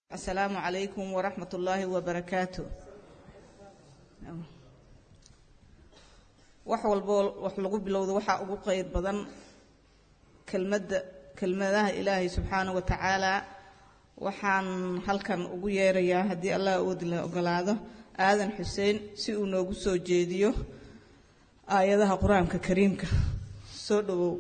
asalaamu calaykum waraxmat ullaahi wabarakaatu wax walboo wax lagu bilowdo waxaa ugu qeyr badan kelmadda kelmadaha ilaahay subxaana wa tacaala waxaan halkan ugu yeerayaa haddii allah awood la ogolaado aadan xuseen si uu noogu soo jeediyo aayadaha qur-aanka kariimka soo dhawow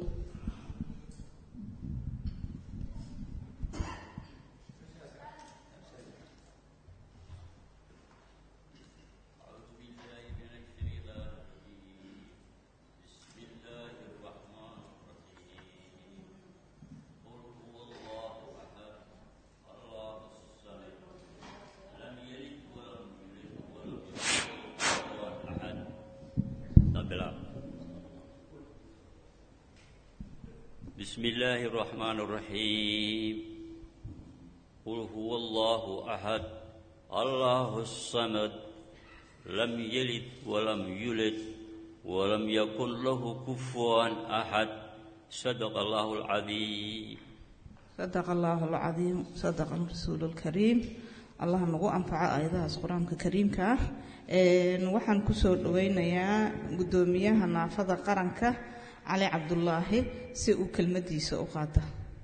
بسم الله الرحمن الرحيم قل هو الله أحد الله الصمد لم يلد ولم يولد ولم يكن له كفوا أحد صدق الله العظيم sadaqa allaahu alcadiim sadaqa rasuulu lkariim allah nagu anfaco aayadahaas qur-aanka kariimka ah waxaan kusoo dhaweynayaa guddoomiyaha naafada qaranka cali cabdulaahi si uu kelmadiisa u qaata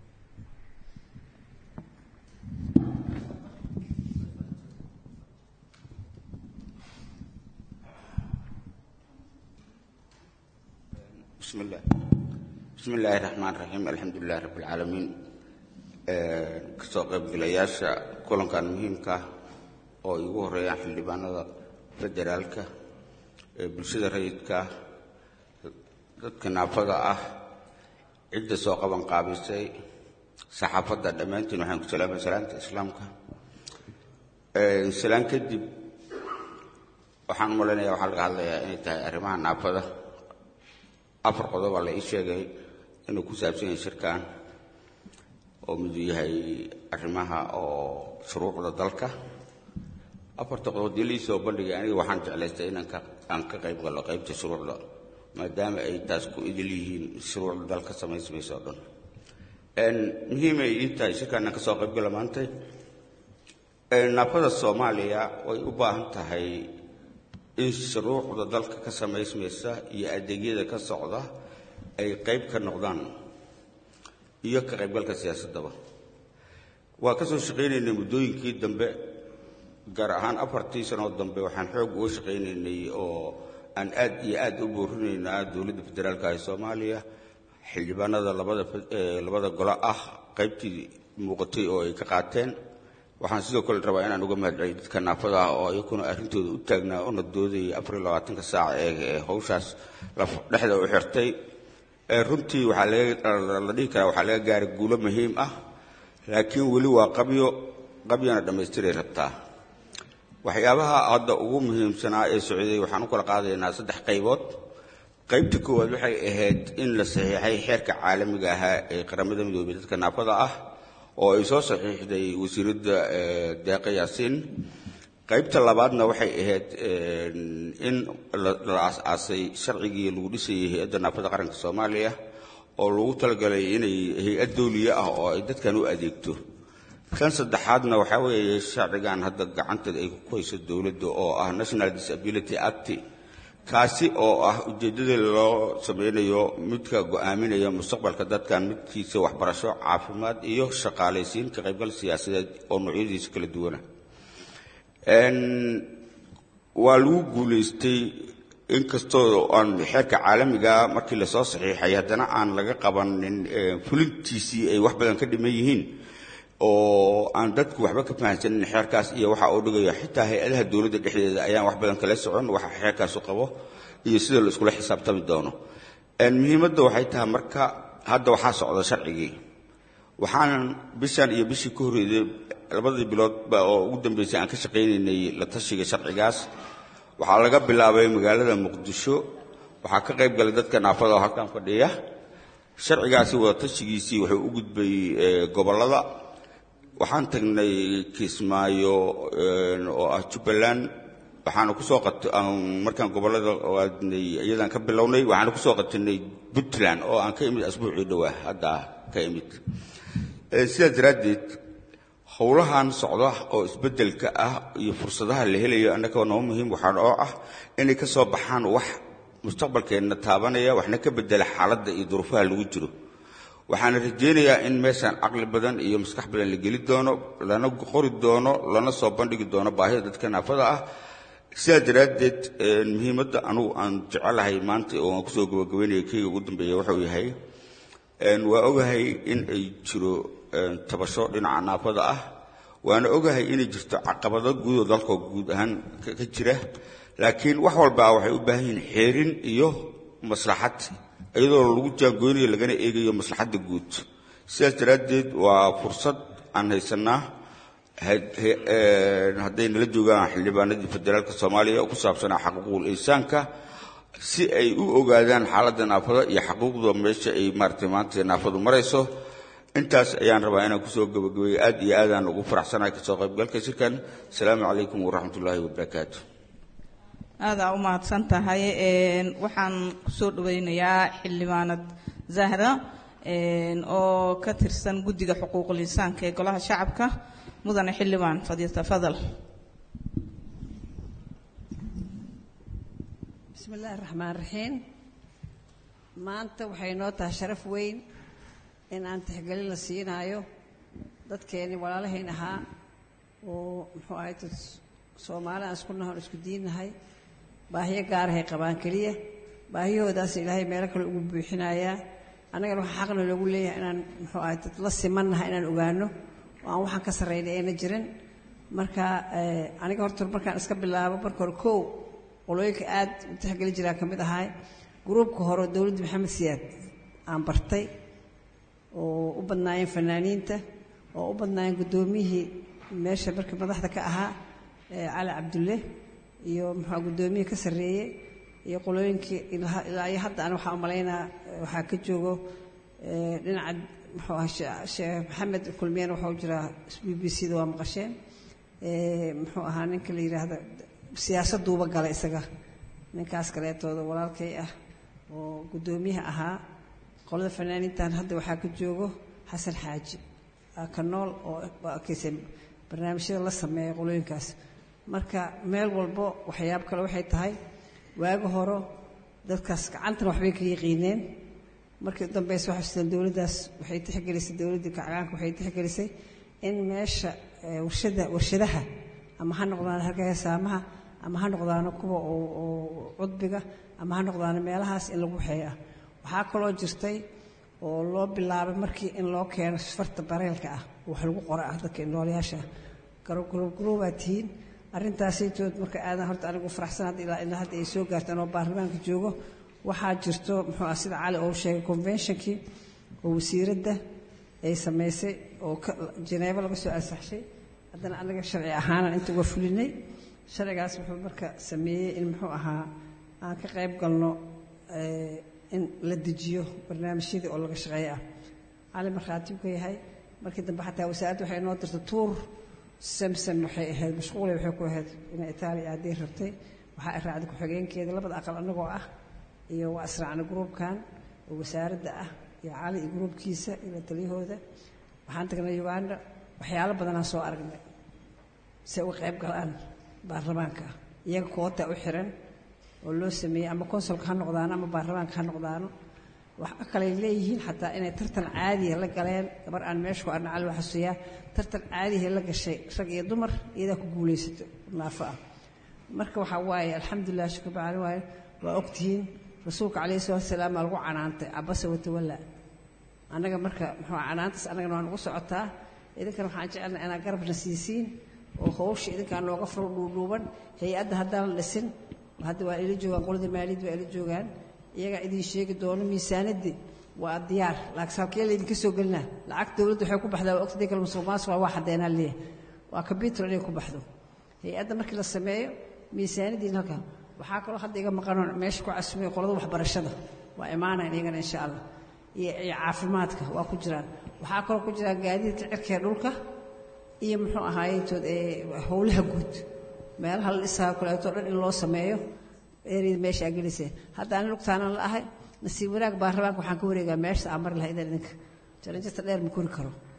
بسم الله بسم الله الرحمن الرحيم الحمد لله رب العالمين kasoo qaybgalayaasha kulankan muhiimka ah oo igu horeeyaan xildhibaanada federaalka ee bulshada rayidka ah dadka naafada ah cidda soo qaban qaabisay saxaafadda dhammaantiin waxaan ku salaamay salaanta islaamka salaan kadib waxaan u malaynayaa waxaa laga hadlayaa inay tahay arrimaha naafada afar qodoba la ii sheegay inuu ku saabsan yahay shirkan oo miduu yahay arrimaha oo shuruucda dalka afarta qodob dii lii soo bandhigay aniga waxaan jeclaystay inaan ka aan ka qayb gallo qaybta shuruucda maadaama ay taas ku idil yihiin shuruucda dalka samaysmayso o dhan muhiimay ii tahay shirkaanaan ka soo qayb gala maantay naafada soomaaliya way u baahan tahay in shuruucda dalka ka samaysmaysa iyo adeegyada ka socda ay qayb ka noqdaan iyo ka qaybgalka siyaasaddaba waa ka soo shaqaynaynay muddooyinkii dambe gaar ahaan afartii sanoo dambe waxaan xoog uga shaqaynaynay oo aan aad iyo aad u boorinaynaa dowladda federaalka ee soomaaliya xildhibaanada labada labada golo ah qaybtii muuqatay oo ay ka qaateen waxaan sidoo kale rabaa inaan uga mahadceliyo dadka naafada ah oo iyakuna arrintooda u taagnaa una doodayay afar iyo labaatanka saac ee hawshaas dhexda u xirtay runtii waxaa la dhihi karaa waxaa laga gaaray guulo muhiim ah laakiin weli waa qabyo qabyona dhammaystiray rabtaa waxyaabaha hadda ugu muhiimsanaa ee socday waxaan u kala qaadaynaa saddex qaybood qaybta koowaad waxay ahayd in la saxiixay xeerka caalamiga ahaa ee qaramada midoobey dadka naafada ah oo ay soo saxiixday wasiiradda deeqa yaasiin qaybta labaadna waxay ahayd in la aas-aasay sharcigii lagu dhisayay hay-adda naafada qaranka soomaaliya oo lagu talagalay inay hay-ad dawliya ah oo ay dadkan u adeegto kan saddexaadna waxaa weeye sharcigan hadda gacanta ay ku hayso dowladda oo ah national disability act kaasi oo ah ujeeddada loo sameynayo midka go'aaminaya mustaqbalka dadkan midkiisa waxbarasho caafimaad iyo shaqaalaysiin ka qaybgal siyaasadeed oo noocyadiisa kala duwana waa lagu guulaystay inkastoo aan xeerka caalamiga markii lasoo saxiixay haddana aan laga qabanin fulintiisii ay wax badan ka dhiman yihiin oo aan dadku waxba ka fahamsanin xeerkaas iyo waxa uu dhigayo xitaa hay-adaha dowladda dhexdeeda ayaan wax badan kala socon waxa xeerkaasu qabo iyo sida la iskula xisaabtami doono muhiimadda waxay tahay marka hadda waxaa socda sharcigii waxaan bishan iyo bishii ka horreeyday labadii biloodba oo ugu dambeysay aan ka shaqaynaynay la tashiga sharcigaas waxaa laga bilaabay magaalada muqdisho waxaa ka qayb galay dadka naafada oo halkan fadhiya sharcigaasi wada tashigiisii wuxuu u gudbay gobollada waxaan tagnay kismaayo oo ah jubbaland waxaana kusoo markaan gobollada aadnay iyadaan ka bilownay waxaana kusoo qatinay puntland oo aan ka imid asbuucii dhowaa hadda ka imid sidaas daraaddeed howlahan socda oo isbeddelka ah iyo fursadaha la helayo annaga noo muhiim waxaan oo ah inay ka soo baxaan wax mustaqbalkeenna taabanaya waxna ka bedela xaaladda iyo duruufaha lagu jiro waxaana rajaynayaa in meeshaan caqli badan iyo maskax badan la geli doono lana qori doono lana soo bandhigi doono baahida dadka naafada ah sidaa daraaddeed muhiimadda anugu aan jecelahay maanta oo aan kusoo gabagabaynaya keyga ugu dambeeya wuxuu yahay waa ogahay in ay jiro tabasho dhinaca naafada ah waana ogahay inay jirto caqabado guud oo dalka guud ahaan ka jira laakiin wax walbaa waxay u baahan yihiin xeerin iyo maslaxad iyadoo lagu jaangoynayo lagana eegayo maslaxadda guud sidaas daraaddeed waa fursad aan haysanaa hadday nala joogaan xildhibaanadii federaalka soomaaliya oo ku saabsanaa xaquuqul insaanka si ay u ogaadaan xaaladda naafada iyo xaquuqda meesha ay maaragtay maanta naafadu marayso intaas ayaan rabaa inaan kusoo gabagabeeyo aad iyo aadaan ugu faraxsanahay kasoo qaybgalka shirkan asalaamu calaykum waraxmat ullaahi wabarakaatu aadaa u mahadsan tahay waxaan kusoo dhaweynayaa xildhibaanad zahra oo ka tirsan guddiga xuquuqul insaanka ee golaha shacabka mudane xildhibaan fadal bismi illaahi raxmaan raxiim maanta waxay noo tahay sharaf weyn in aan tixgelin la siinaayo dadkeennii walaalahayn ahaa oo muxuu ahay dad soomaali aan isku nahay oon isku diinnahay baahiyo gaarahay qabaan keliya baahiyahoodaas ilaahay meelo kale ugu buuxinayaa annagana waxaa xaqna loogu leeyahay inaan muxuu ahay dad la simannahay inaan ogaano oo aan waxaan ka sarraynay ayna jirin marka aniga horta markaan iska bilaabo marka hore kow qolooyinka aad u tixgeli jiraa ka mid ahay gruubka hore oo dowladda maxamed siyaad aan bartay oo u badnaayeen fanaaniinta oo u badnaayeen guddoomiyihii meesha markii madaxda ka ahaa cali cabdulle iyo muxua guddoomiyihii ka sarreeyey iyo qolooyinkii ilaa iyo hadda ani waxaa u malaynaa waxaa ka joogo dhinaca muxuu aha sheekh maxamed kulmiyana waxau jiraa b b c da waa maqasheen muxuu ahaa ninka la yidhaahdo siyaasadduuba gala isaga ninkaas kaleetooda walaalkay ah oo guddoomiyaha ahaa qolada fanaaniintan hadda waxaa ka joogo xasan xaaji ka nool oo arkaysa barnaamijyada la sameeya qolooyinkaas marka meel walbo waxyaab kale waxay tahay waagi horo dadkaas gacantana waxbay ka yaqiineen markii udambeysa waxay sideen dowladdaas waxay tixgelisay dowladdii kacgaanka waxay tixgelisay in meesha warshada warshadaha ama ha noqdaan halka heesaamaha ama ha noqdaano kuwa oo cudbiga ama ha noqdaano meelahaas in lagu waxeeya waxaa kaloo jirtay oo loo bilaabay markii in loo keeno farta bareelka ah wax lagu qora ah dadka noolayaasha garobgarobaa tihiin arrintaasaytood marka aadan horta anigu faraxsan hadda ilaa ilaa hadda ay soo gaartaan oo baarlamaanka joogo waxaa jirto muxuu ah sida cali oo sheegay conventionkii oo wasiiradda ay samaysay oo janeebo laga soo ansaxshay haddana anaga sharci ahaanan inta uga fulinay sharcigaas wuxuu marka sameeyey in muxuu ahaa aan ka qayb galno in la dejiyo barnaamijyadii oo laga shaqeeyo ah cali markhaatib ka yahay markii dambe xataa wasaaradda waxay noo dirtay tuur samsam waxay ahayd mashquulay waxay ku ahayd inay itaaliya aaday rabtay waxaa ay raacday ku-xigeenkeeda labada aqal annagoo ah iyo waa israacna gruubkan oo wasaaradda ah iyo cali iyo gruubkiisa iyo la taliyahooda waxaan tagnay uganda waxyaalo badanaan soo aragnay si uga qayb galaan baarlamaanka iyaga koota u xiran oo loo sameeyey ama konsolka ha noqdaano ama baarlamaanka ha noqdaano waxa kaley leeyihiin xataa inay tartan caadiya la galeen gabar aan meesha ku arna cali waxasuyaa tartan caadiya la gashay rag iyo dumar iyadaa ku guulaysato naafo ah marka waxaa waaye alxamdulilah shukr bacali waaye waa ogtihiin rasuulka calayhi salatu wasalaam aa lagu canaantay cabasa watawalla annaga marka muxuu canaantaas annagana waa nagu socotaa idinkana waxaan jecelnaa inaad garabna siisiin oo hawsha idinkaa nooga furo dhuudhuuban hay-adda haddaan la dhisin hadda waa ila joogaan qolada maaliyad waa ila joogaan iyagaa idin sheegi doono miisaanadii waa diyaar laakiin halkee laydinka soo gelinaa lacag dowladda waxay ku baxdaa waa ogtadii kale musuq maasuq waa xadeenaa leeyahay waa combyuter inay ku baxdo hay-adda markii la sameeyo miisaanadiina halkaa waxaa kaloo hadda iga maqanoon meesha ku casumay qolada waxbarashada waa imaanayn iyagana insha allah iyo iyo caafimaadka waa ku jiraan waxaa kaloo ku jiraan gaadiidka cirkee dhulka iyo muxuu ahaayetood ee howlaha guud meelaha la dhisaa kaleeto dhan in loo sameeyo eriyada meesha aa geliseen hadda ani lugtaanan la ahay nasiib wanaag baarlamaanka waxaan ka wareegaa meesha aa mari lahaa idan idinka jaranjarta dheer ma kori karo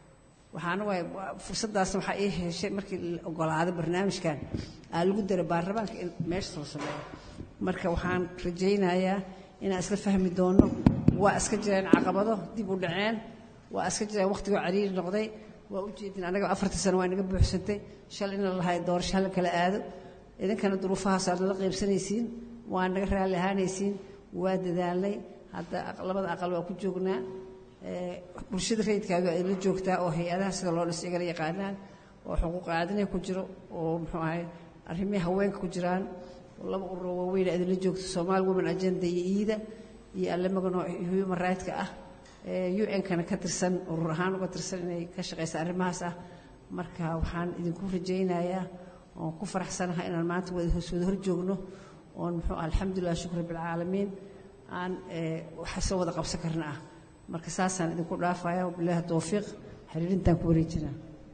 waxaana waay fursaddaasna waxaa ii heshay markii la ogolaaday barnaamijkan aa lagu daray baarlamaanka in meesha soo sameeyo marka waxaan rajaynayaa inaan isla fahmi doono waa iska jireen caqabado dib u dhaceen waa iska jireen wakhtigoo cariiri noqday waa u jeedin anaga afartii sano waa inaga buuxsantay shal ina lahay doorasho hala kala aado idinkana duruufahaas aad nala qaybsanaysiin waa naga raalli ahaanaysiin waa dadaalnay hadda labada aqal waa ku joognaa bulshada rayidkaaga ay la joogtaa oo hay-adaha sida loo dhis igala yaqaanaan oo xuquuq aadinay ku jiro oo muxuu ahay arrimihii haweenka ku jiraan oo laba ururo waaweyn idinla joogto Somali Women Agenda iyo iida iyo alle magano human rights-ka ah UN-kana ka tirsan urur ahaan uga tirsan inay ka shaqeysa arrimahaas ah marka waxaan idinku rajaynayaa oon ku faraxsanahay inaan maanta wada hoos wada hor joogno oon muxuu alxamdulilah shukr bilcaalamiin aan waxa soo wada qabsan karna ah marka saasaan idinku dhaafaya wabilaahi towfiiq xiriirintaan ku wareejinaa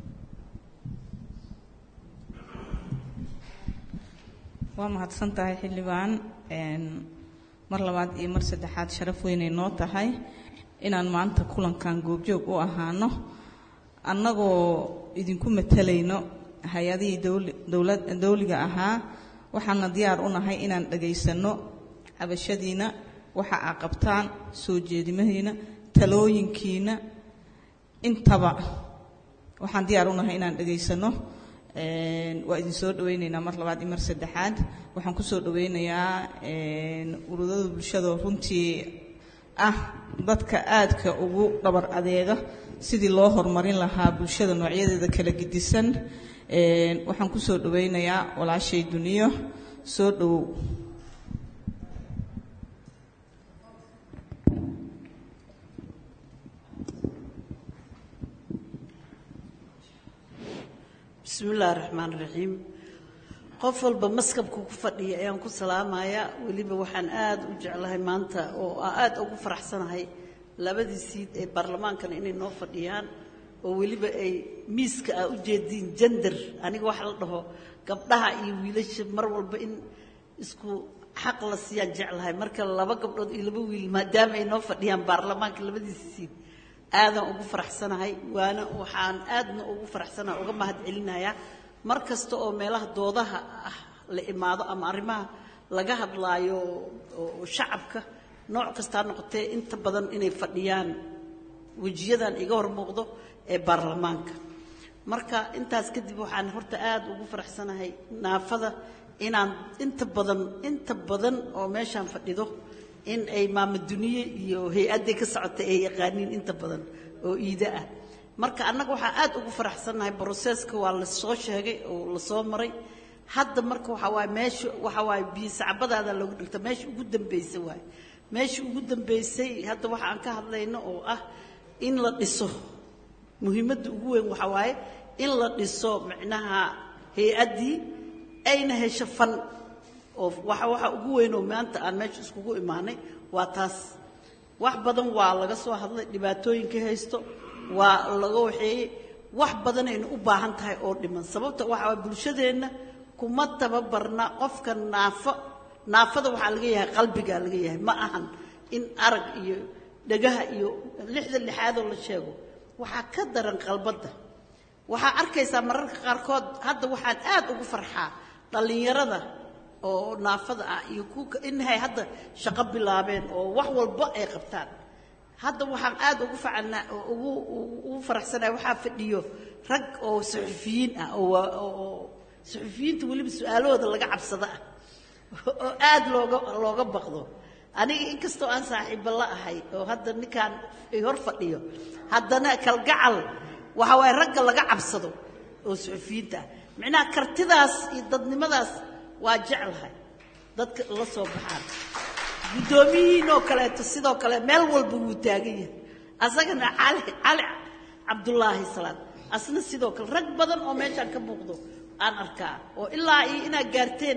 waa mahadsan tahay xildhibaan mar labaad iyo mar saddexaad sharaf weynay noo tahay inaan maanta kulankan goobjoog u ahaano annagoo idinku matalayno hay-adihii dowlad dawliga ahaa waxaana diyaar u nahay inaan dhagaysanno cabashadiina waxa aa qabtaan soo jeedimahiina talooyinkiina intaba waxaan diyaar u nahay inaan dhagaysanno waa idin soo dhawaynaynaa mar labaad iyo mar saddexaad waxaan kusoo dhawaynayaa ururada bulshada runtii ah dadka aadka ugu dhabar adeega sidii loo horumarin lahaa bulshada noocyadeeda kala gidisan waxaan kusoo dhawaynayaa walaashay duniyo soo dhowow bismi illaahi raxmaan raxiim qof walba maskabka ku fadhiya ayaan ku salaamayaa weliba waxaan aad u jeclahay maanta oo aad ugu faraxsanahay labadii siid ee baarlamaankana inay noo fadhiyaan oo weliba ay miiska ah u jeediin jender aniga waxa la dhaho gabdhaha iyo wiilasha mar walba in isku xaq la siiyaan jeclahay marka laba gabdhood iyo laba wiil maadaama ay noo fadhiyaan baarlamaanka labadiisa siid aadaan ugu faraxsanahay waana waxaan aadna ugu faraxsanahay uga mahad celinayaa mar kasta oo meelaha doodaha ah la imaado ama arrimaha laga hadlaayo oo shacabka nooc kastaa noqotee inta badan inay fadhiyaan wejiyadan iga hor muuqdo ee baarlamaanka marka intaas kadib waxaan horta aad ugu faraxsanahay naafada inaan inta badan inta badan oo meeshaan fadhido in ay maamaduniye iyo hay-adday ka socotay ay yaqaaniin inta badan oo iida ah marka annaga waxaa aad ugu faraxsannahay broseska waa la soo sheegay oo la soo maray hadda marka waxaa waaye meesha waxaa waaye biyo sacbadaada loogu dhigta meesha ugu dambaysa waaye meesha ugu dambaysay hadda waxa aan ka hadlayno oo ah in la dhiso muhiimadda ugu weyn waxaa waaye in la dhiso micnaha hay-addii ayna hesho fan oo waxa waxa ugu weyn oo maanta aan meesha iskugu imaanay waa taas wax badan waa laga soo hadlay dhibaatooyinka haysto waa laga waxeeyey wax badanaynu u baahan tahay oo dhiman sababta waxa waa bulshadeenna kuma tababarna qofka naafo naafada waxaa laga yahay qalbigaa laga yahay ma ahan in arag iyo dhagaha iyo lixda lixaadoo la sheego waxaa ka daran qalbadda waxaa arkaysaa mararka qaarkood hadda waxaan aad ugu farxaa dhallinyarada oo naafada ah iyo kuwa inahay hadda shaqo bilaabeen oo wax walba ay qabtaan hadda waxaan aad ugu facanaa ugu ugu faraxsanahay waxaa fadhiyo rag oo suxufiyiin ah oo oo suxufiyiinta weliba su-aalahooda laga cabsado ah oo aad looga looga baqdo aniga inkastoo aan saaxiibo la ahay oo hadda ninkaan ay hor fadhiyo haddana kalgacal waxa waaye ragga laga cabsado oo suxufiyiinta ah micnaha kartidaas iyo dadnimadaas waa jeclahay dadka la soo baxaan guddoomiyihiinoo kaleeto sidoo kale meel walba wuu taagan yahay asagana cali cali cabdullaahi salaad asna sidoo kale rag badan oo meeshaan ka muuqdo aan arkaa oo ilaa iyo inaad gaarteen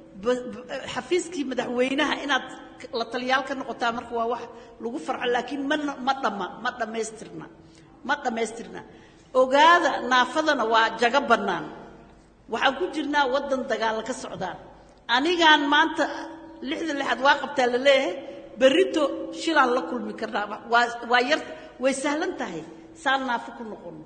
xafiiskii madaxweynaha inaad la taliyaal ka noqotaa marka waa wax lagu farxo laakiin ma ma dhama ma dhammaystirna ma dhammaystirna ogaada naafadana waa jago bannaan waxaan ku jirnaa waddan dagaalla ka socdaan anigaan maanta lixda lixaad waa qabtaa la leeyahay berrito shilaan la kulmi karnaa waa waa yar way sahlan tahay saan naafo ku noqono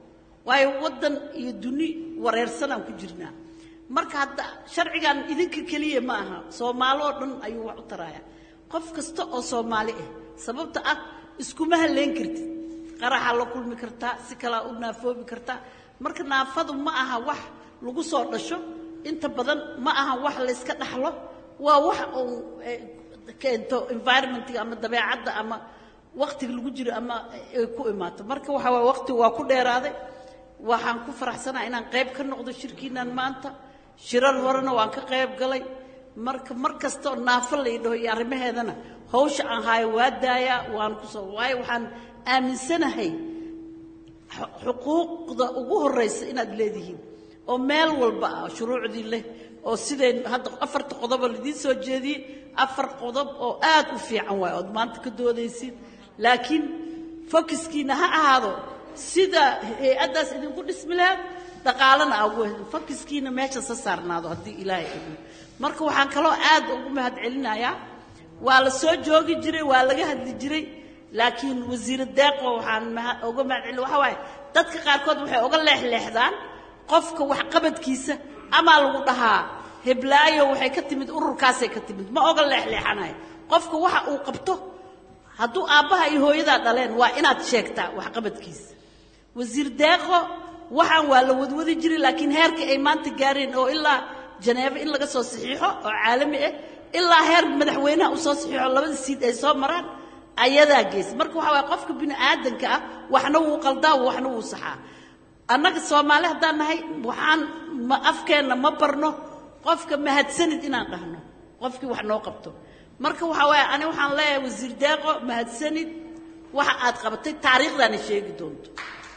waayo waddan iyo duni wareersanaan ku jirnaa marka hadda sharcigan idinka keliya ma aha soomaali oo dhan ayuu wax u taraaya qof kasta oo soomaali ah sababta ah iskuma halleyn kartid qaraxaa la kulmi kartaa si kalaa u naafoobi kartaa marka naafadu ma aha wax lagu soo dhasho inta badan ma aha wax layska dhaxlo waa wax uu keento environmentiga ama dabeecadda ama waktiga lagu jiro ama ay ku imaato marka waxa waye waktigu waa ku dheeraaday waxaan ku faraxsanaha inaan qayb ka noqdo shirkiinan maanta shirar horena waan ka qayb galay marka mar kastoo naafo la idhaho iyo arrimaheedana hawsha aan haayo waa daayaa waan kusoo waayo waxaan aaminsanahay xuquuqda ugu horraysa inaad leedihiin oo meel walba ah shuruucdii leh oo sidayn hadda afarta qodobo laidiin soo jeediyey afar qodob oo aad u fiican waay ood maanta ka doodaysid laakiin fokiskiina ha ahaado sida hay-addaas idinku dhismi lahayd dhaqaalana aa ugu helin fokiskiina meeshaas ha saarnaado haddii ilaahay idin marka waxaan kaloo aad ugu mahad celinayaa waa la soo joogi jiray waa laga hadli jiray laakiin wasiira deeqo waxaan uga mahad celin waxa waaye dadka qaarkood waxay uga leexleexdaan qofka waxqabadkiisa amaa lagu dhahaa heblaayo waxay ka timid ururkaasay ka timid ma oga leexleexanayo qofka waxa uu qabto hadduu aabbaha iyo hooyadaa dhaleen waa inaad sheegtaa waxqabadkiisa wasiir deeqo waxaan waa la wadwadi jiray laakiin heerka ay maanta gaareen oo ilaa janeebo in laga soo saxiixo oo caalami ah ilaa heer madaxweynaha u soo saxiixo labada siid ay soo maraan ayadaa geys marka waxa waye qofka bini aadanka ah waxna wuu qaldaa waxna wuu saxaa annaga soomaali haddaan nahay waxaan ma afkeenna ma barno qofka mahadsanid inaan dhahno qofkii wax noo qabto marka waxa waaye ani waxaan leeyahay wasiir deeqo mahadsanid waxa aad qabatay taariikhdaana sheegi doonto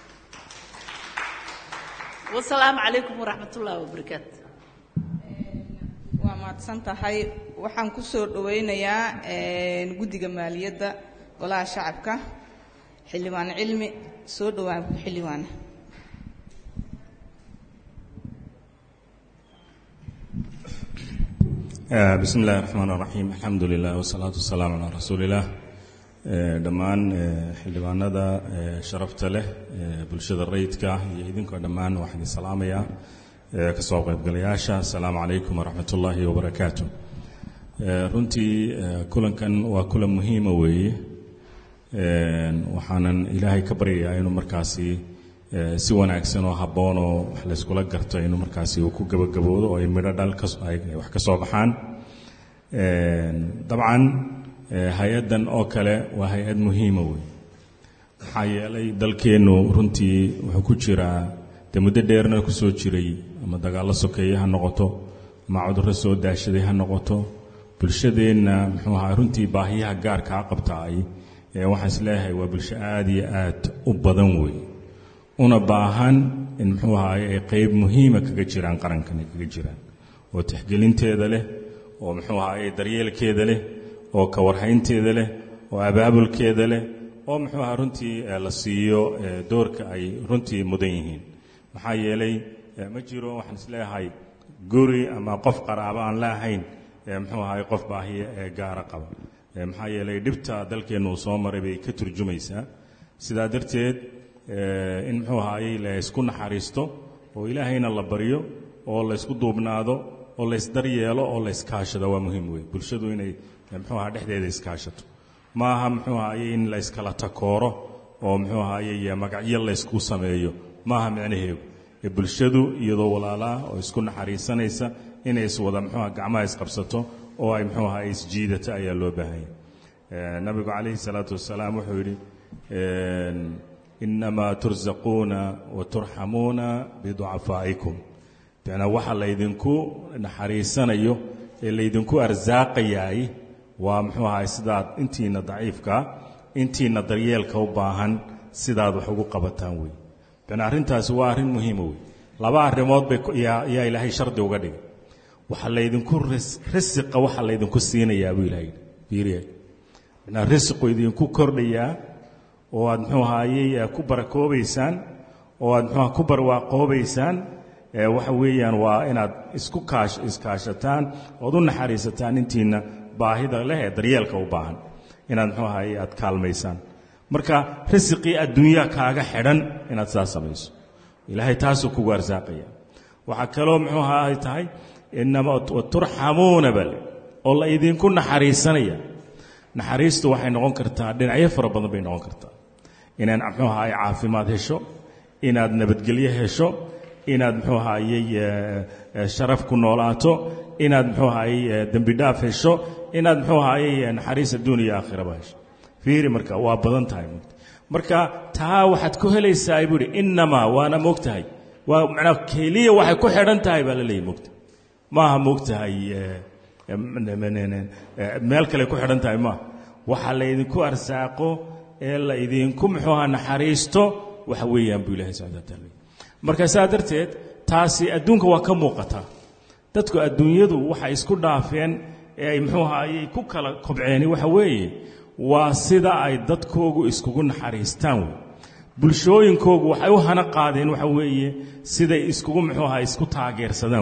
wasalaamu calaykum waraxmat ullaahi wabarakaatu waa mahadsan tahay waxaan ku soo dhowaynayaa guddiga maaliyadda golaha shacabka xildhibaan cilmi soo dhowaan xildhibaana bismi illahi raxmaan raxiim alxamdu lilah wasalaatu wasalaamu calaa rasuuliillah dhammaan xildhibaanada sharafta leh bulshada rayidka iyo idinkoo dhammaan waxaan idin salaamayaa kasoo qaybgalayaasha asalaamu calaykum waraxmat ullaahi wabarakaatu runtii kulankan waa kulan muhiima weeye waxaanan ilaahay ka baryayaa inuu markaasi si wanaagsan oo habboon oo wax layskula garto inuu markaasi uu ku gabagaboodo oo ay midho dhal ay wax ka soo baxaan dabcan hay-addan oo kale waa hay-ad muhiima wey maxaa yeelay dalkeennu runtii wuxuu ku jiraa dee muddo dheerna ku soo jiray ama dagaallo sokeeye ha noqoto ama cudurro soo daashaday ha noqoto bulshadeenna muxuu ahaa runtii baahiyaha gaarkaa qabtaay waxaan is leeyahay waa bulsho aad iyo aad u badan wey una baahan in muxuu ahaay ay qayb muhiima kaga jiraan qarankan ay kaga jiraan oo tixgelinteeda leh oo muxuu ahaay daryeelkeeda leh oo kawarhaynteeda leh oo abaabulkeeda leh oo muxuu ahaa runtii la siiyo doorka ay runtii mudan yihiin maxaa yeelay ma jiro waxaan is leeyahay guri ama qof qaraabo aan la ahayn muxuu ahaay qof baahiya ee gaara qaba maxaa yeelay dhibta dalkeennu uu soo maray bay ka turjumaysaa sidaa darteed in muxuu ahaayey laysku naxariisto oo ilaahayna la baryo oo laysku duubnaado oo laysdaryeelo oo layskaashado waa muhiim wey bulshadu inay muxuu aha dhexdeeda iskaashato ma aha muxuu ahaayey in layskala takooro oo muxuu ahaayey magacyo laysku sameeyo ma aha micnaheedu bulshadu iyadoo walaalaa oo isku naxariisanaysa inay iswada muxuuha gacmaha isqabsato oo ay muxuu ahaay isjiidata ayaa loo baahanya nabigu calayhi salaatu wasalaam wuxuu yidhi inamaa tursaquuna wa turxamuuna biducafaa'ikum bicnaa waxa laydinku naxariisanayo ee laydinku arsaaqayaay waa muxuu ahaay sidaad intiina daciifkaa intiina daryeelka u baahan sidaad wax ugu qabataan wey bicnaa arrintaasi waa arrin muhiima wey laba arrimood bay yaa ilaahay shardi uga dhigay waxa laydinku risiqa waxa laydinku siinayaa buu ilahay yidhi fiiriya bicnaa risiqu idinku kordhayaa oo aad muxuu ahaayey ku barakoobaysaan oo aad muxuuha ku barwaaqoobaysaan waxa weeyaan waa inaad isku kaash iskaashataan ood u naxariisataan intiina baahida leh ee daryeelka u baahan inaad muxuu ahaayey aad kaalmaysaan marka risiqii adduunyaa kaaga xidhan inaad sidaas samayso ilaahay taasuu kugu arsaaqaya waxaa kaloo muxuu ahaa ay tahay inama turxamuuna bale oo la idinku naxariisanaya naxariistu waxay noqon kartaa dhinacyo fara badan bay noqon kartaa inaad muxuu ahaay caafimaad hesho inaad nabadgelyo hesho inaad muxuu ahaayey sharaf ku noolaato inaad muxuu ahaayey dembi dhaaf hesho inaad muxuu ahaayey naxariis adduun iyo aakhiraba hesho fiiri marka waa badan tahay marka taa waxaad ku helaysaa buu ihi innamaa waana moogtahay waa macnaa keliya waxay ku xidhan tahay baa la leeyahy moogta maaha moogtahay meel kale ku xidhan tahay maaha waxa laydinku arsaaqo ee la idinku muxuu ahaa naxariisto waxa weeyaan buu ilahay subxana wataala marka saa darteed taasi adduunka waa ka muuqataa dadku adduunyadu waxay isku dhaafeen ee ay muxuu ahaayey ku kala kobceeni waxa weeye waa sida ay dadkoogu iskugu naxariistaan wey bulshooyinkoogu waxay u hana qaadeen waxa weeye siday iskugu muxuu ahaa isku taageersadaan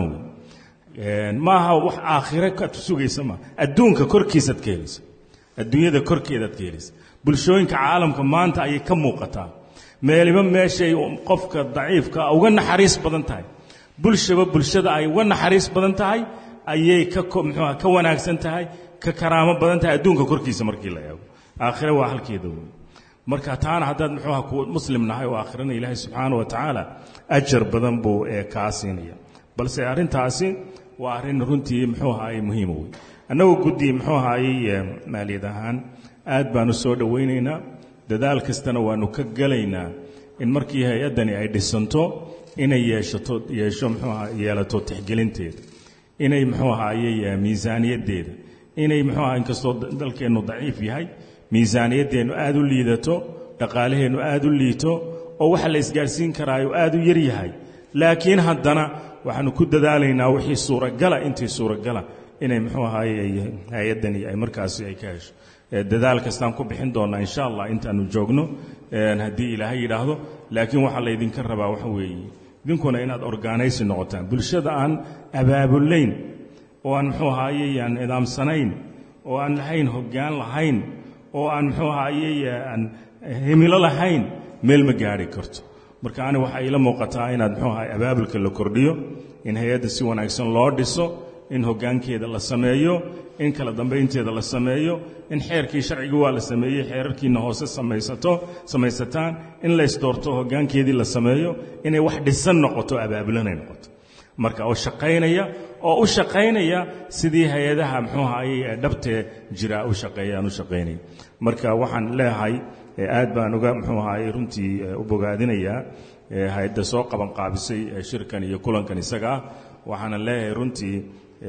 wey maaha wax aakhire ka sugaysa maa adduunka korkiisaad ka helaysa adduunyada korkeedaad ka helaysa bulshooyinka caalamka maanta ayay ka muuqataa meeliba meeshay qofka daciifka uga naxariis badan tahay bulshaba bulshada ay uga naxariis badan tahay ayay ka muxuuha ka wanaagsan tahay ka karaamo badan tahay adduunka korkiisa markii la eego aakhire waa halkeeda wey marka taana haddaad muxuuha ku muslim nahay oo aakhirana ilaahay subxaana wa tacaala ajar badan buu ee kaa siinaya balse arrintaasi waa arrin runtii muxuu ahaayey muhiima wey annagoo guddi muxuu ahaayey maaliyad ahaan aad baanu soo dhowaynaynaa dadaal kastana waannu ka gelaynaa in markii hay-addani ay dhisanto inay yeeshato yeesho muxuu aha yeelato tixgelinteeda inay muxuu ahaayey miisaaniyaddeeda inay muxuu aha inkastoo dalkeennu daciif yahay miisaaniyaddeennu aad u liidato dhaqaalaheennu aad u liito oo waxa la isgaadhsiin karaayo aad u yar yahay laakiin haddana waxaannu ku dadaalaynaa wixii suuragala intii suuragala inay muxuu ahaayey hay-addani ay markaasi ay ka hesho dadaal kastaan ku bixin doonnaa insha allah intaannu joogno haddii ilaahay yidhaahdo laakiin waxaa laydinka rabaa waxa weeye idinkuna inaad orgaanaysi noqotaan bulshada aan abaabulayn oo aan muxuu ahaayey aan nidaamsanayn oo aan lahayn hoggaan lahayn oo aan muxuu ahaayey aan himilo lahayn meel ma gaadhi karto marka ani waxaa iila muuqataa inaad muxuu ahaay abaabulka la kordhiyo in hay-adda si wanaagsan loo dhiso in hoggaankeeda la sameeyo in kala dambaynteeda la sameeyo in xeerkii sharciga waa la sameeyey xeerarkiina hoose samaysato samaysataan in laysdoorto hoggaankeedii la sameeyo inay wax dhisan noqoto abaabulanay noqoto marka oo shaqaynaya oo u shaqaynaya sidii hay-adaha muxuu ahaayey ee dhabtee jira u shaqeeyaan u shaqaynaya marka waxaan leeyahay aad baan uga muxuu ahaayey runtii u bogaadinayaa hay-adda soo qaban qaabisay shirkan iyo kulankan isaga ah waxaana leeyahay runtii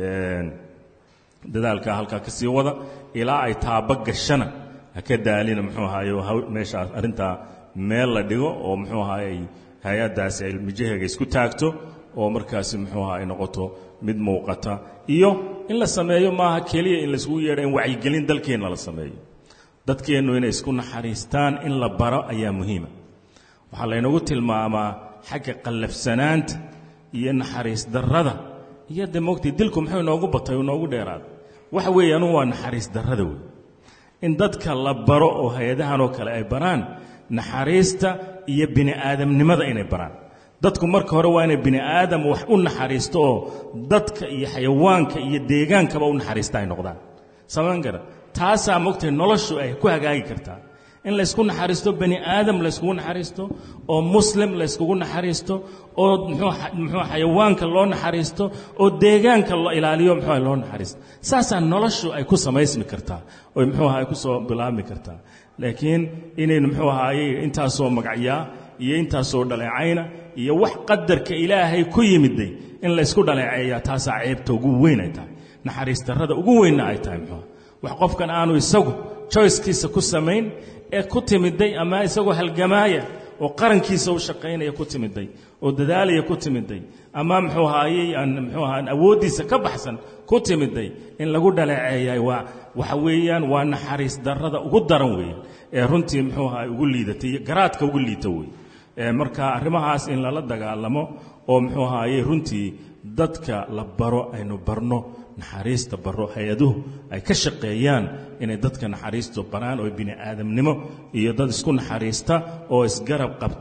dadaalkaa halkaa ka sii wada ilaa ay taaba gashana ha ka daalina muxuu ahaaye meeshaas arrintaa meel la dhigo oo muxuu ahaayey hay-addaasi ay mijaheega isku taagto oo markaasi muxuu aha ay noqoto mid muuqata iyo in la sameeyo maaha keliya in layskugu yeedha in wacyigelin dalkeenna la sameeyo dadkeennu inay isku naxariistaan in la baro ayaa muhiima waxaa laynagu tilmaamaa xagga qallafsanaanta iyo naxariis darrada iyo de mogtay dilku muxuu inoogu batay inoogu dheeraaday waxa weeye anugu waa naxariis darrada wey in dadka la baro oo hay-adahan oo kale ay baraan naxariista iyo bini aadamnimada inay baraan dadku marka hore waa inay bini aadam wax u naxariisto oo dadka iyo xayawaanka iyo deegaankaba u naxariista ay noqdaan samaan gara taasaa mogtay noloshu ay ku hagaagi kartaa in laysku naxariisto bani aadam layskugu naxariisto oo muslim layskugu naxariisto oo muxuu xayawaanka loo naxariisto oo deegaanka loo ilaaliyo muxuu loo naxariisto saasaa noloshu ay ku samaysmi kartaa oo muxuu ay ku soo bilaabmi kartaa laakiin inaynu muxuu ahaayey intaasoo magacyaa iyo intaasoo dhaleecayna iyo wax qadarka ilaahay ku yimiday in laysku dhaleeceeyaa taasaa ceebta ugu weyn ay tahay naxariis darrada ugu weynna ay tahay muxuu wax qofkan aanu isagu joycekiisa ku samayn ee ku timiday ama isagoo halgamaaya oo qarankiisa u shaqaynaya ku timiday oo dadaalaya ku timiday ama muxuu ahaayey aan muxuu ahaa awooddiisa ka baxsan ku timiday in lagu dhaleeceeyay waa waxa weeyaan waa naxariis darrada ugu daran weeyaan ee runtii muxuu ahaa ugu liidatay garaadka ugu liita wey marka arrimahaas in lala dagaalamo oo muxuu ahaayey runtii dadka la baro aynu barno naxariista baro hay-aduhu ay ka shaqeeyaan inay dadka naxariistu baraan oo bini aadamnimo iyo dad isku naxariista oo isgarab qabta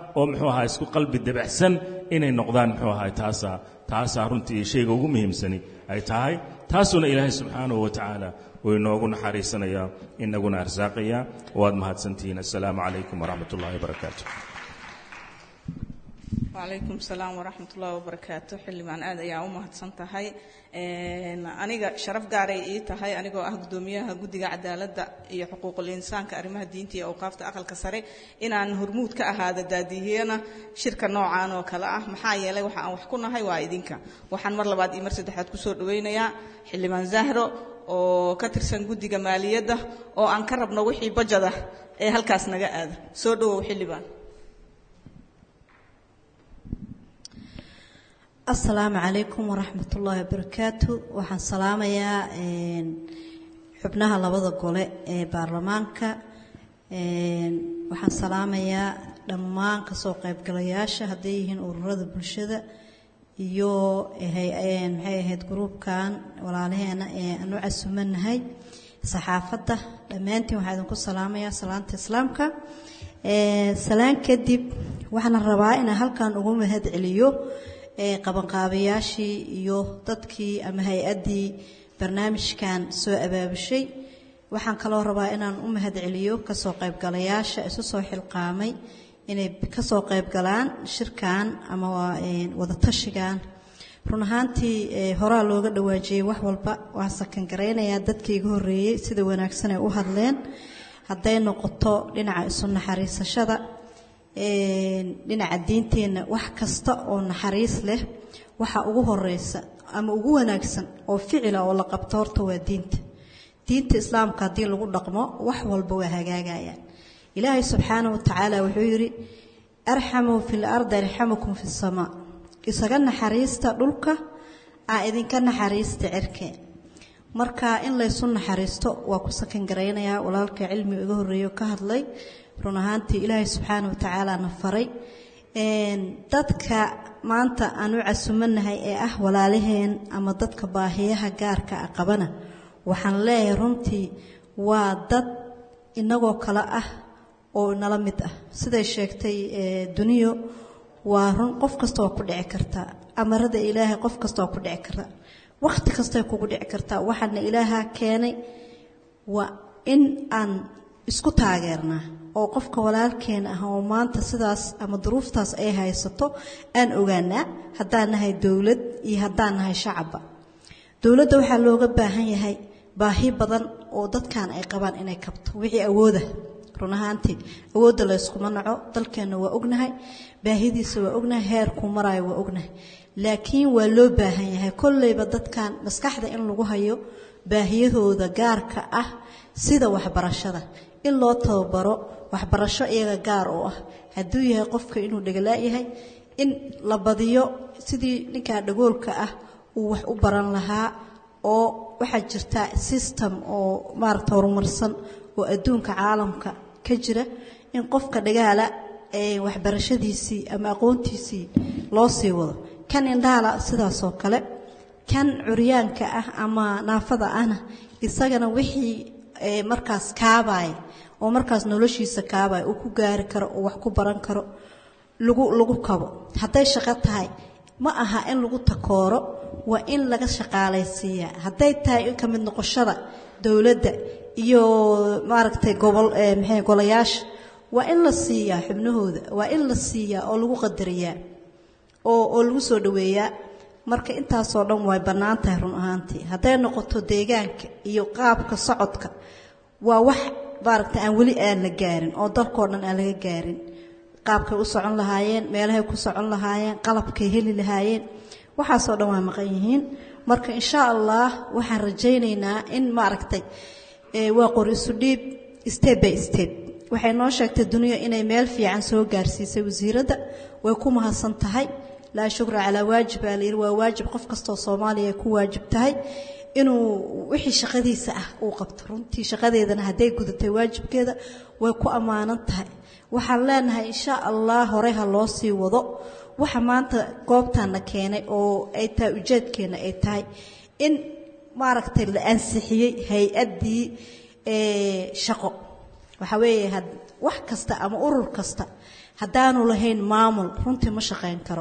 oo muxuu ahaa isku qalbi debacsan inay noqdaan muxuu ahaa taasaa taasaa runtii shayga ugu muhiimsani ay tahay taasuna ilaahay subxaanahu wa tacaala uu inoogu naxariisanayaa inaguna arsaaqaya waad mahadsantihiin assalaamu calaykum waraxmat ullahi wabarakaatu wacalaykum salaam waraxmat ullahi wabarakaatu xildhibaan aad ayaa u mahadsan tahay aniga sharaf gaaray ii tahay anigoo ah guddoomiyaha guddiga cadaaladda iyo xuquuqul insaanka arrimaha diinta iyo awqaafta aqalka sare inaan hormuud ka ahaado daadihiyana shirka noocan oo kale ah maxaa yeelay waxa aan wax ku nahay waa idinka waxaan mar labaad iyo mar saddexaad kusoo dhawaynayaa xildhibaan zahro oo ka tirsan guddiga maaliyadda oo aan ka rabno wixii bajada ee halkaas naga aada soo dhowow xildhibaan asalaamu calaykum waraxmat ullaahi wabarakaatu waxaan salaamayaa xubnaha labada gole ee baarlamaanka waxaan salaamayaa dhammaan kasoo qaybgalayaasha hadday yihiin ururada bulshada iyo maxay ahayd gruubkan walaalaheena ee aan u casumanahay saxaafadda dhammaantiin waxaa idinku salaamayaa salaanta islaamka salaan kadib waxaan rabaa inaan halkan ugu mahad celiyo qabanqaabayaashii iyo dadkii ama hay-addii barnaamijkan soo abaabushay waxaan kaloo rabaa inaan u mahad celiyo kasoo qaybgalayaasha isu soo xilqaamay inay kasoo qaybgalaan shirkan ama wadatashigan run ahaantii horaa looga dhawaajiyey wax walba waan sakangaraynayaa dadkii iga horreeyey sida wanaagsan ay u hadleen hadday noqoto dhinaca isu naxariisashada dhinaca diinteenna wax kasta oo naxariis leh waxa ugu horeysa ama ugu wanaagsan oo ficila oo la qabto horta waa diinta diinta islaamka haddii lagu dhaqmo wax walba waa hagaagayaan ilaahay subxaana wa tacaala wuxuu yidhi arxamuu fi lardi arxamukum fi samaa isaga naxariista dhulka aa idinka naxariista cirkeen marka in laysu naxariisto waa ku sakan garaynayaa walaalka cilmiga iga horreeyo ka hadlay run ahaantii ilaahay subxaana wa tacaala na faray dadka maanta aan u casumanahay ee ah walaalaheen ama dadka baahiyaha gaarka a qabana waxaan leeyahay runtii waa dad inagoo kale ah oo nala mid ah siday sheegtay duniyo waa run qof kasta waa ku dhici kartaa amarada ilaahay qof kasta waa ku dhici kartaa wakhti kastay kugu dhici kartaa waxaana ilaaha keenay waa in aan isku taageernaa oo qofka walaalkeena ah oo maanta sidaas ama duruuftaas ay haysato aan ogaanaa haddaan nahay dowlad iyo haddaan nahay shacabba dowladda waxaa looga baahan yahay baahi badan oo dadkan ay qabaan inay kabto wixii awooda run ahaantii awoodda layskuma naco dalkeenna waa ognahay baahidiisa waa ognahay heerkuu maraayo waa ognahay laakiin waa loo baahan yahay kolleyba dadkan maskaxda in lagu hayo baahiyahooda gaarka ah sida waxbarashada in loo tababaro waxbarasho iyaga gaar oo ah hadduu yahay qofka inuu dhegalaayahay in la badiyo sidii ninkaa dhagoolka ah uu wax u baran lahaa oo waxaa jirta system oo maaragta horumarsan oo adduunka caalamka ka jira in qofka dhagaala waxbarashadiisii ama aqoontiisii loo sii wado kan indhaala sidaasoo kale kan curyaanka ah ama naafada ahna isagana wixii markaas kaabaya oo markaas noloshiisa kaabaya uu ku gaari karo oo wax ku baran karo lagu lagu kabo hadday shaqo tahay ma aha in lagu takooro waa in laga shaqaalaysiiyaa hadday tahay in ka mid noqoshada dowladda iyo maaragtay gobol maxay golayaasha waa in la siiyaa xubnahooda waa in la siiyaa oo lagu qadariyaa oo oo lagu soo dhoweeyaa marka intaasoo dhan way bannaan tahay run ahaantii hadday noqoto deegaanka iyo qaabka socodka waa wax maaragta aan weli aan la gaarin oo dalkoo dhan aan laga gaarin qaabkay u socon lahaayeen meelahay ku socon lahaayeen qalabkay heli lahaayeen waxaasoo dhan waa maqan yihiin marka insha allah waxaan rajaynaynaa in maaragtay waa qor isu dhiib step by step waxay noo sheegtay duniya inay meel fiican soo gaarsiisay wasiiradda way ku mahadsan tahay laa shukra calaa waajib baa layidhi waa waajib qof kastoo soomaaliya ay ku waajib tahay inuu wixii shaqadiisa ah uu qabto runtii shaqadeedana hadday gudatay waajibkeeda way ku ammaanan tahay waxaan leenahay insha allah hore ha loo sii wado waxa maanta goobtaana keenay oo ay tahay ujeedkeena ay tahay in maaragtay la ansixiyey hay-addii shaqo waxaa weeye wax kasta ama urur kasta haddaanu lahayn maamul runtii ma shaqayn karo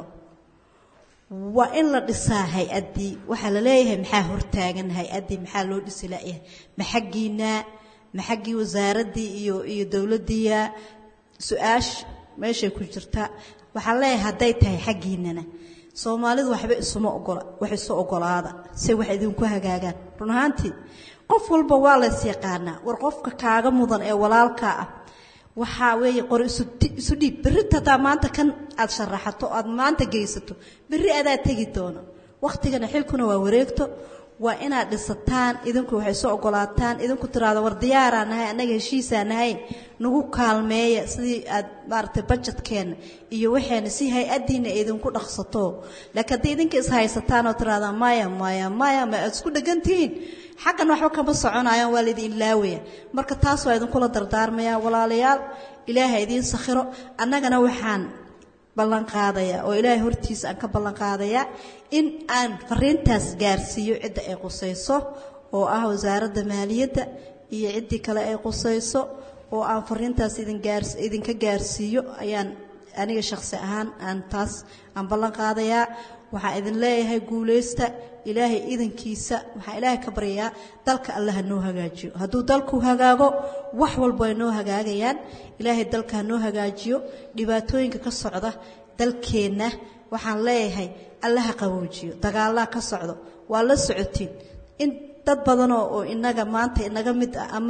waa in la dhisaa hay-addii waxaa la leeyahay maxaa hortaagan hay-addii maxaa loo dhisi layahay ma xaggiinaa ma xaggii wasaaraddii iyo iyo dowladdiiya su-aash meeshay ku jirtaa waxaan leeyahay hadday tahay xaggiinana soomaalidu waxba isuma ogola wax isu ogolaada say wax idinku hagaagaan run ahaantii qof walba waa lays yaqaanaa war qofka kaaga mudan ee walaalkaa ah waxaa weeye qor isu dhiib berrita haddaa maanta kan aad sharaxato aad maanta geysato berri adaa tegi doono wakhtigana xilkuna waa wareegto waa inaad dhisataan idinku waxay soo ogolaataan idinku tiraado war diyaaraa nahay annaga heshiisaa nahay nagu kaalmeeya sidii aad maaragtay bajetkeenna iyo waxeena si hay-addiina idinku dhaqsato laakiin haddii idinka ishaysataan oo tiraada maya maya maya ma aad isku dhegantihiin xaggan waxba kama soconayaan waa laydin ilaawaya marka taas waa idinkula dardaarmaya walaalayaal ilaaha idiin sakhiro annagana waxaan ballan qaadayaa oo ilaahay hortiisa aan ka ballan qaadayaa in aan fariintaas gaarsiiyo cidda ay qusayso oo ah wasaaradda maaliyadda iyo ciddii kale ay qusayso oo aan fariintaas idinka gaarsiiyo ayaan aniga shakhsi ahaan aan taas aan ballan qaadayaa waxaan idin leeyahay guulaysta ilaahay idankiisa waxaan ilaahay ka baryayaa dalka alle ha noo hagaajiyo hadduu dalku hagaago wax walba ay noo hagaagayaan ilaahay dalka ha noo hagaajiyo dhibaatooyinka ka socda dalkeenna waxaan leeyahay alle ha qaboojiyo dagaallaa ka socdo waa la socotiin in dad badanoo oo inaga maanta inaga mid ah ama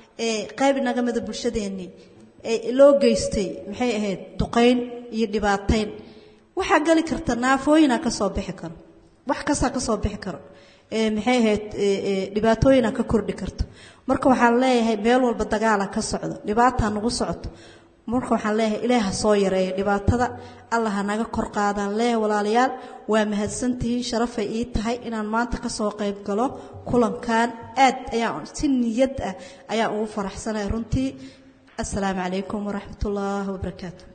qayb inaga mida bulshadeennii loo geystay maxay ahayd duqayn iyo dhibaatayn waxaa geli karta naafooyinaa ka soo bixi karo wax kastaa ka soo bixi karo maxay ahayd dhibaatooyinaa ka kordhi karto marka waxaan leeyahay meel walba dagaala ka socdo dhibaataa nagu socoto marka waxaan leeyahay ilaah ha soo yareeyo dhibaatada allah ha naga kor qaadaan leeyahay walaalayaal waa mahadsantihiin sharafay ii tahay inaan maanta ka soo qayb galo kulankan aad ayaan si niyad ah ayaan ugu faraxsanahay runtii assalaamu calaykum waraxmat ullaahi wabarakaatu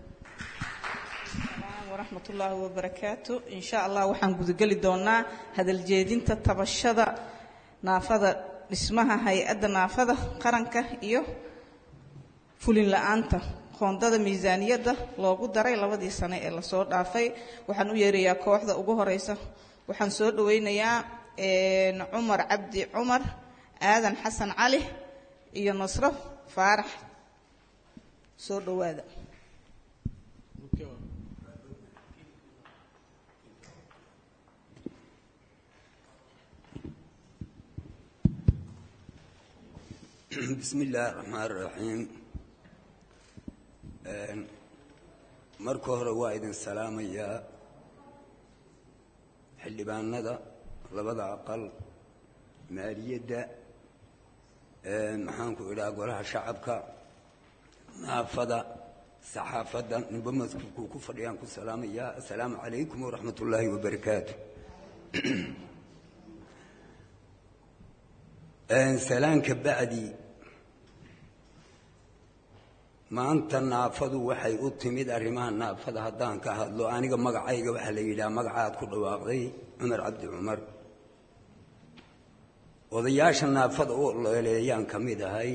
waraxmat ullaahi wabarakaatu in sha allah waxaan gudageli doonaa hadaljeedinta tabashada naafada dhismaha hay-adda naafada qaranka iyo fulin la-aanta qoondada miisaaniyadda loogu daray labadii sane ee lasoo dhaafay waxaan u yeerayaa kooxda ugu horeysa waxaan soo dhaweynayaa cumar cabdi cumar aadan xasan cali iyo nasro faarax soo dhowaada bismi illaahi raxmaan raxiim marka hore waa idin salaamayaa xildhibaanada labada aqal maaliyadda maxaanku idhaha golaha shacabka naafada saxaafadda ninba maskuulkuu ku fadhiyaan ku salaamayaa assalaamu calaykum waraxmat ullaahi wabarakaatu salaanka bacdi maanta naafadu waxay u timid arrimaha naafada haddaan ka hadlo aniga magacayga waxaa la yidhaha magacaad ku dhawaaqday cumar cabdi cumar odayaasha naafada u leeleeyaan ka mid ahay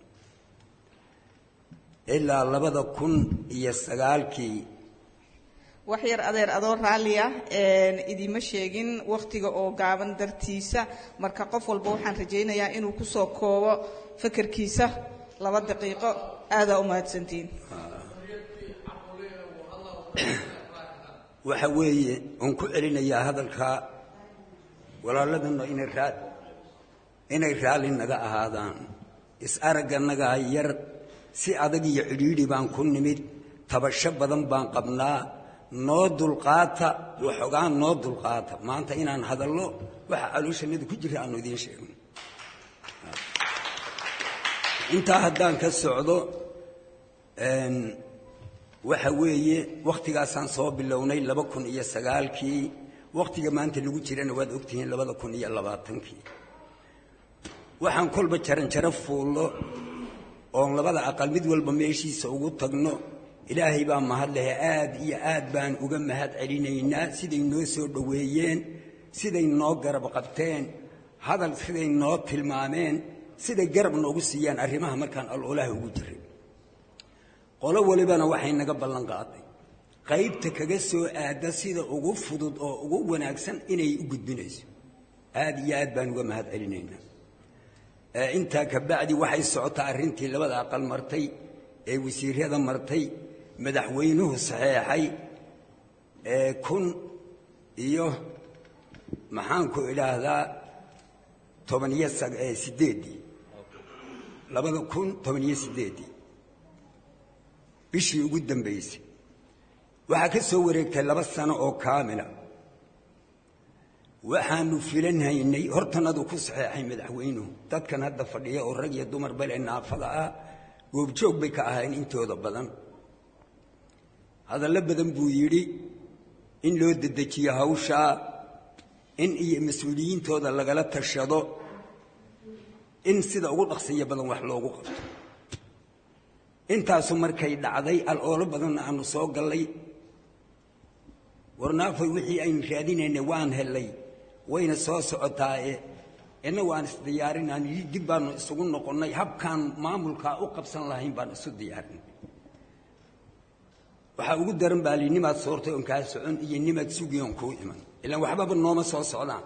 ilaa labada kun iyo sagaalkii wax yar adeer adoo raalliya idiima sheegin wakhtiga oo gaaban dartiisa marka qof walba waxaan rajaynayaa inuu ku soo koobo fakarkiisa laba daqiiqo aadaa u mahadsantiin waxa weeye oon ku celinayaa hadalka walaaladuna inay raa inay raalli naga ahaadaan is-aragganagaa yar si adag iyo cidhiidhi baan ku nimid tabasho badan baan qabnaa noo dulqaata waxoogaan noo dulqaata maanta inaan hadallo waxa calooshanada ku jira aanu idiin sheegno intaa haddaan ka socdo waxa weeye wakhtigaasaan soo bilownay laba kun iyo sagaalkii wakhtiga maanta lagu jirana waad ogtihiin labada kun iyo labaatankii waxaan kolba jaranjaro fuullo oon labada aqal mid walba meeshiisa ugu tagno ilaahay baa mahad lehe aad iyo aad baan uga mahad celinaynaa siday noo soo dhoweeyeen siday noo garab qabteen hadal siday noo tilmaameen siday garab noogu siiyaan arrimaha markaan aloolaha ugu jiray qolo walibana waxay naga ballan qaaday qaybta kaga soo aada sida ugu fudud oo ugu wanaagsan inay u gudbinayso aada iyo aad baan uga mahad celinaynaa intaa kabacdi waxay socotaa arrintii labada aqal martay ee wasiirada martay madaxweynuhu saxeexay kun iyo maxaanku idhaahdaa tobaniyo sideeddii labada kun tobaniyo sideeddii bishii ugu dambaysay waxaa ka soo wareegtay laba sano oo kaamila waxaanu filanhaynay hortanadu ku saxeexay madaxweynuhu dadkan hadda fadhiya oo rag iyo dumar bale naafada ah goobjoog bay ka ahayn intooda badan hadallo badan buu yidhi in loo dedejiyo hawshaa in iyo mas-uuliyiintooda lagala tashado in sida ugu dhaqsiya badan wax loogu qabto intaasu markay dhacday al-oolo badanna aanu soo gallay warnaafay wixii aynu raadinaynay waan hellay wayna soo socotaae innagu aan isdiyaarinaan dib baanu isugu noqonnay habkaan maamulkaa u qabsan lahayn baan isu diyaarinay waxaa ugu daran baa li nimaad soortay oon kaa socon iyo nimaad sugi oon kuu iman ilaan waxbaba nooma soo socdaan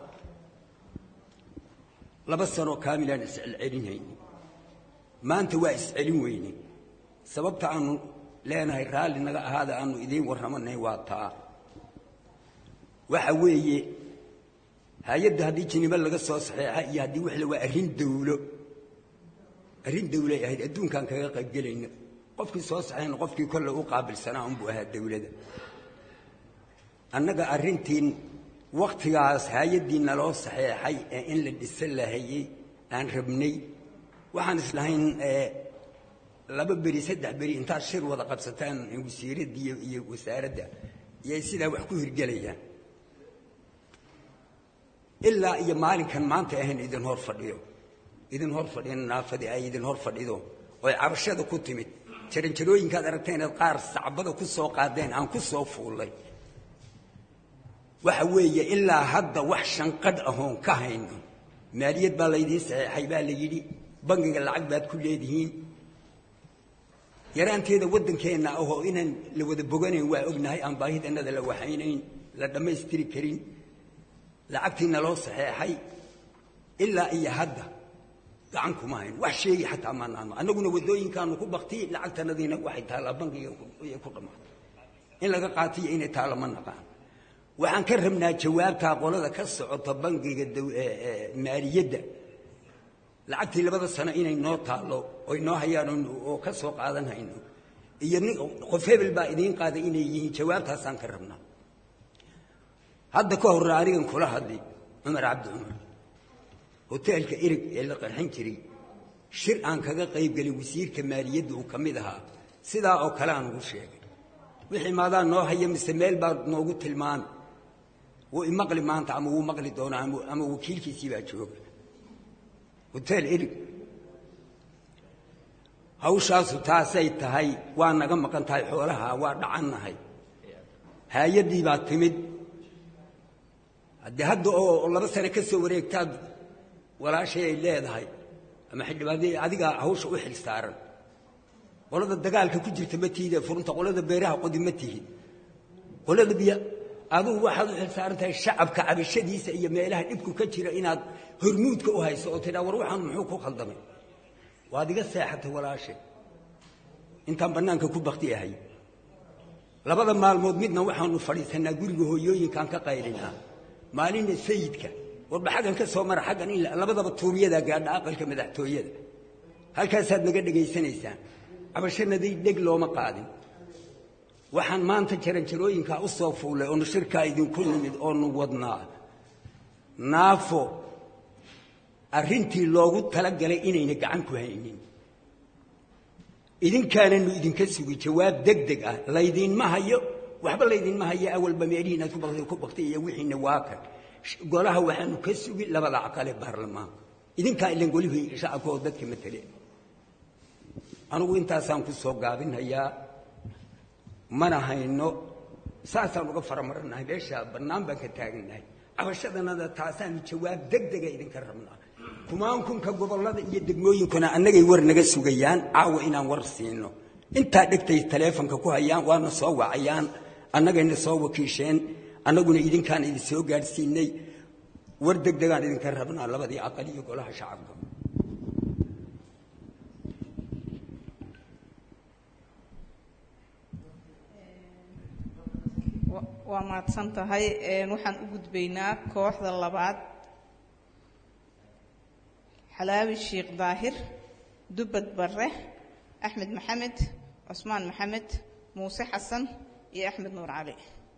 laba sanoo kaamilaan iscelcelinhayni maanta waa iscelin weyne sababta aanu leenahay raalli naga ahaada aanu idiin warramanay waa taa waxa weeye hay-adda haddii jinibo laga soo saxeexa iyo haddii wixle waa arrin dawlo arrin dawlay ahayd adduunkaan kaga qaybgelayno qofkii soo saxeyna qofkii kolle u qaabilsanaa unbuu ahaa dawladda annaga arrintiin wakhtigaas hay-addii naloo saxeexay ee in la dhisa lahayey aan rabnay waxaan islahayn laba beri saddex beri intaad shir wada qabsataan wasiiradda iyo wasaaradda iyay sidaa wax ku hirgelayaan ilaa iyo maalinkan maanta ahayn idin hor fadhiyo idin hor fadhiyan naafadii ay idin hor fadhido oy cabashada ku timid jaranjarooyinkaad aragtay inaad qaar sacbada ku soo qaadeen aan ku soo fuullay waxa weeye ilaa hadda wax shanqadh ahoon ka hayno maaliyad baa laydiin saxeexay baa la yidhi bangiga lacag baad ku leedihiin yaraanteeda waddankeenna ahoo inaan la wada boganayn waa ognahay aan baahidannada la waxaynayn la dhammaystiri karin lacagtiina loo saxeexay ilaa iyo hadda gacan kuma hayn wax sheegi xataa maanaano annaguna waddooyinkaanu ku bakti lacagtanadiina waxay taallaa bangiga ku dhammaatay in laga qaatiyo inay taalla ma naqaan waxaan ka rabnaa jawaabtaa qolada ka socota bangiga maaliyadda lacagtii labada sano inay noo taallo oy noo hayaan oo ka soo qaadan hayno iyo nin qof hebel baa idiin qaaday inay yihiin jawaabtaasaan ka rabnaa hadda ka horre anigan kula hadli cumar cabdi cumar hoteelka ereg ee la qarxin jiray shir aan kaga qayb gelin wasiirka maaliyadda uu ka mid ahaa sidaa oo kale aan ugu sheegay wixii maadaa noo haya mise meel baad noogu tilmaami wuu imaqli maanta ama wuu maqli doonaa ama wakiilkiisii baa jooga hoteel ereg hawshaasu taasay tahay waa naga maqan tahay xoolaha waa dhacannahay hay-addii baa timid haddii hadda oo laba sane ka soo wareegtaad walaashay ay leedahay ama xildhibaanadii adigaa hawsha u xil saaran qolada dagaalka ku jirta ma tiide furunta qolada beeraha qodi ma tihid qolada biyo adugu waxaad u xil saaran tahay shacabka cabashadiisa iyo meelaha dhibku ka jira inaad hormuudka u hayso oo tidhaa war waxaan muxuu ku khaldamay waad iga seexatay walaashay intaan bannaanka ku bakti ahay labada maalmood midna waxaanu fadhiisanaa guriga hooyooyinkaan ka qaylinaa maalinna sayidka warba xaggan ka soo mara xaggan in labadaba tuubiyadaa gaadha aqalka madaxtooyada halkaasaad naga dhegaysanaysaan cabashanadii dheg looma qaadin waxaan maanta jaranjarooyinkaa u soo fuullay oonu shirkaa idinku nimid oonu wadnaa naafo arrintii loogu talagalay inayna gacan ku haynin idinkaananu idinka sugi jawaab deg deg ah laydinma hayo waxba laydinma hayo awalba meelihii inaad ku baktay iyo wixiina waa kan golaha waxaanu ka sugi labada aqale baarlamaanka idinkaa ilan golihii shacabka oo dadka matele anugu intaasaan ku soo gaabinhayaa mana hayno saasaan uga faramaranahay meesha bannaan baan ka taagannahay cabashadanada taasaanu jawaab deg dega idinka rabnaa kumaankunka gobollada iyo degmooyinkuna annagay war naga sugayaan caawa inaan war siino intaa dhegtay taleefonka ku hayaan waana soo wacayaan annagayna soo wakiisheen annaguna idinkaan idin soo gaadhsiinay war degdegaan idinka rabnaa labadii aqal iyo golaha shacabka waa mahadsan tahay waxaan u gudbaynaa kooxda labaad xalaawi sheekh daahir dubbad barre axmed maxamed cusmaan maxamed muuse xasan iyo axmed nuur cali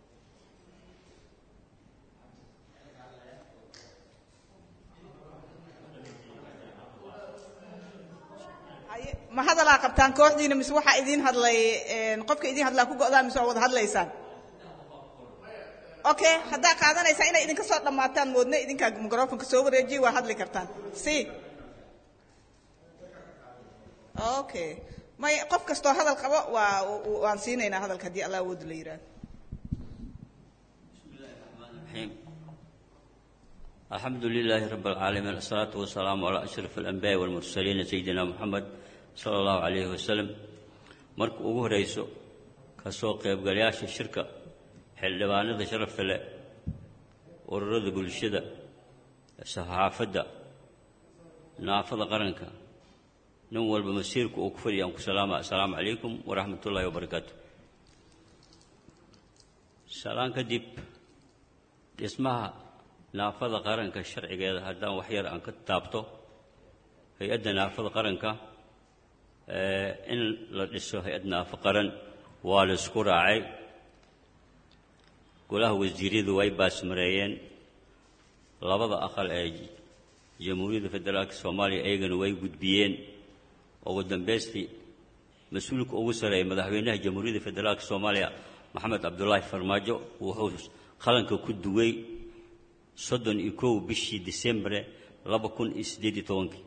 ma hadalaa qabtaan kooxdiina mise waxaa idiin hadlay qofka idiin hadlaa ku go'daa mise waa wada hadlaysaan okay haddaa qaadanaysaa inay idinka soo dhammaataan moodna idinkaa microfonka soo wareejiya waa hadli kartaan si okay may qof kastoo hadal qabo waa waan siinaynaa hadalka haddii allah awoodu la yidhaahdo الحمد لله رب العالمين الصلاة والسلام على أشرف الأنبياء والمرسلين سيدنا محمد صلى الله عليه وسلم مرك ugu horeyso ka soo qaybgalayaasha shirka xildhibaanada sharafta leh ururada bulshada saxaafadda naafada qaranka nin walba masiirka uu ku fadhiya aan ku salaama assalaamu calaykum waraxmat ullaahi wabarakaatu salaan kadib dhismaha naafada qaranka sharcigeeda haddaan wax yar aan ka taabto hay-adda naafada qaranka in la dhiso hay-ad naafo qaran waa la isku raacay golaha wasiiradu way baasmareeyeen labada aqal ee jamhuuriyadda federaalka soomaaliya iyagana way gudbiyeen ugu dambaystii mas-uulka ugu sareeya madaxweynaha jamhuuriyadda federaalka soomaaliya maxamed cabdulaahi farmaajo wuxuu qalanka ku duway soddon iyo kow bishii disembre laba kun iyo siddeed iyo tobankii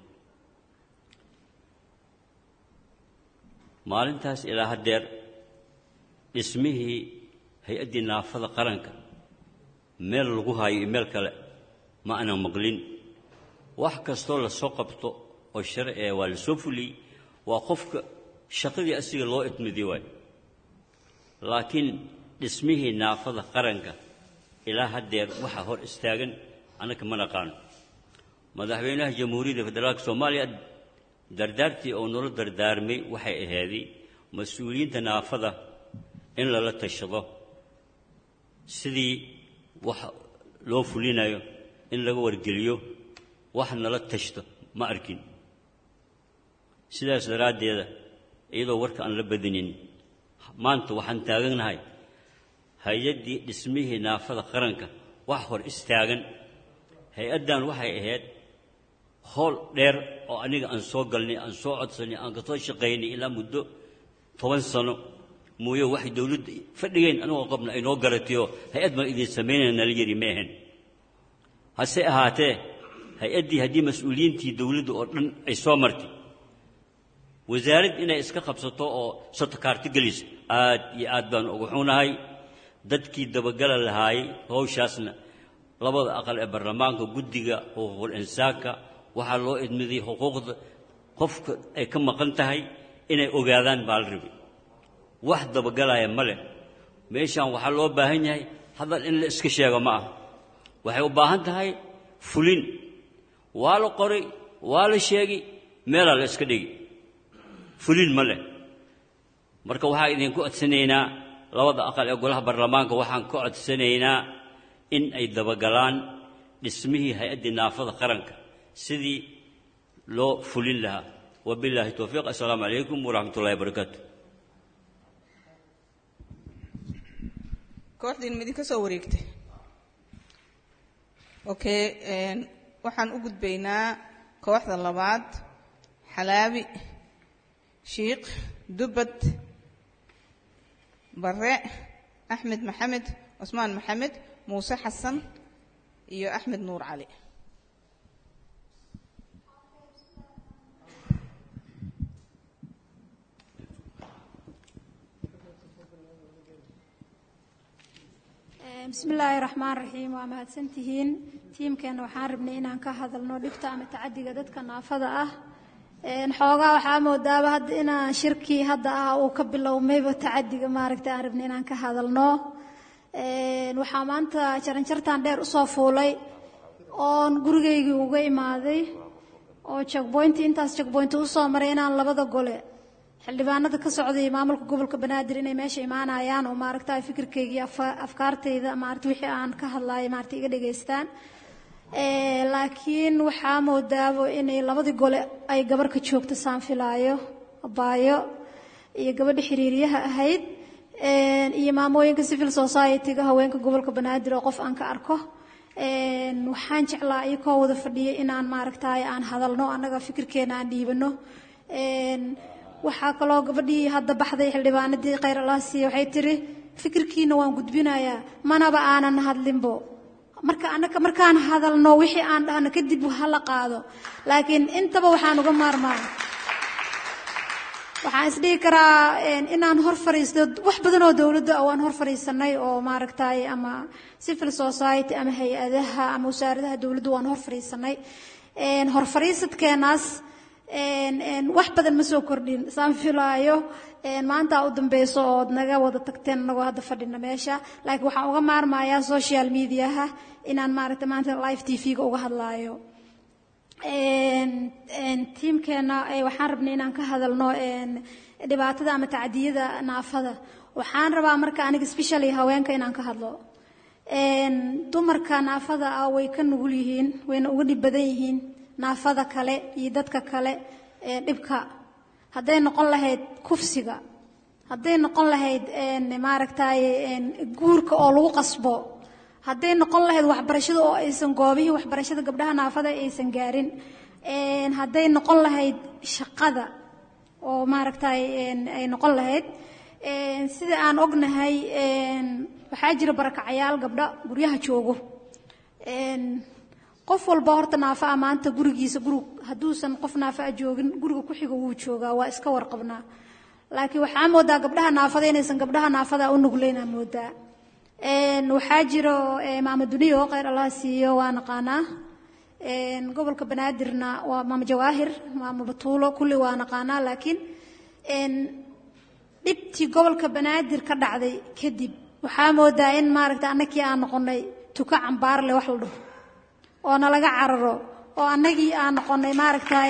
maalintaas ilaa haddeer dhismihii hay-addii naafada qaranka meel lagu haayo iyo meel kale ma aanan maqlin wax kastoo lasoo qabto oo sharci ee waa la soo fuliyey waa qofka shaqadii asiga loo idmidii waay laakiin dhismihii naafada qaranka ilaa haddeer waxaa hor istaagan annaka ma naqaano madaxweynaha jamhuuriyadda federaalka soomaaliya dardaartii oo nolo dardaarmay waxay ahaaday mas-uuliyiinta naafada in lala tashado sidii wax loo fulinayo in laga wargeliyo wax nala tashto ma arkin sidaas daraaddeeda iyadoo warka aan la badinin maanta waxaan taaganahay hay-addii dhismihii naafada qaranka wax hor istaagan hay-addan waxay ahayd howl dheer oo aniga aan soo galnay aan soo codsanay aan ka soo shaqaynay ilaa muddo toban sano mooye waxay dowladda fadhigeen anigoo qabna ay noo garatayoo hay-ad baan idin samaynaya nala yari ma ahayn hase ahaatee hay-addii haddii mas-uuliyiintii dowladda oo dhan ay soo martay wasaarad inay iska qabsato oo sotokaarto geliso aad iyo aad baan uga xunahay dadkii dabagala lahaayey hawshaasna labada aqal ee baarlamaanka guddiga xuquuqul insaanka waxaa loo idmiday xuquuqda qofka ay ka maqan tahay inay ogaadaan baa la rabay wax dabagalaya ma leh meeshaan waxaa loo baahan yahay hadal in la iska sheego ma aha waxay u baahan tahay fulin waa la qoray waa la sheegay meelaa la iska dhigi fulin ma leh marka waxaa idinku codsanaynaa labada aqal ee golaha baarlamaanka waxaan ka codsanaynaa in ay dabagalaan dhismihii hay-addii naafada qaranka sidii loo fulin lahaa wabilaahi towfiiq assalaamu calaykum waraxmat ullahi wabarakaatu kooxdiin ma idinka soo wareegtay okay waxaan u gudbaynaa kooxda labaad xalaabi shiikh dubbad bare axmed maxamed cusmaan maxamed muuse xasan iyo axmed nuur cali bismi illaahi raxmaan raxiim waa mahadsantihiin tiimkeenna waxaan rabnay inaan ka hadalno dhibta ama tacadiga dadka naafada ah xoogaa waxaa moodaaba hadda inaan shirkii hadda ah uu ka bilowmayba tacadiga maaragta aan rabna inaan ka hadalno waxaa maanta jaranjartan dheer usoo fuulay oon gurigaygii uga imaaday oo jagboynti intaas jagboynti usoo maray inaan labada gole xildhibaanada ka socday maamulka gobolka banaadir inay meesha imaanayaan oo maaragta fikirkaygii afkaartayda maarata wixii aan ka hadlayo maarata iga dhegaystaan laakiin waxaa moodaabo inay labadii gole ay gabar ka joogto saan filaayo baayo iyo gabadha xiriiryaha ahayd iyo maamooyinka civil society-ga haweenka gobolka banaadir oo qof aan ka arko waxaan jeclaa iyakoo wada fadhiyay inaan maaragtay aan hadalno annaga fikirkeena aan dhiibano waxaa kaloo gabadhii hadda baxday xildhibaanadii khayr allah siiye waxay tiri fikirkiina waan gudbinayaa manaba aanan hadlinbo marka anaka markaan hadalno wixii aan dhahno kadib hala qaado laakiin intaba waxaan uga maarmaa waxaan isdhihi karaa inaan hor fariisto wax badan oo dowladda waan hor fariisanay oo maaragtay ama civil society ama hay-adaha ama wasaaradaha dowladda waan hor fariisanay hor fariisadkeenaas wax badan ma soo kordhin saan filaayo maanta u dambeyso ood naga wada tagteen anagoo hadda fadhina meesha laakiin waxaan uga maarmayaa social mediaha inaan maaragta maanta live t v-ga uga hadlaayo tiimkeena waxaan rabnay inaan ka hadalno dhibaatada ama tacdiyada naafada waxaan rabaa marka aniga specially haweenka inaan ka hadlo dumarka naafada ah way ka nugul yihiin wayna uga dhib badan yihiin naafada kale iyo dadka kale dhibka hadday noqon lahayd kufsiga hadday noqon lahayd maaragtay guurka oo lagu qasbo hadday noqon lahayd waxbarashada oo aysan goobihii waxbarashada gabdhaha naafada aysan gaarin hadday noqon lahayd shaqada oo maaragtay ay noqon lahayd sida aan ognahay waxaa jira barakacayaal gabdha guryaha joogo qof walba horta naafa a maanta gurigiisa gurig hadduusan qof naafa a joogin guriga ku xiga wuu joogaa waa iska warqabnaa laakiin waxaa moodaa gabdhaha naafada inaysan gabdhaha naafada u nugleynaa moodaa waxaa jiro maama duniyo khayr allah siiyo waa naqaanaa gobolka banaadirna waa maama jawaahir maama batuulo kulli waa naqaanaa laakiin dhibtii gobolka banaadir ka dhacday kadib waxaa moodaa in maaragta annakii aan noqonay tuka cambaarle wax la dhaho oo nalaga cararo oo annagii aan noqonay maaragtay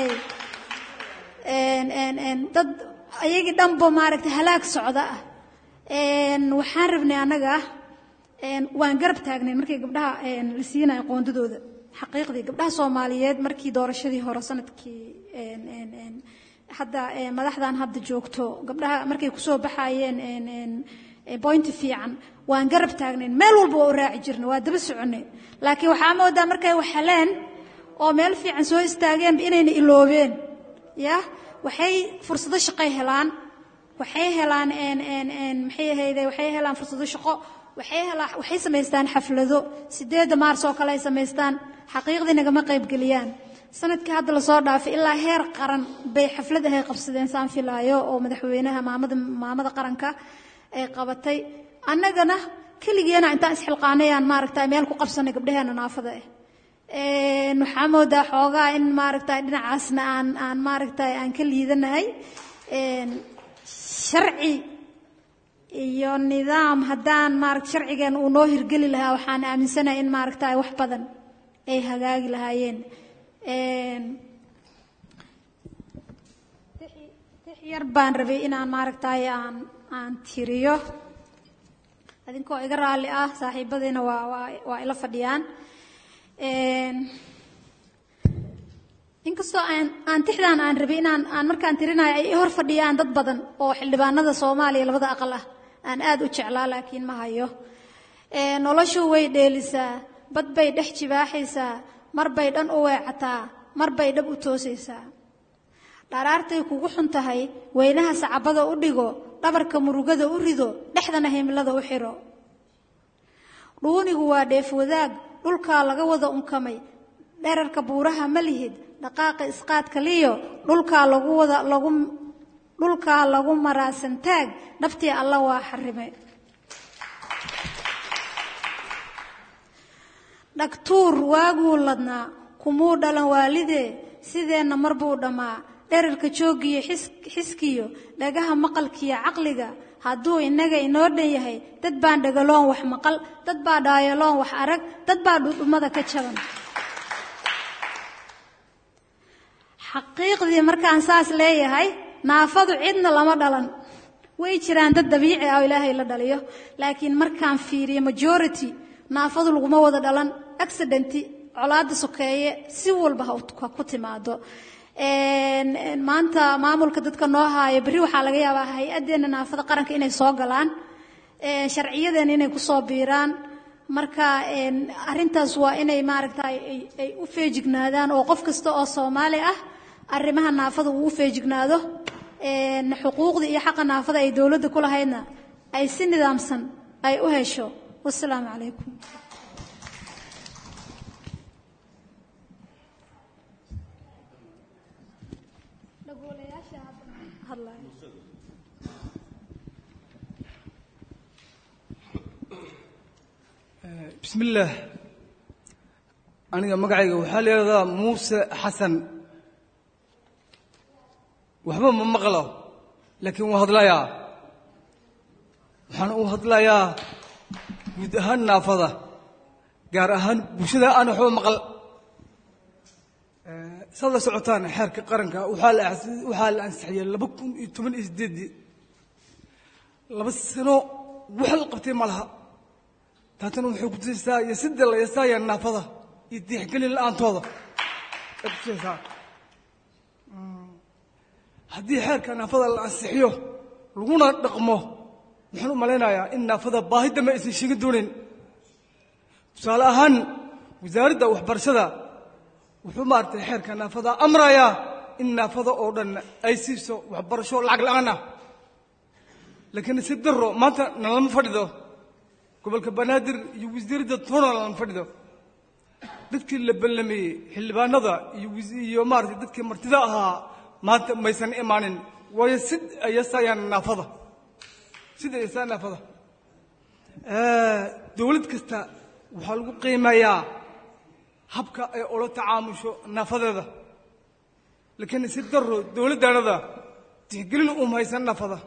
dad ayagii dhanba maaragta halaag socda ah waxaan rabnay annaga waan garab taagnay markii gabdhaha la siinayo qoondadooda xaqiiqdii gabdhaha soomaaliyeed markii doorashadii hore sanadkii hadda madaxdan hadda joogto gabdhaha markay kusoo baxayeen boynti fiican waan garab taagnayn meel walba waa u raaci jirnay waa daba soconay laakiin waxaa moodaa markay waxheleen oo meel fiican soo istaageenba inayna iloobeen ya waxay fursado shaqay helaan waxay helaan maxay ahayde waxay helaan fursado shaqo waxay helaan waxay samaystaan xaflado sideedda maars oo kale ay samaystaan xaqiiqdii nagama qaybgeliyaan sanadkii hadda lasoo dhaafay ilaa heer qaran bay xaflad ahay qabsadeen saan filaayo oo madaxweynaha maamada maamada qaranka ay qabatay annagana keligeena intaan isxilqaanay aan maaragta meel ku qabsanay gabdhaheena naafada ah waxaa moodaa xoogaa in maaragta dhinacaasna aan aan maaragta aan ka liidanahay sharci iyo nidaam haddaan maaragta sharcigeena uu noo hirgeli lahaa waxaan aaminsanahay in maaragta wax badan ay hagaagi lahaayeen tix yar baan rabay inaan maaragtay aan aan tiriyo adinkoo iga raalli ah saaxiibadiina waa waa waa ila fadhiyaan inkastoo aan aan tixdaan aan rabay inaan aan markaan tirinayo ay hor fadhiyaan dad badan oo xildhibaanada soomaaliya labada aqal ah aan aad u jeclaa laakiin ma hayo noloshu way dheelisaa bad bay dhex jibaaxaysaa mar bay dhan u weecataa mar bay dhab u toosaysaa dharaartay kugu xun tahay weynaha sacabada u dhigo dhabarka murugada u rido dhexdana himilada u xiro dhuunigu waa dheef wadaag dhulkaa laga wada unkamay dherarka buuraha ma lihid dhaqaaqa isqaadka liyo dhulkaa lagu wada lagu dhulkaa lagu maraasantaag dhabtii alla waa xarimay dhagtuur waaguu ladnaa kumuu dhalan waalidee sideenna mar buu dhammaa dherarka joogiyo xiskiyo dhagaha maqalkiyo caqliga hadduu innaga inoo dhan yahay dad baan dhagaloon wax maqal dad baa dhaayaloon wax arag dad baa dhudhummada ka jaban xaqiiqdii markaan saas leeyahay naafadu cidna lama dhalan way jiraan dad dabiici ah oo ilaahay la dhaliyo laakiin markaan fiiriyo majority naafadu laguma wada dhalan accidenti colaada sokeeye si walba ha ku timaado maanta maamulka dadka noo haayo berri waxaa laga yaabaa hay-addeena naafada qaranka inay soo galaan sharciyadeena inay kusoo biiraan marka arintaas waa inay maaragta ay u feejignaadaan oo qof kasta oo soomaali ah arrimaha naafada uu u feejignaado xuquuqda iyo xaqa naafada ay dowladda ku lahaydna ay si nidaamsan ay u hesho wasalaamu calaykum بسم الله aniga magacayga waxaa la yidhahdaa muuse xasan waxba ma maqlo laakiin waan hadlayaa waxaan u hadlayaa guud ahaan naafada gaar ahaan bulshada aan waxba maqal saad la socotaan xeerka qaranka waxaa la waxaa la ansixiyey laba kun iyo toban iyo sideeddii laba sano wax la qabtay ma laha taatana waxay ku tusaysaa iyo sida la yasaaya naafada iyo diixgelin la-aantooda ay ku tusaysaa haddii xeerka naafada la ansixiyo laguna dhaqmo waxaan u malaynayaa in naafada baahi dambe aysan sheegin doonayn tusaale ahaan wasaaradda waxbarashada wuxuu maaragtay xeerka naafada amrayaa in naafada oo dhan ay siiso waxbarasho lacag la-aan ah laakiin si daro maanta nalama fadhido gobolka banaadir iyo wasiiradda toona nalama fadhido dadkii la ballameeyey xildhibaanada iyo iyo maaragtay dadkii martida ahaa maanta maysan imaanin waayo sid ayasayaan naafada sida ayasayaan naafada dowlad kasta waxaa lagu qiimeeyaa habka ay ula tacaamusho naafadeeda laakiin si daro dowladdaanada tixgelin uma haysan naafada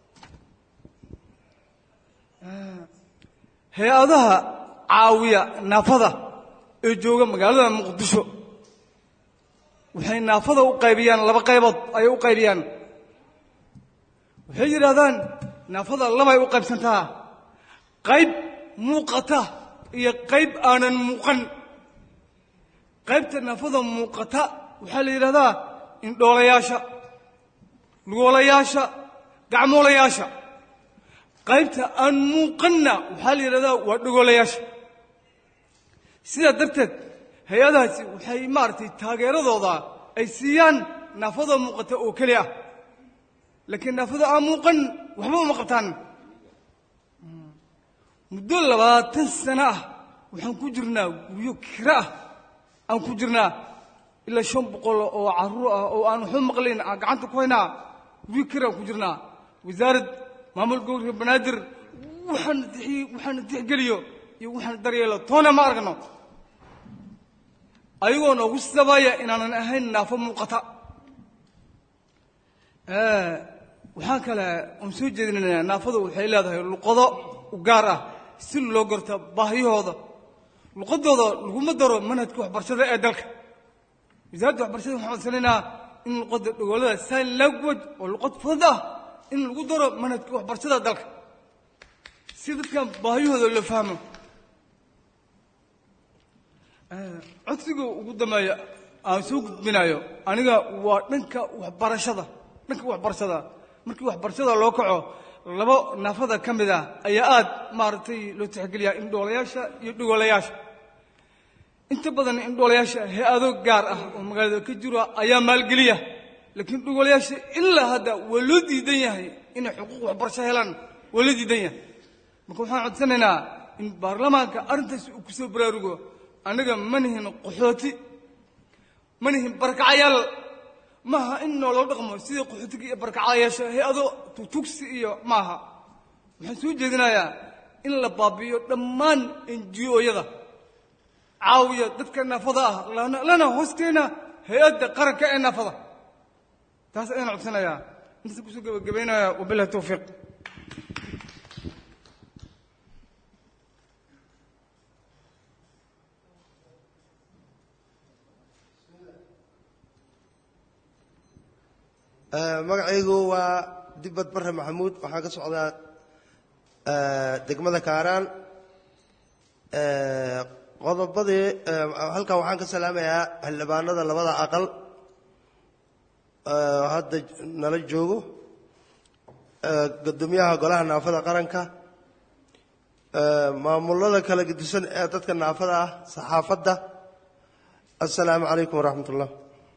hay-adaha caawiya naafada ee jooga magaalada muqdisho waxay naafada u qaybiyaan laba qaybood ayay u qaybiyaan waxay yidhaahdaan naafada labay u qaybsantaa qayb muuqata iyo qayb aanan muuqan qaybta naafada muuqata waxaa la yidhahdaa indhoolayaasha lugoolayaasha gacmoolayaasha qaybta aan muuqanna waxaa la yidhahdaa waa dhogoolayaasha sidaa darteed hay-adahaasi waxay maaragtay taageeradooda ay siiyaan naafada muuqata oo keli ah laakiin naafada aan muuqan waxba uma qabtaan muddo labaatan sano ah waxaan ku jirnaa guryo kira ah aan ku jirnaa ilaa shan boqol oo carruur ah oo aan waxba maqlayn aan gacanta ku haynaa guryo kira aan ku jirnaa wasaarad maamul gobolka banaadir waxaan waxaana tixgeliyo iyo waxaana daryeelo toona ma aragno ayagoo noogu sabaya inaanan ahayn naafo muuqata waxaan kale aan soo jeedinaynaa naafadu waxay leedahay luqado u gaar ah si loo garta baahiyahooda luqadooda laguma daro manhajka waxbarashada ee dalka wasaaradda waxbarashada waxaan codsanaynaa in luqadda dhogoolada sign language oo luqad fudud ah in lagu daro manhajka waxbarashada dalka si dadkan baahiyahooda loo fahmo codsiga ugu dambeeya aan soo gudbinayo aniga waa dhanka waxbarashada dhanka waxbarashada markii waxbarashada loo kaco laba naafada ka mid ah ayaa aad maaragtay loo tixgeliyaa indhoolayaasha iyo dhogoolayaasha inta badan indhoolayaasha hay-ado gaar ah oo magaalada ka jiro ayaa maalgeliya laakiin dhogoolayaasha ilaa hadda waa loo diidan yahay inay xuquuq waxbarasho helaan waa loo diidan yahay marka waxaan codsanaynaa in baarlamaanka arrintaas uu ku soo baraarugo annaga ma nihin qaxooti ma nihin barakacayaal maaha in nooloo dhaqmo sidii qaxootiga iyo barakacayaasha hay-ado tugtugsi iyo maaha waxaan soo jeedinayaa in la baabi'iyo dhammaan enji-ooyada caawiya dadka naafada ah lana hoosteena hay-adda qaranka ee naafada taas ayaan codsanayaa intaas kusoo gebagabaynaya wabilahi towfiiq magacaygu waa dibbad barre maxamuud waxaan ka socdaa degmada kaaraan qodobadii halkan waxaan ka salaamayaa xildhibaanada labada aqal hadda nala joogo guddoomiyaha golaha naafada qaranka maamulada kala gedisan ee dadka naafada ah saxaafadda assalaamu calaykum waraxmat ullah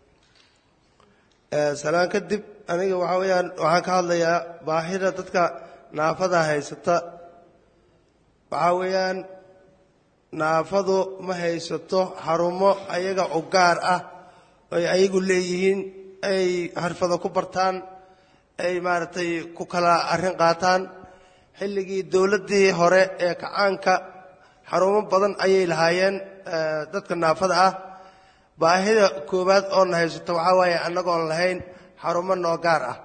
salaan kadib aniga waxaa weeyaan waxaan ka hadlayaa baahida dadka naafada haysata waxaa weeyaan naafadu ma haysato xarumo ayaga u gaar ah ay ayagu leeyihiin ay xirfado ku bartaan ay maaragtay ku kala arrin qaataan xilligii dowladdii hore ee kacaanka xarumo badan ayay lahaayeen dadka naafada ah baahida koowaad oona haysato waxaa waaye annagoon lahayn xarumo noo gaar ah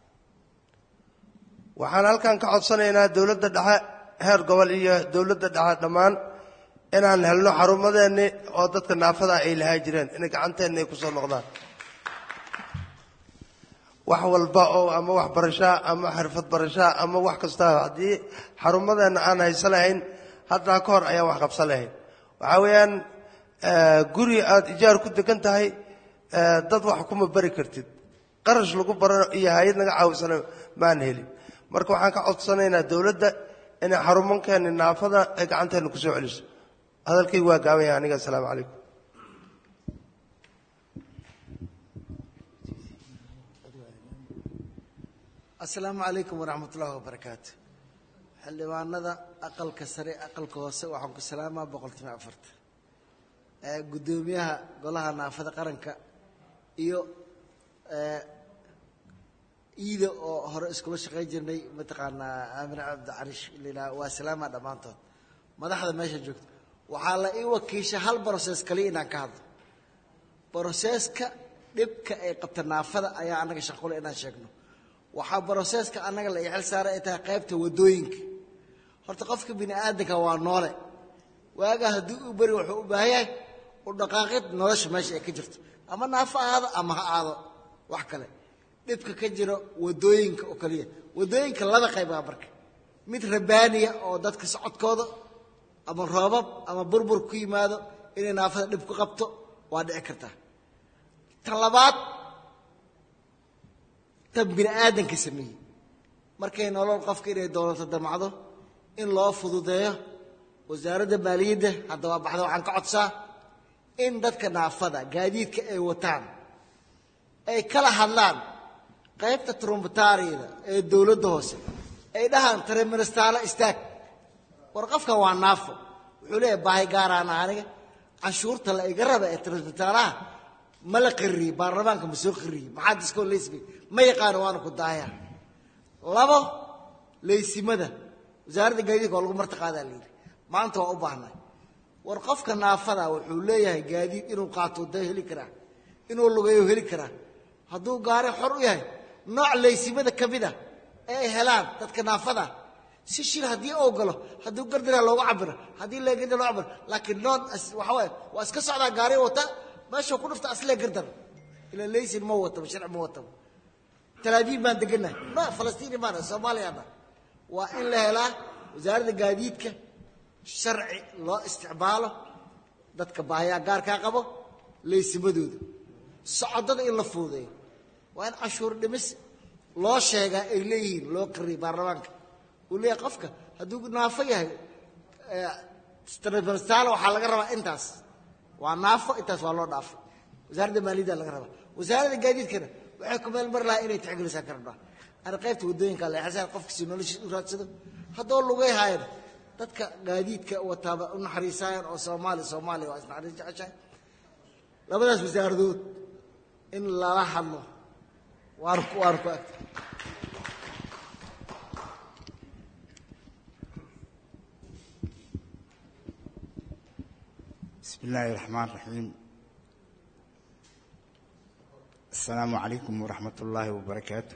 waxaan halkan ka codsanaynaa dowladda dhexe heer gobol iyo dowladda dhexe dhammaan inaan helno xarumadeenni oo dadka naafada ay lahaa jireen inay gacanteenna ay ku soo noqdaan wax walba oo ama wax barashaa ama xirfad barashaa ama wax kastaa haddii xarumadeenna aan haysan lahayn haddaa ka hor ayaan wax qabsan lahayn waxaa weeyaan guri aad ijaar ku degan tahay dad wax kuma bari kartid qarash lagu baro iyo hay-ad naga caawisana maan helin marka waxaan ka codsanaynaa dowladda inay xarumankeeni naafada ay gacanteena ku soo celiso hadalkaygu waa gaaban yahay aniga assalaamu calaykum asalaamu calaykum waraxmat ullahi wabarakaatu xildhibaanada aqalka sare aqalka hoose waxaan ku salaamaa boqolkiiba afartan guddoomiyaha golaha naafada qaranka iyo iida oo hore iskula shaqayn jirnay mataqaanaa aamine cabdicariish lilaa waa salaama dhammaantood madaxda meesha joogta waxaa la ii wakiisha hal broses kaliya inaan ka hadlo broseska dhibka ay qabta naafada ayaa annaga shaqule inaan sheegno waxaa broseska annaga la ixel saaray ay tahay qaybta waddooyinka horta qofka bini aadanka waa noole waagaa haddii u beri wuxuu u baahan yahay u dhaqaaqid nolosha meesha ay ka jirto ama naafo ahaado ama ha aado wax kale dhibka ka jiro waddooyinka oo kaliya waddooyinka laba qaybaa marka mid rabaaniya oo dadka socodkooda ama roobab ama burbur ku yimaado inay naafada dhib ku qabto waa dhici kartaa tan labaad tan bini aadanka sameeyey markay nolol qofka inay dowlato damacdo in loo fududeeyo wasaaradda maaliyadda hadda waa baxda waxaan ka codsaa in dadka naafada gaadiidka ay wataan ay kala hadlaan qaybta trumbataariyada ee dowladda hoose ay dhahaan tareministaalo istaag war qofkan waa naafo wuxuu leeyahay baahi gaaraana aniga canshuurta la iga raba ee tareministaalaha ma la qariyey baarlamaanka ma soo qariyey maxaa diskoo leysmay ma yaqaano waana ku daahaya labo leysimada wasaaradda gaadiidka waa lagu martiqaadaa la yidhi maanta waa u baahnay war qofka naafada wuxuu leeyahay gaadiid inuu qaato da heli karaa inuu lugeeyo heli karaa hadduu gaari xor u yahay nooc leysimada ka mid a ee ay helaan dadka naafada si shil haddii uu galo hadduu gardiraa loogu cabiro haddii leegada loo cabiro laakiin noon waxa waaye waa iska socdaa gaari wata meeshuu ku dhufta aslee gardar ila leysin ma wataba sharci ma wataba talaabiib baan degannahay no falastiini maana soomaaliyaana waa in la helaa wasaaradda gaadiidka sharci loo isticmaalo dadka baahiyaa gaarkaa qabo leysimadooda socodada in la fuudeeyo waa in cashuur dhimis loo sheegaa ay leeyihiin loo qariyay baarlamaanka uu leeyahay qofka hadduu naafo yahay tribunstaal waxaa laga rabaa intaas waa naafo intaas waa loo dhaafay wasaaradda maaliyadda laga rabaa wasaaradda gaadiidkana waxay ku meel mari lahaa inay tixgelisaan ka rabnaa ana qaybta waddooyinka leexasaan qofkasi noloshiis u raadsado haddoo lugay haayana dadka gaadiidka wataaba u naxariisaayaan oo soomaali soomaaliya waa isnaxariis jeceshahay labadaas wasaaradood in lala hadlo waan ku waan ku agta بسم الله الرحمن الرحيم asalaamu calaykum waraxmat ullaahi wabarakaatu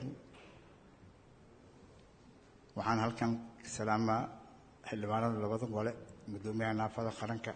waxaan halkan ka salaamaa xildhibaanada labada gole guddoomiyaha naafada qaranka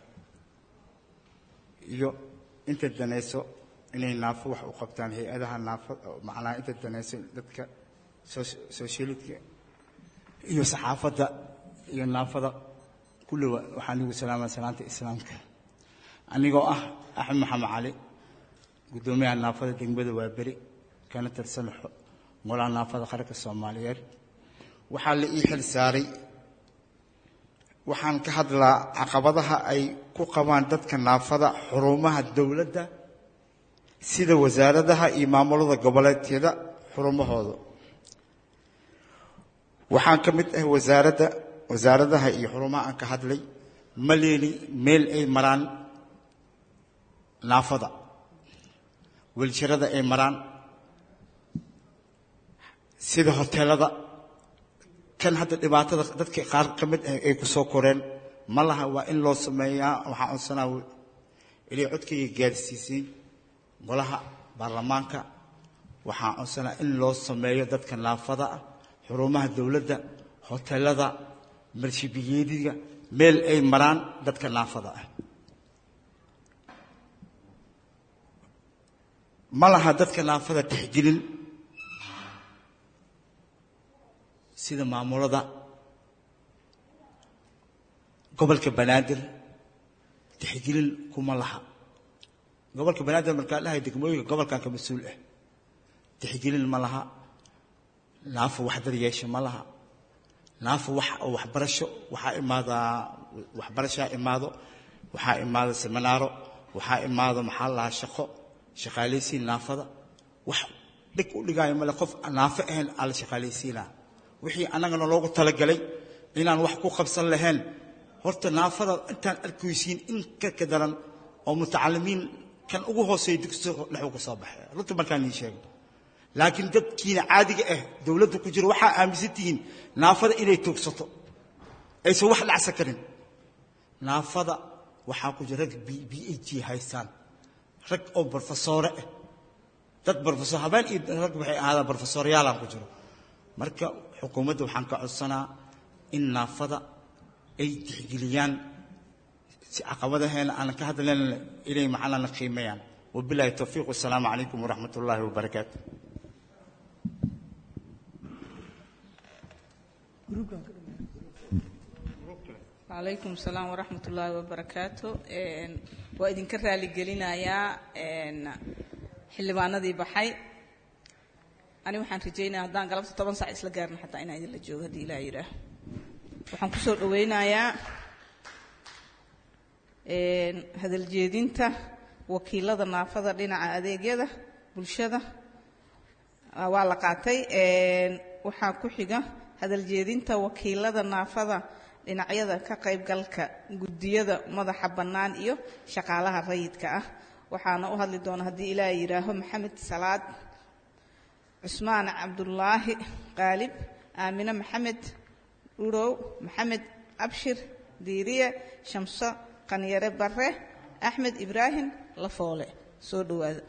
iyo inta danayso inay naafo wax u qabtaan hay-adaha naafada macnaha inta danayso dadka sooshialidka iyo saxaafadda iyo naafada kulliba waxaan igu salaamaa salaanta islaamka anigoo ah axmed maxamed cali guddoomiyaha naafada degmada waaberi kana tirsan golaha naafada qaranka soomaaliyeed waxaa la ii xil saaray waxaan ka hadlaa caqabadaha ay ku qabaan dadka naafada xurumaha dowladda sida wasaaradaha iyo maamulada goboleedyada xurumahooda waxaan ka mid ah wasaaradda wasaaradaha iyo xurumaha aan ka hadlay ma leeli meel ay maraan naafada welshirada ay maraan sida hoteelada kan hadda dhibaatada dadka qaar ka mid ah ay ku soo koreen ma laha waa in loo sameeyaa waxaan codsanaa ilay codkayga gaarsiisay golaha baarlamaanka waxaan codsanaa in loo sameeyo dadka naafada ah xurumaha dowladda hoteelada marshibiyeediga meel ay maraan dadka naafada ah ma laha dadka naafada tixgelin sida maamulada gobolka banaadir tixgelin kuma laha gobolka banaadir markaa dhahay degmooyinka gobolkan ka mas-uul ah tixgelin ma laha naafo wax daryeesha ma laha naafo wax oo waxbarasho waxaa imaadaa waxbarashaa imaado waxaa imaada seminaaro waxaa imaado maxaa lahaa shaqo shaqaalaysiin naafada wax dhig u dhigaayo male qof naafo ahayn aa la shaqaalaysiinaa wixii annagana loogu talagalay inaan wax ku qabsan lahayn horta naafada intaan arkaysiin in ka ka daran oo mutacalimiin kan ugu hooseeya dugsiga dhexuu ka soo baxay runta markaan ii sheego laakiin dadkiina caadiga ah dowladda ku jira waxaa aaminsan tihiin naafada inay toogsato aysan wax dhacsan karin naafada waxaa ku jira rag b h g haystaan rag oo barofesoore ah dad barofesor habeen iyo rag waxay ahaadaan barofesoryaalaan ku jiro marka xukuumadda waxaan ka codsanaa in naafada ay tixgeliyaan si caqabadaheena aanan ka hadlayn inay macnana qiimeeyaan wabilaahi towfiiq wasalaamu calaykum waraxmat ullaahi wabarakaatu calaykum salaam waraxmat ullaahi wabarakaatu waa idinka raaligelinayaa xildhibaanadii baxay ani waxaan rajaynaya haddaan galabta toban sac isla gaarna xataa inaan idinla joogo haddii ilaa yidhaah waxaan kusoo dhaweynayaa hadaljeedinta wakiilada naafada dhinaca adeegyada bulshada waa la qaatay waxaa ku xiga hadaljeedinta wakiilada naafada dhinacyada ka qaybgalka guddiyada madaxa bannaan iyo shaqaalaha rayidka ah waxaana u hadli doona haddii ilaaha yidhaaho maxamed salaad cusmaan cabdulaahi qaalib aamine maxamed urow maxamed abshir diiriye shamso qanyare bare axmed ibraahim lafoole soo dhowaada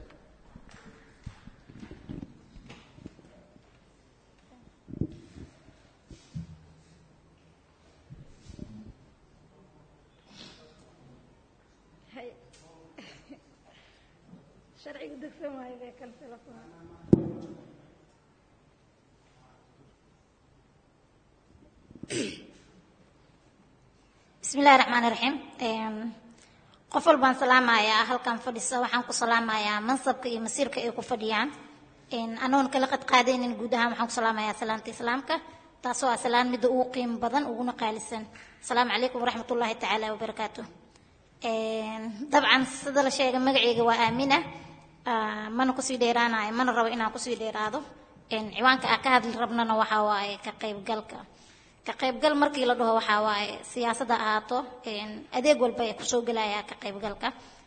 sharciga degsan waayo bee kale telefoon bismi illahi raxmaan iraxiim qof walbaan salaamayaa halkan fadhisa waxaan ku salaamayaa mansabka iyo masiirka ay ku fadhiyaan anoon kala qadqaadaynin guud ahaan waxaan ku salaamayaa salaanta islaamka taasoo ah salaan midda ugu qiimo badan uguna qaalisan asalaamu calaykum waraxmat ullaahi tacaala wabarakaatu dabcan sida la sheegay magaceyga waa aamina mana kusii dheeraanayo mana rabo inaan kusii dheeraado ciwaanka aan ka hadli rabnana waxaa waaye ka qaybgalka ka qaybgal markii la dhaho waxaa waaye siyaasadda ahaato adeeg walba ee kusoo gelaya ka qaybgalka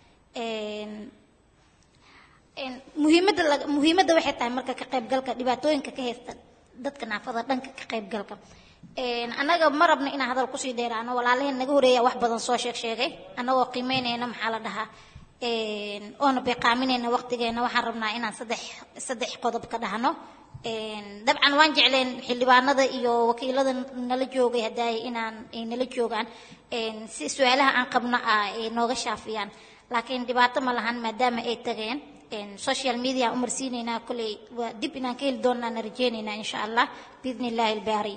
muhiimadda la muhiimadda waxay tahay marka ka qaybgalka dhibaatooyinka ka haysta dadka naafada dhanka ka qaybgalka annaga ma rabno inaan hadal kusii dheeraano walaalaheen naga horeeya wax badan soo sheeg sheegay annagoo qiimeynayna maxaa la dhahaa oona beeqaaminayna waqtigeena waxaan rabnaa inaan saddex saddex qodob ka dhahno dabcan waan jecleen xildhibaanada iyo wakiilada nala joogay haddaay inaan ay nala joogaan si su-aalaha aan qabno ah ay nooga shaafiyaan laakiin dhibaato ma lahan maadaama ay tageen social media aan umarsiinaynaa kolley waa dib inaan ka heli doonaan rajeynaynaa insha allah biidni illaahi albaari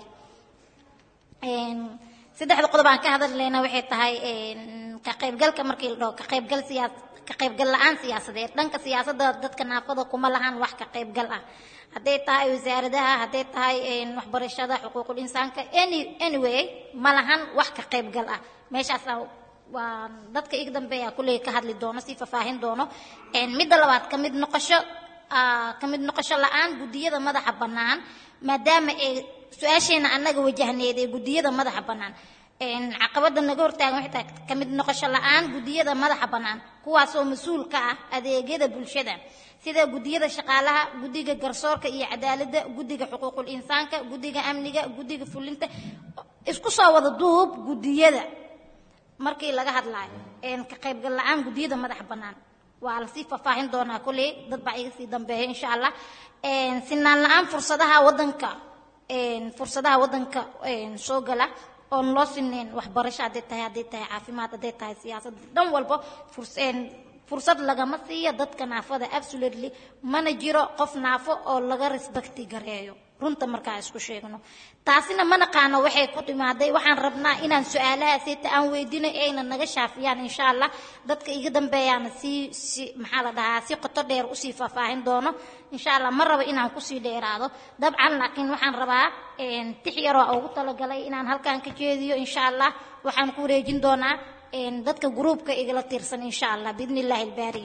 saddexda qodob aan ka hadlayna waxay tahay ka qaybgalka markii la dhaho ka qaybgal siyaa ka qaybgal la-aan siyaasadeed dhanka siyaasadda dadka naafada kuma lahan wax ka qaybgal ah hadday tahay wasaaradaha hadday tahay waxbarashada xuquuqul insaanka any anyway ma lahan wax ka qaybgal ah meeshaas waa dadka iga dambeeya kulley ka hadli doono si faahfaahin doono midda labaad ka mid noqosho ka mid noqosho la-aan guddiyada madaxa bannaan maadaama ay su-aasheena annaga wajahneed ee guddiyada madaxa bannaan caqabada naga hortaagan waxay tahay ka mid noqosho la-aan guddiyada madaxa bannaan kuwaasoo mas-uul ka ah adeegyada bulshada sida guddiyada shaqaalaha guddiga garsoorka iyo cadaaladda guddiga xuquuqul insaanka guddiga amniga guddiga fulinta isku soo wada duub guddiyada markii laga hadlaayo ka qaybgal la-aan guddiyada madaxa bannaan waa lasii faahfaahin doonaa kolley dad baa iga sii dambeeya insha allah sinaan la-aan fursadaha waddanka fursadaha waddanka soo gala oon loo sineen waxbarasho hadday tahay hadday tahay caafimaad hadday tahay siyaasad dhan walba fursad lagama siiyo dadka naafada absolutely mana jiro qof naafo oo laga respecti gareeyo runta markaa isku sheegno taasina ma naqaano waxay ku timaaday waxaan rabnaa inaan su-aalahaasita aan weydino ayna naga shaafiyaan insha allah dadka iga dambeeyaana si si maxaa la dhahaa si qoto dheer usii faahfaahin doono insha allah ma rabo inaan kusii dheeraado dabcan laakiin waxaan rabaa tix yaroo ugu talagalay inaan halkaan ka jeediyo insha allah waxaan ku wareejin doonaa dadka gruubka igala tiirsan insha allah biidni illaahi albaari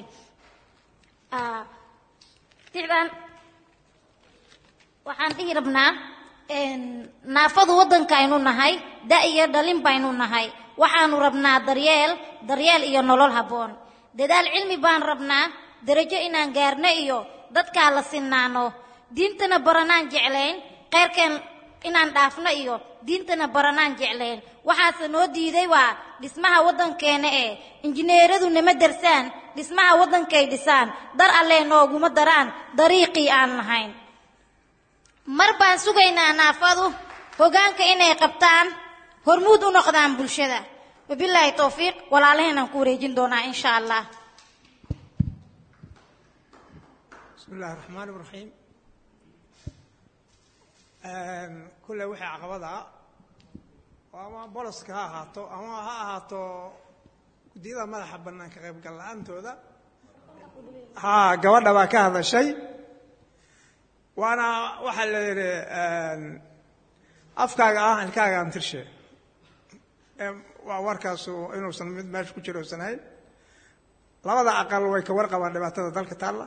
tixdan waxaan dhihi rabnaa naafadu waddanka aynu nahay da iyo dhalin baynu nahay waxaanu rabnaa daryeel daryeel iyo nolol habboon dadaal cilmi baan rabnaa darajo inaan gaarno iyo dadkaa la sinaano diintana baranaan jeclayn kheyrkeen inaan dhaafno iyo diintana baranaan jeclayn waxaase noo diiday waa dhismaha waddankeena ee injineeradu nama darsaan dhismaha waddankay dhisaan dar allee nooguma daraan dariiqii aan lahayn mar baan sugaynaa naafadu hoggaanka inay qabtaan hormuud u noqdaan bulshada wabilaahi towfiiq walaalaheenaan ku wareejin doonaa insha allah bismi illaahi raxmaan iraxiim kulle wixii caqabada ama boloska ha ahaato ama ha ahaato guddiyada madaxa bannaan ka qaybgal la-aantooda ha gabadha baa ka hadashay waana waxaa la yidhi afkaaga ah ilkaaga aan tirshe waa warkaasu inuusan mid meesha ku jiro usan ahayn labada aqal way ka warqabaan dhibaatada dalka taalla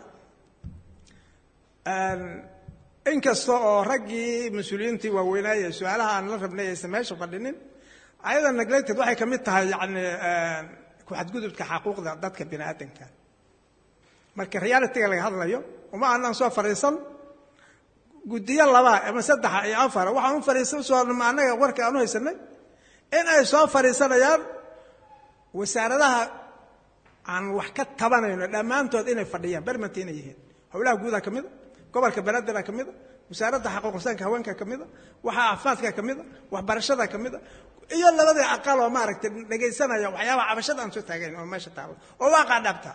inkasta oo raggii mas-uuliyiintii waaweynaaye su-aalaha aan la rabnay aysan meesha fadhinin ayada neglected waxay ka mid tahay yani ku-xadgudubka xaquuqda dadka bini aadanka marka realityga laga hadlayo uma aanaan soo fadhiisan guddiyo laba ama saddexa iyo afara waxaan u fadhiisan soo annaga warka aan u haysanay in ay soo fadhiisanayaan wasaaradaha aan wax ka tabanayno dhammaantood inay fadhiyaan bermanti inay yihiin howlaha guudaa ka mida gobolka banaadir ka mida wasaaradda xaquuqinsaanka haweenka ka mida waxa caafimaadka ka mida waxbarashada ka mida iyo labadii aqal oo maaragtay dhegaysanaya waxyaabaha cabashada aan soo taagayn oo meesha taalo oo waaqaa dhabta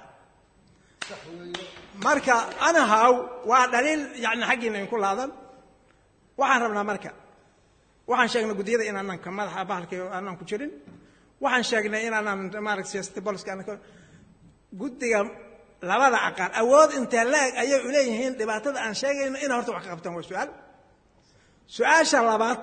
marka anahaw waa dhaliil yani xaggiina inku laadan waxaan rabnaa marka waxaan sheegnay guddiyada inaanan ka madaxa bahalka aanan ku jirin waxaan sheegnay inaanan maarata siyaasati boliska aanan guddiga labada aqal awood intee la-eg ayay u leeyihiin dhibaatada aan sheegayno inay horta wax ka qabtaan waa su-aal su-aasha labaad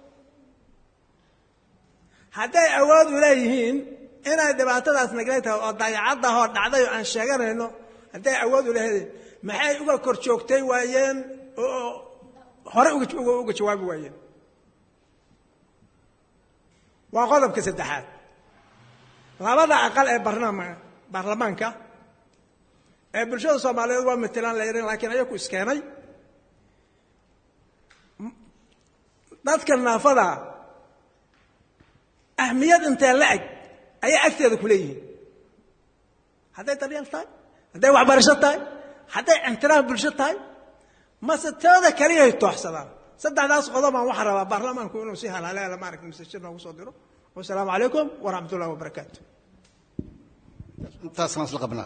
hadday awood u leeyihiin inay dhibaatadaas neglaytahay oo dayacadahoo dhacday oo aan sheeganayno hadday awood u leeyihiin maxay uga kor joogtay waayeen oo hore uga jawaabi waayeen waa qodobka saddexaad labada aqal ee barnaama baarlamaanka ee bulshada soomaaliyeed waa matelaan la yahin lakiin ayaku iskeenay dadka naafada ahmiyad intee la eg ayay agteeda ku leeyihiin hadday daryeel tahay hadday waxbarasho tahay hadday ixtiraam bulsho tahay mase tooda kaliyahay tooxsadaan saddexdaas qodobaan waxaan rabaa baarlamaanku inuu si halhaleela maaragta masajid noogu soo diro wasalaamu calaykum waraxmat ullahi wabarakaatu intaasaan isla qabnaa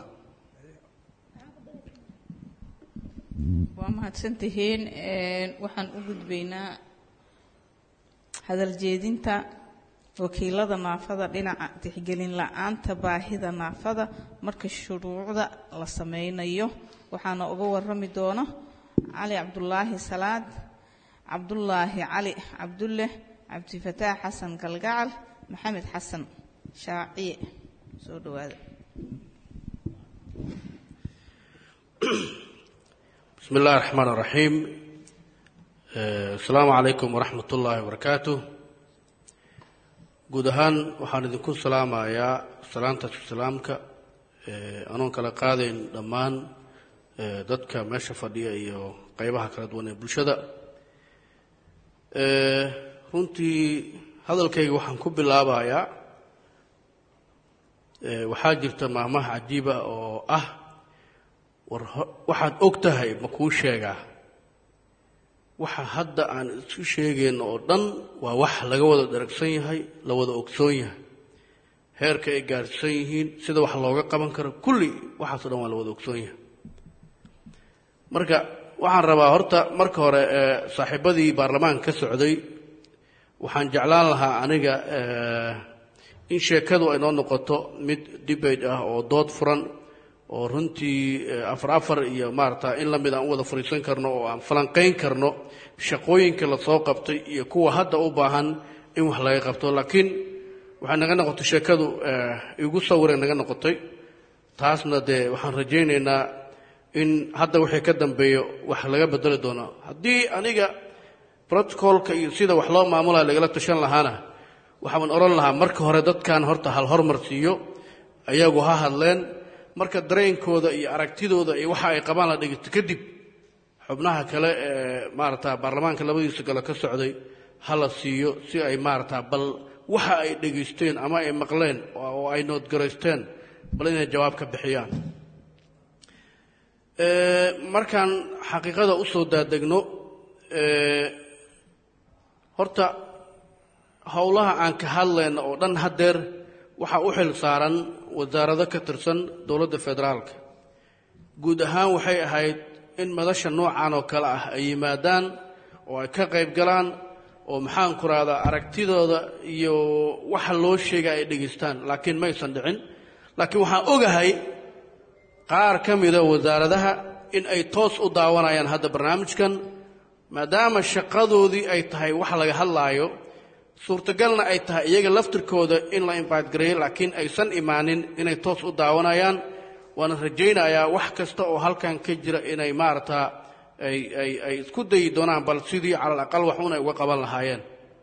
waa mahadsantihiin waxaan u gudbaynaa hadal jeedinta wakiilada naafada dhinaca tixgelin la-aanta baahida naafada marka shuruucda la sameynayo waxaana uga warami doona cali cabdulaahi salaad cabdulaahi cali cabdulle cabdifataax xasan galgacal maxamed xasan shaaciye soo dhawaada بسم الله الرحمن الرحيم آه، السلام عليكم ورحمة الله وبركاته guud ahaan waxaan idinku salaamayaa salaanta islaamka anoon kala qaadayn dhammaan eh, dadka meesha fadhiya iyo qeybaha kala duwan ee bulshada Eh, runtii hadalkayga waxaan ku bilaabayaa eh, waxaa jirta maahmaha cajiiba oo ah war ho- waxaad og tahay ma kuu sheegaa waxa hadda aan isu sheegayno oo dhan waa wax laga wada daragsan yahay la wada ogsoon yahay heerka ay gaarsan yihiin sida wax looga qaban karo kulli waxaasoo dhan waa la wada ogsoon yahay marka waxaan rabaa horta marka hore ee saaxiibadii baarlamaanka ka socday waxaan jeclaan lahaa aniga eh, in sheekadu ay noo noqoto mid debate ah oo dood furan oo runtii eh, afar afar iyo maarata in lamid aan u wada fariisan karno oo aan falanqayn karno shaqooyinka lasoo qabtay iyo kuwa hadda u baahan in wax laga qabto laakiin waxay naga noqotay sheekadu eh, igu sawiray naga noqotay taasna dee waxaan rajaynaynaa in hadda wixii ka dambeeyo wax laga bedeli doono haddii aniga protocolka iyo sida wax loo maamulayo lagala tashan lahaana waxaan odhan lahaa marka hore dadkan horta hal hormar siiyo ayagu ha hadleen marka dareenkooda iyo aragtidooda iyo waxa ay qabaan la dhigto kadib xubnaha kale ee maarata baarlamaanka labadiisa galo ka socday ha la siiyo si ay maarata bal waxa ay dhegaysteen ama ay maqleen oo ay noodgaraysteen bal inay jawaab ka bixiyaan Ee, markaan xaqiiqada u soo daadegno ee, horta howlaha aan ka hadlayno oo dhan haddeer waxaa u xil saaran wasaarado ka tirsan dowladda federaalka guud ahaan waxay ahayd in madasha noocan oo kale ah ay yimaadaan oo ay ka qayb galaan oo maxaan ku rahdaa aragtidooda iyo waxa loo sheega ay dhegaystaan laakiin maysan dhicin laakiin waxaan ogahay qaar ka mida wasaaradaha in ay toos u daawanayaan hadda barnaamijkan maadaama shaqadoodii ay tahay wax laga hadlaayo suurtagalna ay tahay iyaga laftirkooda in la invite gareeyo laakiin aysan imaanin inay toos u daawanayaan waana rajaynayaa wax kasta oo halkan ka jira inay maarata ay ay ay isku dayi doonaan bal sidii cala alaqal wax un ay uga qaban lahaayeen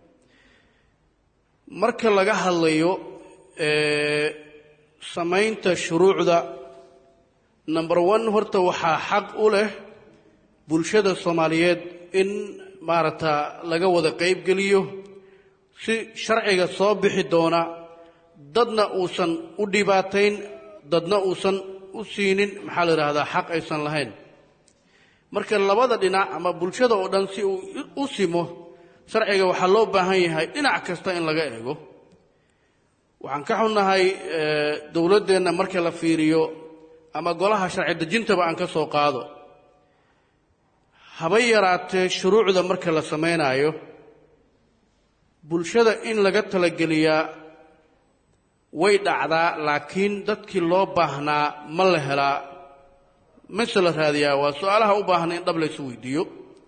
marka laga hadlayo ee, samaynta shuruucda number one horta waxaa xaq u leh bulshada soomaaliyeed in maarata laga wada qaybgeliyo si sharciga soo bixi doona dadna uusan u dhibaatayn dadna uusan u siinin maxaa la yidhaahdaa xaq aysan lahayn marka labada dhinac ama bulshada oo dhan si uu u simo sharciga waxaa loo baahan yahay dhinac kasta in laga eego waxaan ka xunnahay eh, dowladdeenna marka la fiiriyo ama golaha sharci dejintaba aan ka soo qaado haba yaraatee shuruucda marka la samaynayo bulshada in laga talageliyaa way dhacdaa laakiin dadkii loo baahnaa ma la helaa mase la raadiyaa waa su-aalaha u baahan in dhab laysu weydiiyo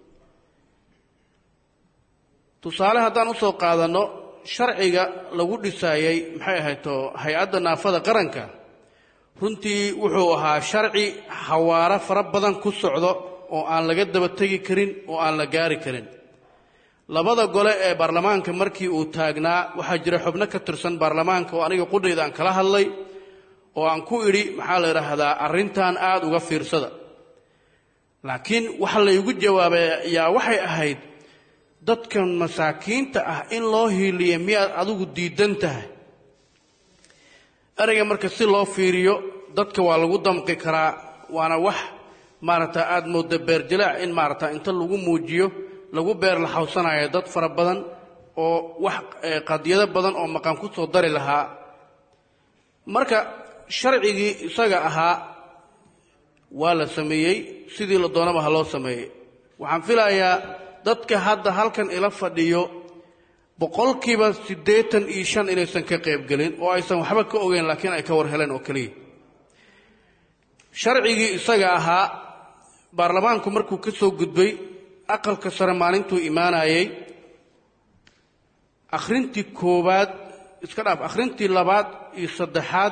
tusaale haddaan usoo qaadanno sharciga lagu dhisaayey maxay ahayto hay-adda naafada qaranka runtii wuxuu ahaa sharci xawaaro fara badan ku socdo oo aan laga daba tegi karin oo aan la gaari karin labada gole ee baarlamaanka markii uu taagnaa waxaa jira xubno ka tirsan baarlamaanka oo aniga qudhayda aan kala hadlay oo aan ku idhi maxaa la yidhaahdaa arrintan aada uga fiirsada laakiin waxa laygu jawaabay yaa waxay ahayd dadkan masaakiinta ah in loo hiiliya miyaad adigu diidan tahay ereyga marka si loo fiiriyo dadka waa lagu damqi karaa waana wax maaragta aada mooda beerjalaac in maaragta inta lagu muujiyo lagu beer la xawsanayo dad fara badan oo wax qadiyado badan oo maqan ku soo dari lahaa marka sharcigii isaga ahaa waa la sameeyey sidii la doonaba ha loo sameeyey waxaan filayaa dadka hadda halkan ila fadhiyo boqolkiiba siddeetan iyo shan inaysan ka qaybgelin oo aysan waxba ka ogeyn laakiin ay ka war heleen oo keliya sharcigii isaga ahaa baarlamaanku markuu ka soo gudbay aqalka sare maalintuu imaanayey akhrintii koowaad iska dhaaf akhrintii labaad iyo saddexaad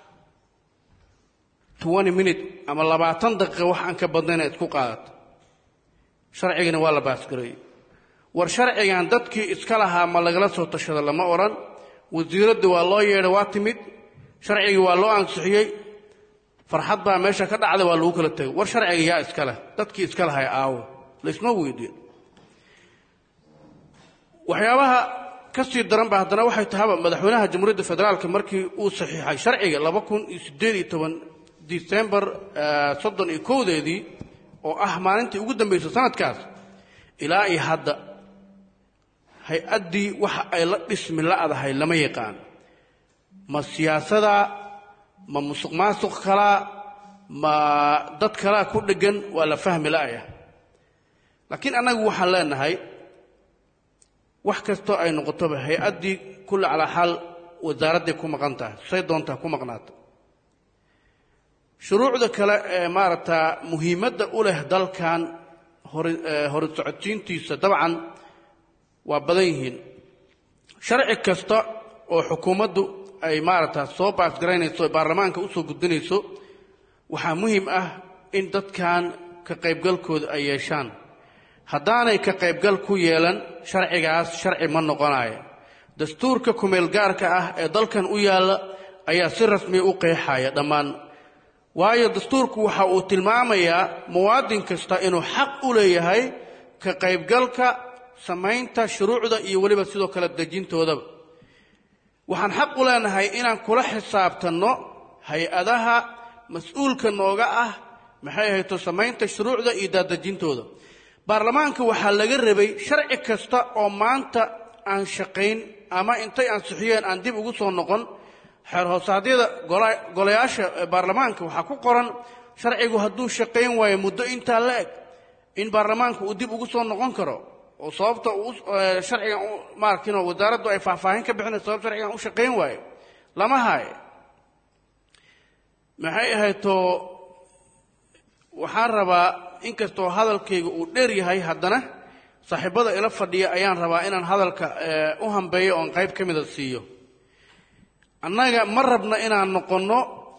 twenty minute ama labaatan daqiiqa wax aan ka badnayna isku qaadata sharcigana waa la baasgareeyey war sharcigan dadkii iska lahaa ma lagala soo tashada lama odhan wasiiradda waa loo yeedhay waa timid sharcigii waa loo ansixiyey farxad baa meesha ka dhacda waa lagu kala tegay war sharciga yaa iska leh dadkii iska lahay aawo laysma weydiin waxyaabaha ka sii daran ba haddana waxay tahaba madaxweynaha jamhuuriyadda federaalka markii uu saxiixay sharciga laba kun iyo siddeed iyo toban disembar soddon iyo kowdeedii oo ah maalintii ugu dambaysay sanadkaas ilaa iyo hadda hay-addii waxa ay la dhismi la'dahay lama yaqaan ma siyaasada ma musuq maasuq kalaa ma dad kalaa ku dheggan waa la fahmi la'aya laakiin annagu waxaan leenahay wax kastoo ay noqotoba hay-addii kulli calaa xaal wasaaradday ku maqan tahay say doontaa ku maqnaata shuruucda kale ee maaragta muhiimadda u leh dalkan hori hori socodsiintiisa dabcan waa badan yihiin sharci kasta oo xukuumaddu ay maaragta soo baasgaraynayso baarlamaanka u soo gudbinayso waxaa muhiim ah in dadkan ka qaybgalkooda ay yeeshaan haddaanay ka qaybgal ku yeelan sharcigaas sharci ma noqonayo dastuurka kumeel gaarka ah ee dalkan u yaalla ayaa si rasmiya u qeexaya dhammaan waayo dastuurku waxa uu tilmaamayaa muwaadin kasta inuu xaq u leeyahay ka qaybgalka samaynta shuruucda iyo weliba sidoo kale dejintoodaba waxaan xaq u leenahay inaan kula xisaabtanno hay-adaha mas-uulka nooga ah maxay ahayto samaynta shuruucda iyo daadejintooda baarlamaanka waxaa laga rabay sharci kasta oo maanta aan shaqayn ama intay ansixiyeen aan dib ugu soo noqon xeer hoosaadyada golayaasha baarlamaanka waxaa ku qoran sharcigu hadduu shaqayn waayo muddo intaa la eg in baarlamaanka uu dib ugu soo noqon karo oo sababta uu sharcigan maarkin wasaaraddu ay faahfaahin ka bixinayso sabab sharcigan u shaqayn waayo lama haayo maxay ahayto waxaan rabaa inkastoo hadalkayga uu dheer yahay haddana saaxiibada ila fadhiya ayaan rabaa inaan hadalka u hambeeyo oon qayb ka mida siiyo annaga ma rabna inaan noqonno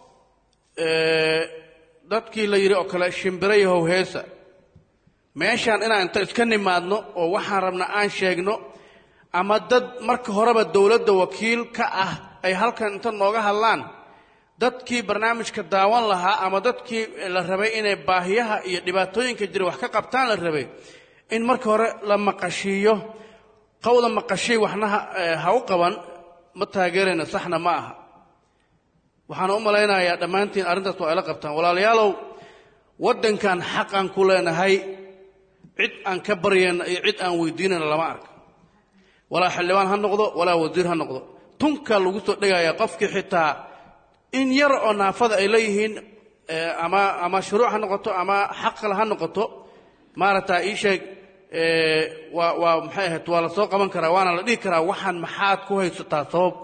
dadkii la yidhi oo kale shimbiro yahow heesa meeshaan inaan inta iska nimaadno oo waxaan rabna aan sheegno ama dad marka horeba dowladda wakiil ka ah ay halkan inta nooga hadlaan dadkii barnaamijka daawan lahaa ama dadkii la rabay inay baahiyaha iyo dhibaatooyinka jira wax ka qabtaan la rabay in marka hore la maqashiiyo qowda maqashiy waxna ha u qaban ma taageerayna saxna ma aha waxaan u malaynayaa dhammaantiin arrintaas waa ayla qabtaan walaalayaalow waddankan xaqaan ku leenahay cid aan ka baryayna iyo cid aan weydiinayna lama arka walaa xildhibaan ha noqdo walaa wasiir ha noqdo tunkaa lagu soo dhegayaa qofkii xitaa in yar oo naafada ay leeyihiin ama ama shuruuc ha noqoto ama xaq kale ha noqoto maaragta ii sheeg waa waa maxay ahayd waa la soo qaban karaa waana la dhihi karaa waxaan maxaad ku haysataa sabab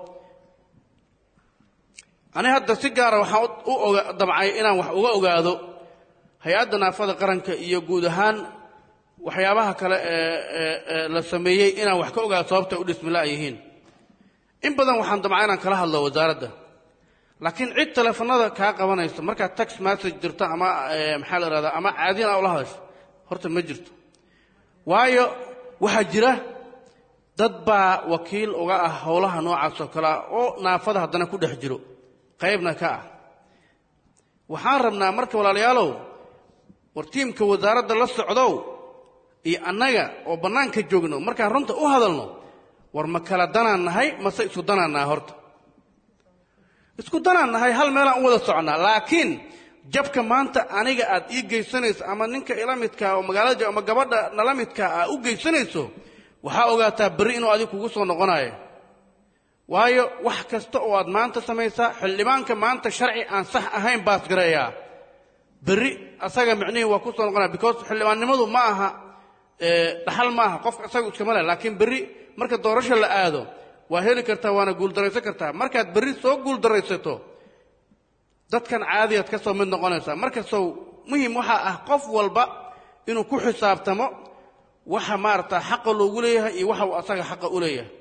ani hadda si gaara waxaan u oga damcay inaan wax uga ogaado hay-adda naafada qaranka iyo guud ahaan waxyaabaha kale ee la sameeyey inaan wax ka ogaado sababtay u dhismila yihiin in badan waxaan damcay inaan kala hadlo wasaaradda laakiin cid teleefanada kaa qabanaysa markaad tax message dirto ama maxaa la ihahdaa ama caadiyan aa ula hadasho horta ma jirto waayo waxaa jira dad baa wakiil uga ah howlaha noocaas oo kalea oo naafada haddana ku dhex jiro qaybna ka ah waxaan rabnaa marka walaalayaalow war tiimka wasaaradda la socdow iyo annaga oo bannaanka joogno markaan runta u hadalno war ma kala danaan nahay mase isu danaan nahay horta isku danaan nahay hal meelaan u wada socnaa laakiin jabka maanta aniga aad ii geysanayso ama ninka ila midkaa oo magaalada jooga ama gabadha nala midkaa aa u geysanayso waxaa ogaataa berri inuu adiga kugu soo noqonayo waayo wax kasta oo aad maanta samaysaa xildhibaanka maanta sharci aan sax ahayn baas gareeyaa berri asaga micnihii waa ku soo noqonaya because xildhibaannimadu ma aha dhaxal ma aha qofka isaga iskama leh laakiin berri marka doorasho la aado waa heli kartaa waana guuldaraysan kartaa markaad berri soo guuldaraysato dadkan caadiyaad ka soo mid noqonaysaa markasow muhim waxaa ah qof walba inuu ku xisaabtamo waxa maarata xaqa loogu leeyahay iyo waxa uu asaga xaqa u leeyahay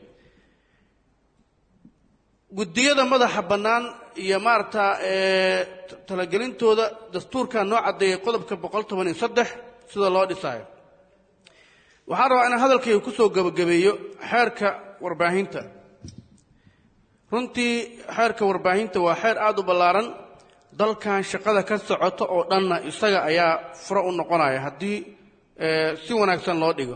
guddiyada madaxa bannaan iyo maarata talagelintooda dastuurkaa noo caddeeyay qodobka boqol toban iyo saddex sida loo dhisaayo waxaan rabaa inaan hadalkayga ku soo gebagabeeyo xeerka warbaahinta runtii xeerka warbaahinta waa xeer aada u ballaaran dalkan shaqada ka socota oo dhanna isaga ayaa furo u noqonaya haddii si wanaagsan loo dhigo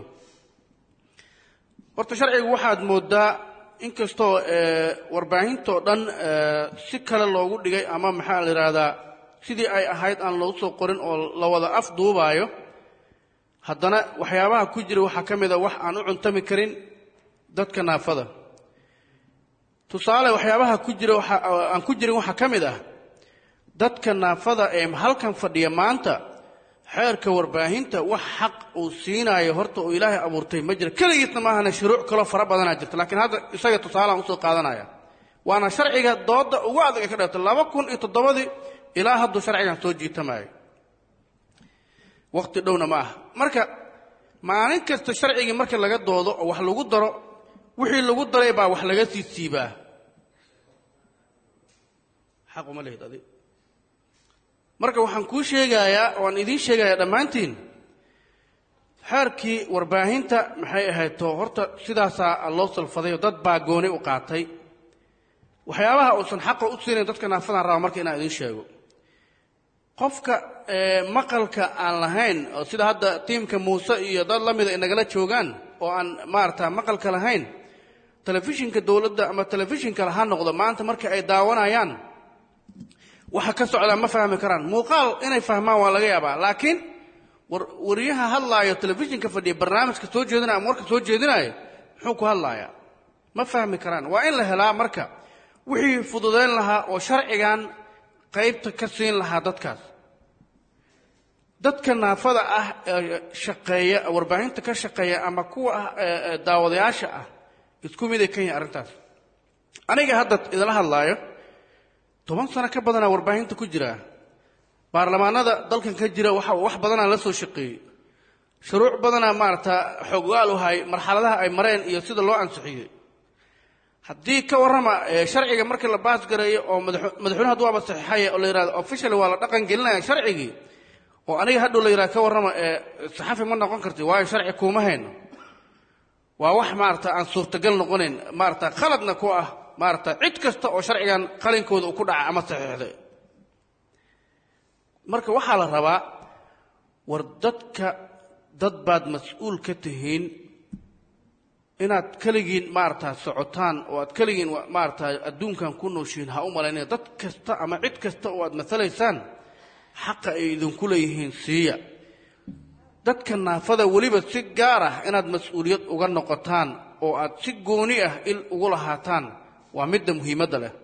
horta sharcigu waxaad mooddaa inkastoo warbaahintoo dhan si kale loogu dhigay ama maxaa la yidhaahdaa sidii ay ahayd aan loogu soo qorin oo la wada af duubaayo haddana waxyaabaha ku jira waxaa ka mid a wax aan u cuntami karin dadka naafada tusaale waxyaabaha ku jira waxa aan ku jirin waxaa ka mid ah dadka naafada ee halkan fadhiya maanta xeerka warbaahinta wax xaq uu siinaayo horta uu ilaahay abuurtay ma jira keligiisna maahana shuruuc kaloo fara badanaa jirta laakiin hadda isaga tusaaleaan usoo qaadanaya waana sharciga dooda ugu adag ee ka dheerta laba kun iyo toddobadii ilaa hadduu sharcigan soo jiitamayo waqti dhowna ma aha marka maalin kasta sharcigii marka laga doodo oo wax lagu daro wixii lagu daray baa wax laga sii siibaa xaquma lehid adi marka waxaan kuu sheegayaa oo aan idiin sheegayaa dhammaantiin xeerkii warbaahinta maxay ahayd to horta sidaasaa loo salfaday oo dad baa gooni u qaatay waxyaabaha uusan xaqa u siinayn dadka naafadaan raba marka inaan idiin sheego qofka maqalka aan lahayn oo sida hadda tiimka muuse iyo dad la mida ay nagala joogaan oo aan maarata maqalka lahayn telefishinka dowladda ama telefishin kale ha noqdo maanta marka ay daawanayaan waxa ka socdaa ma fahmi karaan muuqaal inay fahmaan waa laga yaabaa laakiin wariyaha hadlaayo telefishinka fadhiya barnaamijka soo jeedinaya ama warka soo jeedinaayo muxuu ku hadlayaa ma fahmi karaan waa in la helaa marka wixii fududayn lahaa oo sharcigan qaybta ka siin lahaa dadkaas dadka naafada ah ee shaqeeya warbaahinta ka shaqeeya ama kuwa ah daawadayaasha ah isku miday kan yahay arrintaas aniga hadda idinla hadlaayo toban sano ka badanaa warbaahinta ku jira baarlamaanada dalkan ka jira waxa wax badanaa la soo shaqeeyey shuruuc badanaa maarata xoggaal u hay marxaladaha ay mareen iyo sida loo ansixiyey haddii ka warrama sharciga markii la baas gareeyo oo madaxweyne hadduu waaba saxiixaya oo la yidhahdo officially waa la dhaqan gelinaya sharcigii oo aniga hadhow la yidhahdo ka warrama saxafi ma noqon karti waayo sharci kuuma hayno waa wax maarata aan suurtagal noqonayn maarata khaladna ku ah maarata cid kasta oo sharcigan qalinkooda uu ku dhaca ama saxiixday marka waxaa la rabaa war dadka dad baad mas-uul ka tihiin inaad keligiin maarata socotaan oo aad keligiin maarata adduunkan ku nooshihiin ha u malaynaya dad kasta ama cid kasta oo aad matalaysaan xaqa ay idinku leeyihiin siiya dadka naafada weliba si gaar ah inaad mas-uuliyad uga noqotaan oo aad si gooni ah il ugu lahaataan waa midda muhiimadda leh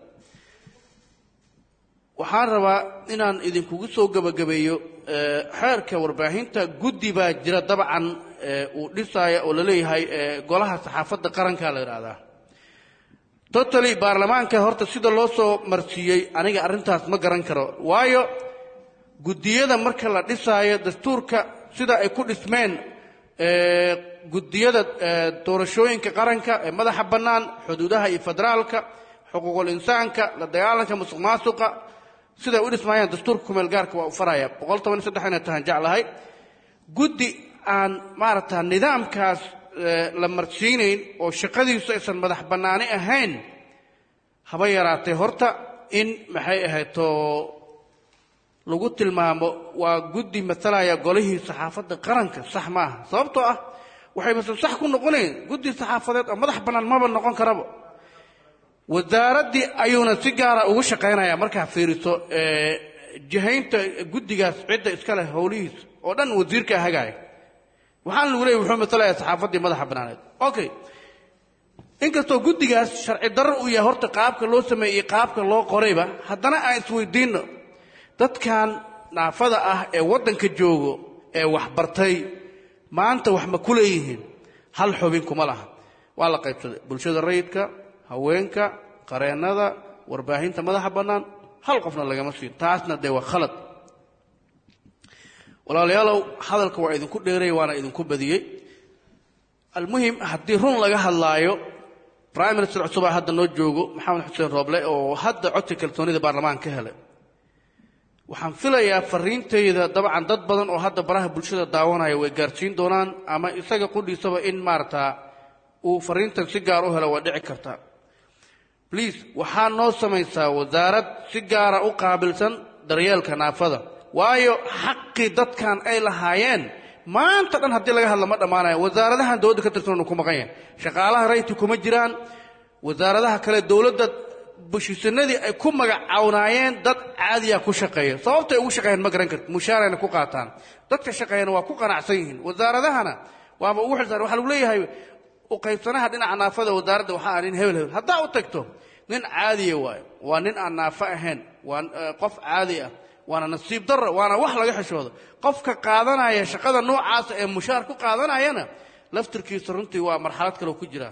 waxaan rabaa inaan idinkugu soo gebagabeeyo xeerka warbaahinta guddi baa jira dabcan uu dhisaaya oo la leeyahay golaha saxaafadda qaranka la yidhaahdaa totally baarlamaanka horta sida loo soo marsiiyey aniga arrintaas ma garan karo waayo guddiyada marka la dhisaayo dastuurka sida ay ku dhismeen guddiyada doorashooyinka qaranka ee madaxa bannaan xuduudaha iyo federaalka xuquuqul insaanka la dagaalanka musuq maasuqa siday u dhismaayaan dastuurka kumeel gaarka waa u faraya boqol toban iyo saddex inay tahan jeclahay guddi aan maaragta nidaamkaas la marsiinayn oo shaqadiisu aysan madax bannaani ahayn haba yaraatee horta in maxay ahaydto lagu tilmaamo waa guddi matalaya golihii saxaafadda qaranka sax maaha sababtoo ah waxay base sax ku noqonayn guddi saxaafadeed oo madax bannaan maba noqon karaba wasaaraddii ayuuna si gaara ugu shaqaynayaa markaa fiiriso ee, jihaynta guddigaas cidda iska leh howlihiisa oo dhan wasiirkaa hagaaya waxaan lagu leeyay wuxuu matalayaa saxaafaddii madaxa banaaneed okay inkastoo guddigaas sharci darro uu yahay horta qaabka loo sameeyey iyo qaabka loo qorayba haddana aan isweydiinno dadkan naafada ah ee waddanka joogo ee waxbartay maanta wax ma ku leeyihiin hal xubin kuma laha waa la qaybsaday bulshada rayidka haweenka qareennada warbaahinta madaxa bannaan hal qofna lagama siin taasna dee waa khalad walaalayaalow hadalka waa idinku dheeray waana idinku badiyey almuhim haddii run laga hadlaayo prime minister cusub aa hadda noo joogo maxamed xuseen rooble oo hadda codka kalsoonida baarlamaanka ka helay waxaan filayaa fariintayda dabcan dad badan oo hadda baraha bulshada daawanaya way gaarsiin doonaan ama isaga qudhiisaba in maaragtaa uu fariintan si gaar u helo waa dhici karta bliase waxaa noo samaysaa wasaarad si gaara u qaabilsan daryeelka naafada waayo xaqii dadkan ay lahaayeen maanta dhan haddii laga hadla ma dhammaanayo wasaaradahan dowladda ka tirsan ku maqan yahay shaqaalaha rayti kuma jiraan wasaaradaha kale dowladda bushisanadii ay ku magacawnaayeen dad caadiya ku shaqeeya sababtay ugu shaqeeyaan ma garan karti mushaarayna ku qaataan dadka shaqeeyana waa ku qanacsan yihiin wasaaradahana waaba ugu xilsaaran waxaa lagu leeyahay u qaybsanaha dhinaca naafada wasaaradda waxaa ah nin hebel hebel haddaa u tagto nin caadiya waayo waa nin aan naafo ahayn waa eh, qof caadi ah waana nasiib darro waana wax laga xishoodo qofka qaadanaya shaqada noocaasa ee mushaar ku qaadanayana laftirkiisa runtii waa marxalad kale ku jiraa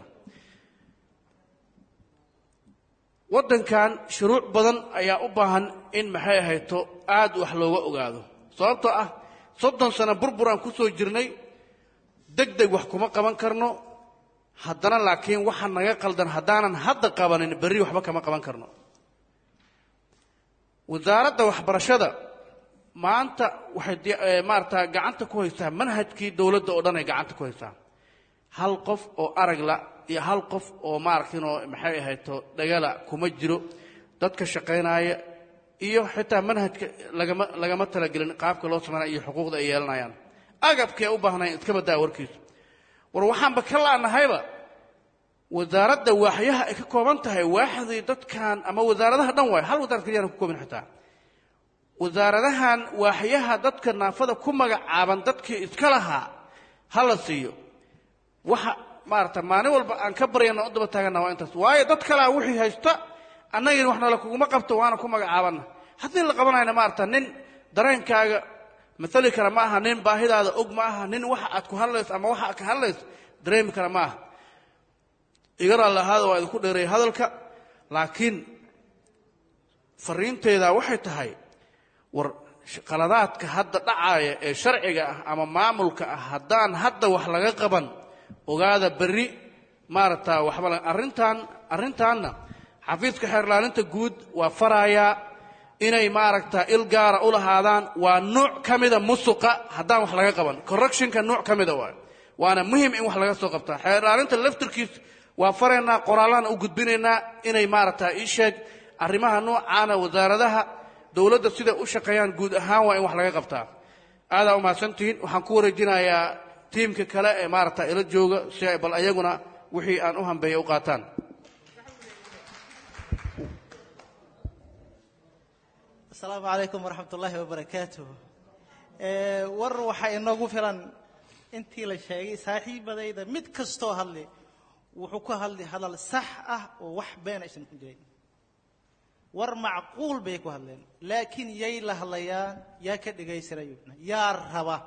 waddankan shuruuc badan ayaa u baahan in maxay ahayto aad wax looga ogaado sababtoo ah soddon sano burburaan ku soo jirnay deg deg wax kuma qaban karno haddana laakiin waxa naga qaldan haddaanan hadda qabanin berri waxba kama qaban karno wasaaradda waxbarashada maanta waxay di- eh, maarata gacanta ku haysaa manhajkii dowladda oo dhan ay gacanta ku haysaa hal qof oo aragla iyo hal qof oo maaragtinoo maxay ahayto dhagala kuma jiro dadka shaqaynaya iyo xitaa manhajka lagama lagama talagelin qaabka loo sameynaya iyo xuquuqda ay yeelanayaan agabkay u baahnayn iska badaa warkiisa war waxaanba ka laanahayba wasaaradda waaxyaha ay ka kooban tahay waaxdii dadkan ama wasaaradaha dhan waay hal wasaarad keliyaana ku koobin xitaa wasaaradahan waaxyaha dadka naafada ku magacaaban dadkii iska lahaa ha la siiyo waxa maarata maalin walba aan ka baryana u daba taagana waa intaas waayo dad kalea wixii haysta annagina wax nala kuguma qabto waana ku magacaabanna haddii la qabanayna maarata nin dareenkaaga maali kara ma aha nin baahidaada og ma aha nin waxa aad ku hadlayso ama waxa aad ka hadlayso dareemi kara ma aha iga raalli ahaada waa idinku dheereeyay hadalka laakiin fariinteyda waxay tahay war qaladaadka hadda dhacaaya ee sharciga ah ama maamulka ah haddaan hadda wax laga qaban ogaada berri maaragta waxba la- arrintan arrintaanna xafiiska xeerlaalinta guud waa farayaa inay maaragta il gaara u lahaadaan waa nuuc ka mida musuqa haddaan wax laga qaban correctionka nuuc ka mida waay waana muhim in wax laga soo qabtaa xeerlaalinta laftirkiis waa faraynaa qoraallaan u gudbinaynaa inay maaragta ii sheeg arrimaha noocaana wasaaradaha dowladda siday u shaqeeyaan guud ahaan waa in wax laga qabtaa aadaa u mahadsantihiin waxaan ku wareejinayaa tiimka kale ee maaragta ila jooga si ay bal ayaguna wixii aan u hambeeya u qaataan asalaamu calaykum waraxmat ullaahi wabarakaatuh Eh, war waxaa inoogu filan intii la sheegay saaxiibadayda mid kastoo hadli wuxuu ku hadli hadal sax ah oo wax been aysan ku jirin war macquul bay ku hadleen laakiin yay la hadlayaan yaa ka dhegaysanaya yaa raba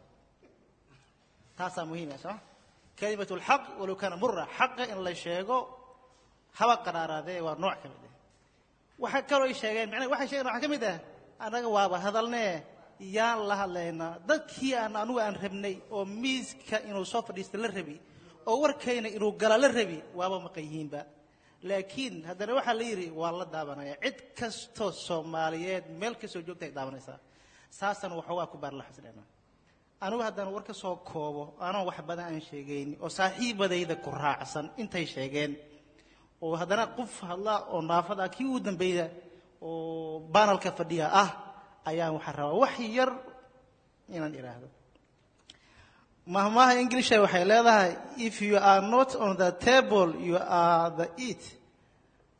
taasaa muhiima soo kalimatu lxaq walow kaana mura xaqa in la sheego haba qaraaraadee waa nooc ka mid ah waxaa kaloo ay sheegeen macnaha waxay sheegeen waxaa ka mid ah annaga waaba hadalnee yaan la hadlaynaa dadkii aan anugu aan rabnay oo miiska inuu soo fadhiista la rabi oo warkayna inuu gala la rabi waaba maqan yihiinba laakiin haddana waxaa la yidhi waa la daabanaya cid kastoo soomaaliyeed meel kastoo joogta ay daabanaysaa saasana waxoogaa ku baar la xasleena anigu haddaan war ka soo koobo anoo wax badan aan sheegayni oo saaxiibadayda ku raacsan intay sheegeen oo haddana qof hadla oo naafada kii ugu dambeeya oo banalka fadhiya ah ayaan waxaa rabaa wax yar inaan idhaahdo mahmaha inglisha waxay leedahay if you are not on the table you are the eat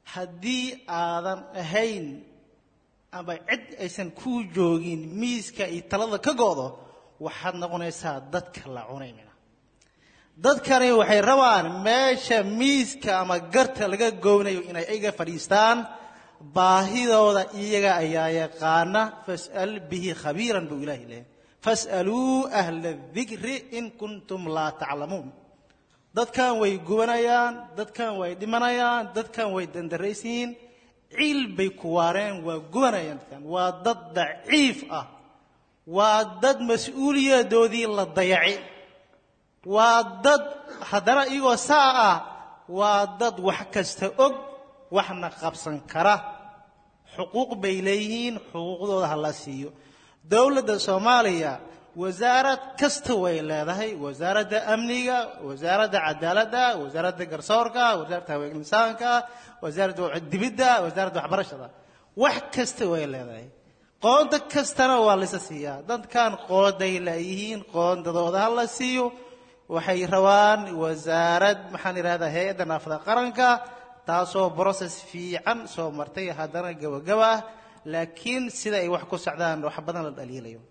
haddii aadan ahayn ama cid aysan kuu joogin miiska iyo talada ka go'do waxaad noqonaysaa dadka la cunay mina dadkani waxay rabaan meesha miiska ama garta laga gownayo inay iga fadhiistaan baahidooda iyaga ayaa yaqaana fas'al bihi khabiiran buu ilaahi leeyahay fas'aluu ahla dikri in kuntum laa taclamuun dadkan way gubanayaan dadkan way dhimanayaan dadkan way dandaraysiin ciil bay ku waareen waa gubanayaan dadkan waa dad daciif ah waa dad mas-uuliyadoodii la dayacay waa dad haddana iyagoo saa ah waa dad wax kasta og waxna qabsan kara xuquuq bay leeyihiin xuquuqdooda ha la siiyo dowladda soomaaliya wasaarad kasta way leedahay wasaaradda amniga wasaaradda cadaaladda wasaaradda garsoorka wasaaradda haweenka insaanka wasaaradda dibidda wasaaradda waxbarashada wax kasta way leedahay qoonda kastana waa laysa siiyaa dadkan qoonday leeyihiin qoondadooda ha la siiyo waxay rabaan wasaarad maxaan idhahdaa hay-adda naafada qaranka taasoo brocess fiican soo martay haddana gabagaba ah laakiin sida ay wax ku socdaan wax badan la dhaliilayo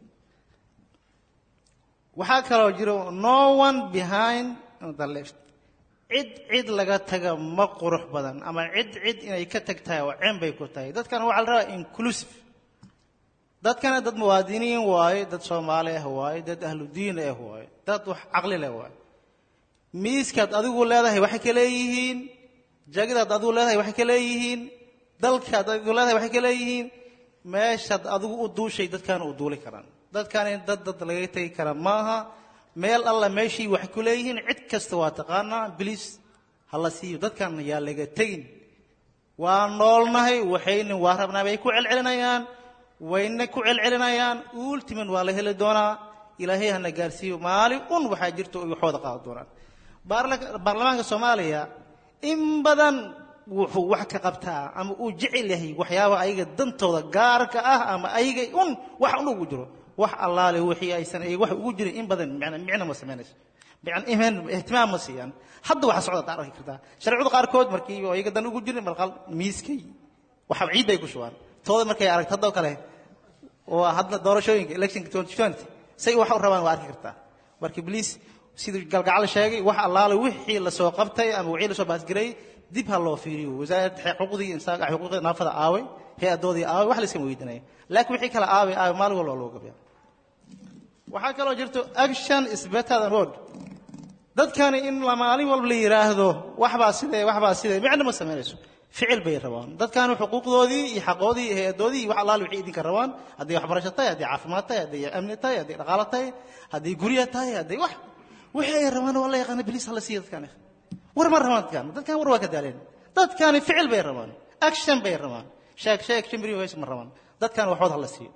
waxaa kaloo jiro no one behind the left cid cid laga taga ma qurux badan ama cid cid inay ka tag tahay oo ceen bay ku tahay dadkan waxaa la rabaa inclusive dadkana dad muwaadiniin waaye dad soomaali ah waaye dad ahlu diin ah waaye dad wax caqli leh waaye miiskaad adigu leedahay waxay ka leeyihiin jagidaad adigu leedahay waxay ka leeyihiin dalkaad adigu leedahay waxay ka leeyihiin meeshaad adigu u duushay dadkaana u duuli karaan dadkani dad dad laga tegi kara maaha meel alla meeshii waxay ku leeyihiin cid kasta waa taqaanaa bilis ha la siiyo dadkan yaa laga tegin waa noolnahay waxayna waa rabnaa bay ku celcelinayaan wayna ku celcelinayaan ultiman waa la heli doonaa ilaahay hana gaarsiiyo maalin un waxaa jirta oy waxooda qaadan doonaan baarlamaanka soomaaliya in badan wuxuu wax ka qabtaa ama uu jecel yahay waxyaaba ayaga dantooda gaarka ah ama ayaga un wax un ugu jiro wax allaale wixii aysan ay wax ugu jirin in badan micno ma samaynayso ihtimaam ma siiyaan hadda waxa socda taa arki kartaa sharciyada qaarkood markii ayaga dan ugu jirin marqal miiskay waxa ciid bay ku shubaan tooda markay aragto haddoo kale oo hadda doorashooyinka electionka 2020 say wax u rabaan waa arki kartaa marka bliis siduu galgacal sheegay wax allaale wixii la soo qabtay ama wixii la soo baasgaray dib ha loo fiiriyo wasaaradda xuquuqdii insaanka xuquuqda naafada aaway hay-adoodii aaway wax la iskama weydiinaya laakiin wixii kale aaway aaway maalin walba loo gabiya waxaa kaloo jirto action is better than word dadkani in la maalin walba la yidhaahdo waxbaa sidee waxbaa sidee micno ma samaynayso ficil bay rabaan dadkani xuquuqdoodii iyo xaqoodii iyo hay-adoodii iyo wax allaale wixii idinka rabaan hadday waxbarasho tahay hadday caafimaad tahay hadday amni tahay hadday dhaqaalo tahay hadday gurya tahay hadday wax wixii ay rabaan waa la yaqaana biliis ha la siiyo dadkani war ma rabaan dadkan dadkan war waa ka daaleen dadkani ficil bay rabaan action bay rabaan sheeg sheeg shimbiri weys ma rabaan dadkan waxood ha la siiyo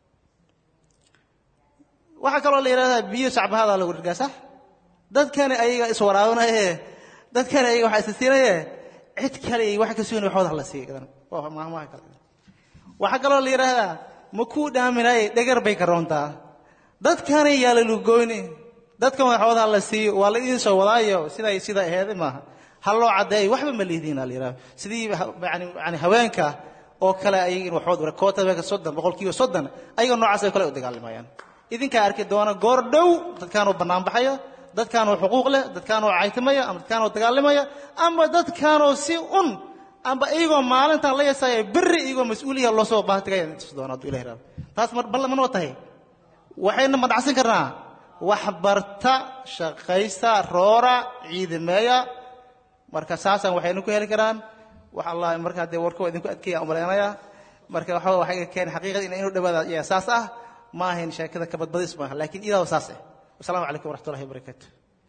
waxaa kaloo la yidhahdaa biyo sacbahadaa lagu dhirgaa sax dadkani ayaga iswaraabanaye dadkani ayaga waxaa isasiinaye cid kale ay wax ka sugan waxood ha la siiyo gadan waa maahmaha kale waxaa kaloo la yidhaahdaa ma kuu dhaaminaye dhegar bay ka roontaa dadkani yaa la lugoyni dadkan waxood ha la siiyo waa la idiin soo wadaayo siday sida aheeday maaha ha loo caddeeyo waxba ma lihidiin la yidhahdo sidii yani yani haweenka oo kale ayaga in waxood koota haweenka soddon boqolkiiba soddon ayaga noocaas ay kale u dagaalamayaan idinkaa arki doona goor dhow dadkaanoo bannaan baxaya dadkaanoo xuquuq leh dadkaanoo caytimaya ama dadkaanoo dagaalamaya ama dadkaanoo si un amba iyagoo maalintan la yasaya berri iyagoo mas-uuliya loo soo baahtigaya tus doona hadduu ilahi raabo taas balla manoo tahay waxayna madhacsan karnaa wax barta shaqaysta roora ciidameeya marka saasaan waxaynu ku heli karaan wax allah markaa dee warkoo idinku adkeeya umalaynaya marka waxa waxay keen xaqiiqada in inu dhawaada ayaa saas ah ma ahayn sheekada ka badbadis maaha laakiin idaaba saas ah wasalaamu calaykum waraxmatullahi wabarakaatu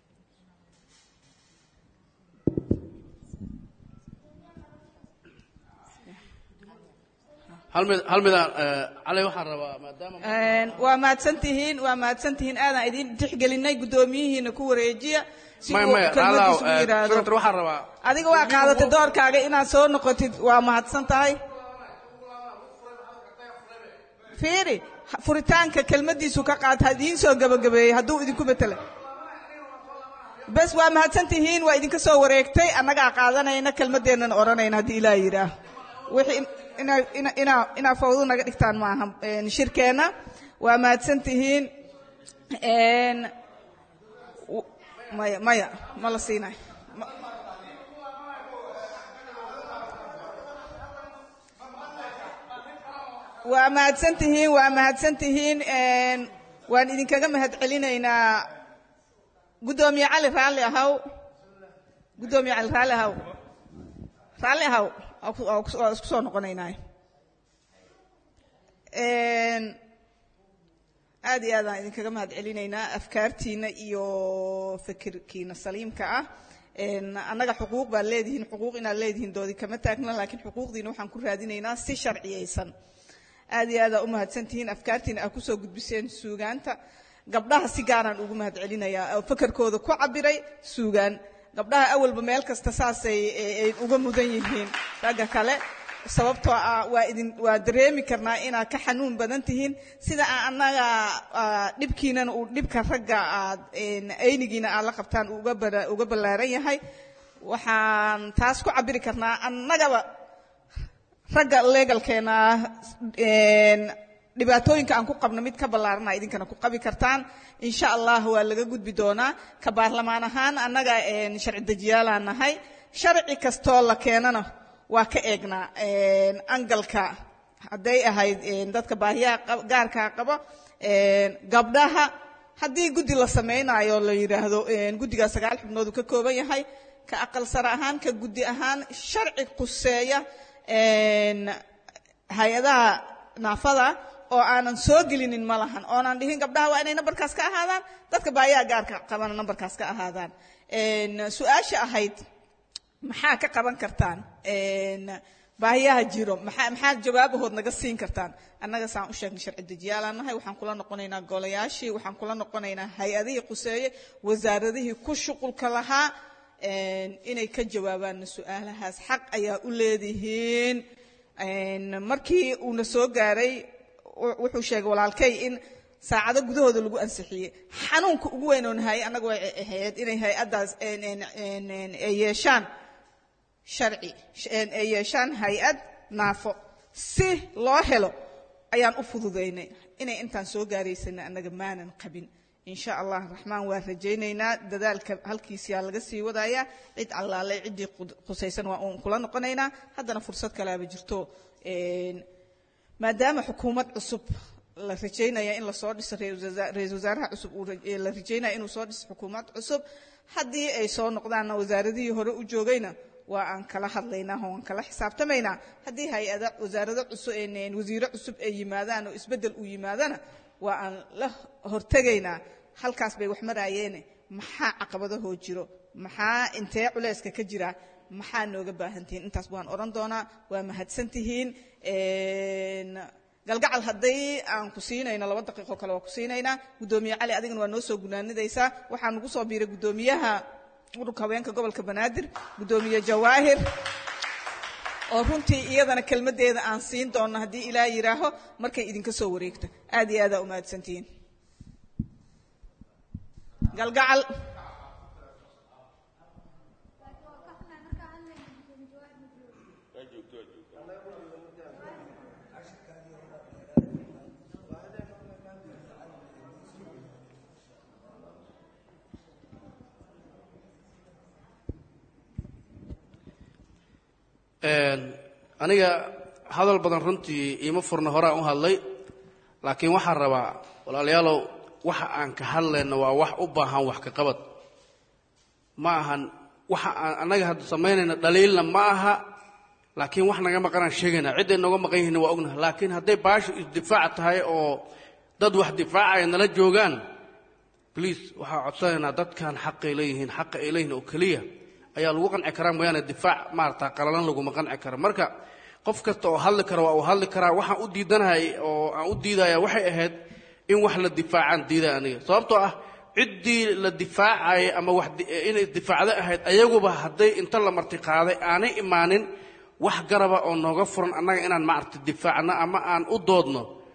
hal mid hal midaan cali waxaan rabaa maadaama waa mahadsantihiin waa mahadsantihiin aadaan idin tixgelinay guddoomiyihiina ku wareejiya si maya uu maya kelmadiisu u alaw yidhaahdo senator waxaan rabaa adiga waa qaadatay doorkaaga inaad soo noqotid waa mahadsan tahay fiiri furitaanka kelmadiisu ka qaata ha idiin soo gabagabeeyey hadduu idinku betelay bes waa mahadsan tihiin waa idinka soo wareegtay annagaa qaadanayna kelmaddeennana odhanayna haddii ilaa yidhaah wixii inaa ina inaa inaa fawdo naga dhigtaan maaha een, shirkeenna waa mahadsan tihiin een, w- maya maya ma la siinayo Ma- waa mahadsan tihiin waa mahadsan tihiin een, waan idinkaga mahad celinaynaa guddoomiye cali raalli ahaw guddoomiye cali raalli ahaw raalli ahaw waa ku- waa ku- waa isku soo noqonaynaa Een, aad iyo aad aan idinkaga mahad celinaynaa afkaartiina iyo fikirkiina saliimka ah Een, annaga xuquuq baad leedihiin xuquuq inaad leedihiin doodi kama taagna laakiin xuquuqdiina waxaan ku raadinaynaa si sharciyeysan aad iyo aad aa u mahadsantihiin afkaartiina aad kusoo gudbiseen suugaanta gabdhaha si gaaraan ugu mahad celinayaa oo fakarkooda ku cabiray suugaan gabdhaha awalba meel kasta saasay ay- ay uga mudan yihiin ragga kale sababtoo ah waa idin waa dareemi karnaa inaad ka xanuun badan tihiin sida aan annaga ah, dhibkiinana uu dhibka ragga aad een, aynigiina aad la qabtaan uu uga bara- uga ballaaran yahay waxaan taas ku cabiri karnaa annagaba ragga legalkeena een, dhibaatooyinka aan ku qabno mid ka ballaarana idinkana ku qabi kartaan insha allah waa laga gudbi doonaa ka baarlamaan ahaan annaga een, sharci dejiyaalaan nahay sharci kastoo la keenana waa ka eegnaa een, angalka hadday ahayd een, dadka baahiyaha qab- gaarkaa qabo een, gabdhaha haddii guddi la samaynayo la yidhaahdo een, guddigaa sagaal xubnood uu ka kooban yahay ka aqal sare ahaan ka guddi ahaan sharci quseeya een, hay-adaha naafada oo aanan soo gelinin ma lahan oonan dhihin gabdhaha waa inay nambarkaas ka ahaadaan dadka baayaha gaarka qabana nambarkaas ka ahaadaan Een, su-aasha ahayd maxaa ka qaban kartaan Een, baahiyaha jiro maxaa maxaa jawaabahood naga siin kartaan annaga saan u sheegnay sharci dejiyaalaan nahay waxaan kula noqonaynaa golayaashii waxaan kula noqonaynaa hay-adihii quseeye wasaaradihii ku shuqulka lahaa een, inay ka jawaabaan su-aalahaas xaq ayaa u leedihiin Een, markii uuna soo gaaray wu- wuxuu sheegay walaalkay in saacado gudahooda lagu ansixiyey xanuunka ugu weyn oo nahay annaga way ahayd inay hay-addaas een, een, een, een, ay yeeshaan sharci sh- een, ay yeeshaan hay-ad naafo si loo helo ayaan u fududaynay inay intaan soo gaaraysana annaga maanan qabin insha allah raxmaan waa rajaynaynaa dadaalka halkiisiyaa laga sii wadayaa cid allaale ciddii qud- khusaysan waa uun kula noqonaynaa haddana fursad kalaaba jirto Een, maadaama xukuumad cusub la rajaynaya in lasoo dhiso ra-iisul wasaa- ra-iisul wasaaraha cusub uu ra- ee la rajaynaya inuu soo dhiso xukuumad cusub haddii ay soo noqdaanna wasaaradihii hore u joogayna waa aan kala hadlaynaa oo aan kala xisaabtamaynaa haddii hay-ada wasaarado cusub een wasiiro cusub ay yimaadaan oo isbeddel uu yimaadana waa aan la hortegaynaa halkaas bay wax maraayeene maxaa caqabadahoo jiro maxaa intee culayska ka jira maxaa nooga baahan tihiin intaas waan odhan doonaa waa mahadsan tihiin Een, galgacal haddii aan ku siinayno laba daqiiqo kale waa ku siinaynaa guddoomiye cali adigana waa noo soo gunaanidaysaa waxaa nagu soo biiray guddoomiyaha ururka haweenka gobolka banaadir guddoomiye jawaahir oo runtii iyadana kelmaddeeda aan siin doono haddii ilaa yidhaaho markay idinka soo wareegto aad iyo aadaa u mahadsantihiin galgacal aniga hadal badan runtii iima furna horaan u hadlay laakiin waxaan rabaa walaalayaalow waxa aan ka hadlayno waa wax u baahan wax ka qabad ma ahan waxa aan annaga hadda samaynayna dhaliilna ma aha laakiin wax naga maqanaan sheegayna cidday nooga maqan yihiin waa ognaha laakiin hadday baashu isdifaac tahay oo dad wax difaacaya nala joogaan bliis waxaa codsanaynaa dadkan xaqay leeyihiin xaqa ay leeyihiin oo keliya ayaa lagu qanci karaa mooyaane difaac maarata qalalan laguma qanci karo marka qof kasta oo hadli kara waa uu hadli karaa waxaan u diidanahay oo aan u diidaya waxay ahayd in wax la difaacaan diidaya aniga sababtoo ah ciddii la difaacaya ama wax di- inay difaacdo ahayd ayaguba hadday inta la martiqaaday aanay imaanin wax garaba oo nooga furan annaga inaan maaragta difaacno ama aan u doodno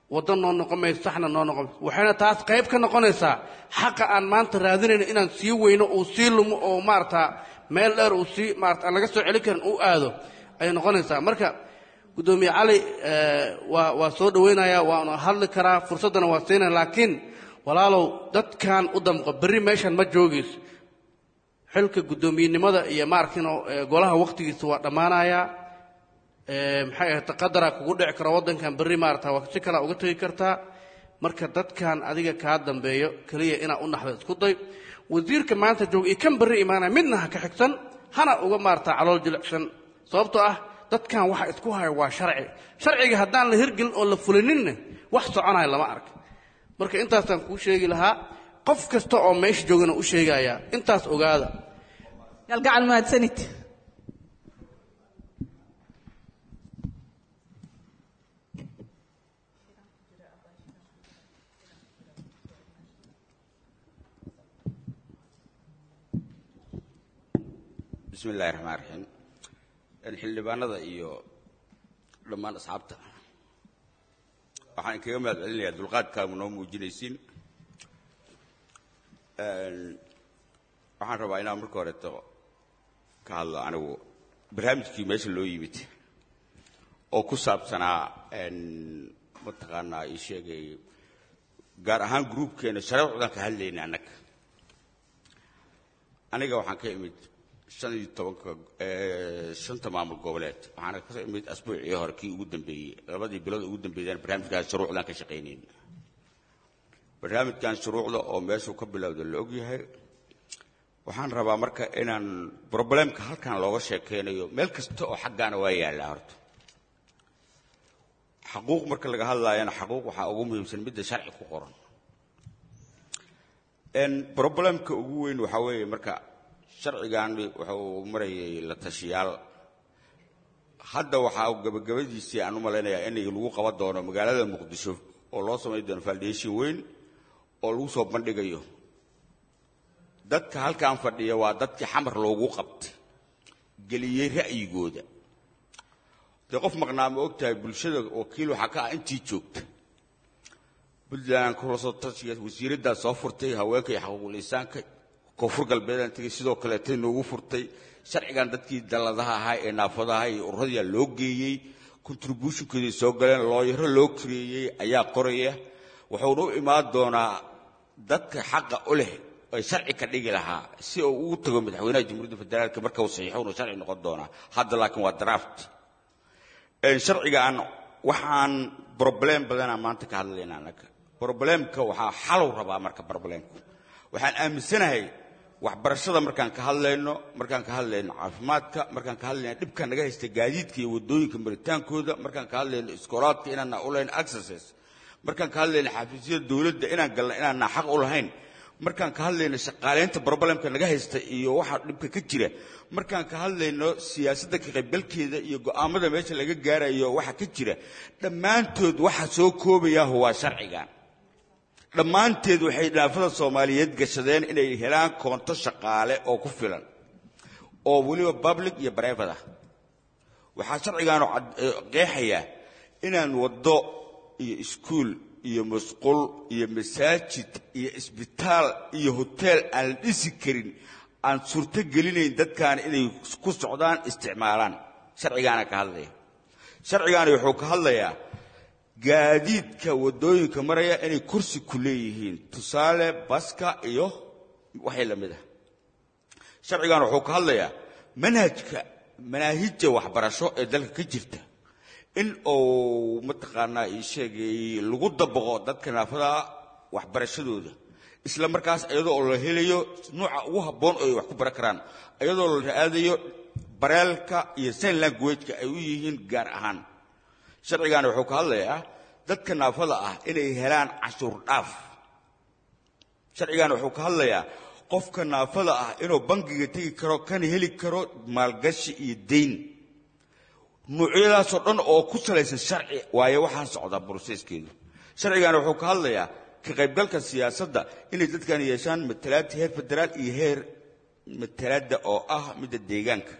waddo noo noqon mayso saxna noo noqon mayso waxayna taas qayb ka noqonaysaa xaqa aan maanta raadinayno inaan sii weyno uu sii lumo oo maarata meel dheer uu sii maarata aan laga soo celin karin uu aado ayay noqonaysaa marka guddoomiye cali eh, waa waa soo dhowaynayaa waanu hadli karaa fursaddana waa siinaya laakiin walaalow dadkan u damqo berri meeshan ma joogayso xilka guddoomiyenimada iyo maarkino golaha waqtigiisa waa dhammaanayaa Eh, maxay ahayd qadara kugu dhici kara waddankan berri maarata waa si kale uga tegi kartaa marka dadkan adiga kaa dambeeyo keliya inaa u naxdo isku day wasiirka maanta jooga iyo kan berri imaanaya midna ha ka xigsan hana uga maarata calool jilicsan sababtoo ah dadkan waxa isku haya waa sharci sharciga haddaan la hirgelin oo la fulininna wax soconaya lama ark marka intaasaan kuu sheegi lahaa qof kasta oo meesha joogana u sheegayaa intaas ogaada galgacal mahadsanid bismi illaahi raxmaan raxiim xildhibaanada iyo dhammaan asxaabta waxaan kaga mahad celinayaa dulqaadkaagu noo muujinaysiin waxaan rabaa inaan marka horeeto ka hadlo anigu barnaamijkii meesha loo yimid oo ku saabsanaa mataqaanaa ii sheegay gaar ahaan gruubkeena shareecdan ka hadlayna annaga aniga waxaan ka imid shan iyo tobanka shanta maamul goboleed waxaana ka imid asbuucii hore kii ugu dambeeyey labadii bilood ugu dambeeyeen barnaamijkaas shuruucdan ka shaqaynayn barnaamijkan shuruucda oo meeshuu ka bilowda la ogyahay waxaan rabaa marka inaan problemka halkan looga sheekeynayo meel kasta oo xaggaana waa yaallaa horta xaquuq marka laga hadlaayana xaquuq waxaa ugu muhiimsan midda sharci ku qoran problemka ugu weyn waxaa weeye marka sharcigan wuxuu marayay la tashiyaal hadda waxaa gabagabadiisii aan u malaynayaa in lagu qaban doono magaalada muqdisho oo loo samayn doono foundation weyn oo lagu soo bandhigayo dadka halkan fadhiya waa dadkii xamar loogu qabtay geliyey ra'yigooda dee qof maqnaa ma og tahay bulshada wakiil waxaa ka ah intii joogta puntland kulasoo tashiga wasiiraddaa soo furtay haweenka iyo xaquuqul insaanka koonfur galbeedaan tegey sidoo kaleetay noogu furtay sharcigan dadkii dalladaha ahaa ee naafadaha iyo ururadiyaa loo geeyey contributionkoodii soo galeen looyaro loo kareeyey ayaa qoraya wuxuuna u imaan doonaa dadka xaqa u leh ay sharci ka dhigi lahaa si uu ugu tago madaxweynaha jamhuuriyadda federaalka marka uu saxiixo inuu sharci noqon doonaa hadda laakiin waa draft sharcigan waxaan problem badanaa maanta ka hadlaynaa annaga problemka waxaa xalow rabaa marka problemku waxaan aaminsanahay waxbarashada markaan ka hadlayno markaan ka hadlayno caafimaadka markaan ka hadlayno dhibka naga haysta gaadiidka iyo waddooyinka maritaankooda markaan ka hadlayno iskoolaadka inaanna u lahayn accesses markaan ka hadlayno xafiisyada dowladda inaan galna inaanna xaq u lahayn markaan ka hadlayno shaqaalaynta problemka naga haysta iyo waxa dhibka ka jira markaan ka hadlayno siyaasadda ka qaybgalkeeda iyo go'aamada meesha laga gaarayo waxa ka jira dhammaantood waxa soo koobayaahu waa sharcigan dhammaanteed waxay dhaafada soomaaliyeed gashadeen inay helaan koonto shaqaale oo ku filan oo weliba public iyo private ah waxaa sharcigaanu qeexayaa inaan waddo iyo iskuul iyo masquul iyo masaajid iyo isbitaal iyo hoteel aan la dhisi karin aan suurto gelinayn dadkan inay ku socdaan isticmaalaan sharcigaana ka hadlaya sharcigaani wuxuu ka hadlayaa gaadiidka waddooyinka maraya inay kursi ku leeyihiin tusaale baska iyo waxay la mid ah sharcigan wuxuu ka hadlayaa manhajka manaahijja waxbarasho ee dalka ka jirta in uu mataqaanaa ii sheegay lagu dabaqo dadka naafada waxbarashadooda isla markaas iyadoo la helayo nuuca ugu habboon oo ay wax ku baran karaan iyadoo la raadayo bareelka iyo sign languageka ay u yihiin gaar ahaan sharcigaani wuxuu ka hadlayaa dadka naafada ah inay helaan cashuur dhaaf sharcigaani wuxuu ka hadlayaa qofka naafada ah inuu bangiga tegi karo kana heli karo maalgashi iyo dayn nuucyadaasoo dhan oo ku salaysan sharci waayo waxaan socdaa broseskeedu sharcigaani wuxuu ka hadlayaa ka qaybgalka siyaasadda inay dadkan yeeshaan matalaadta heer federaal iyo heer matalaadda oo ah midda deegaanka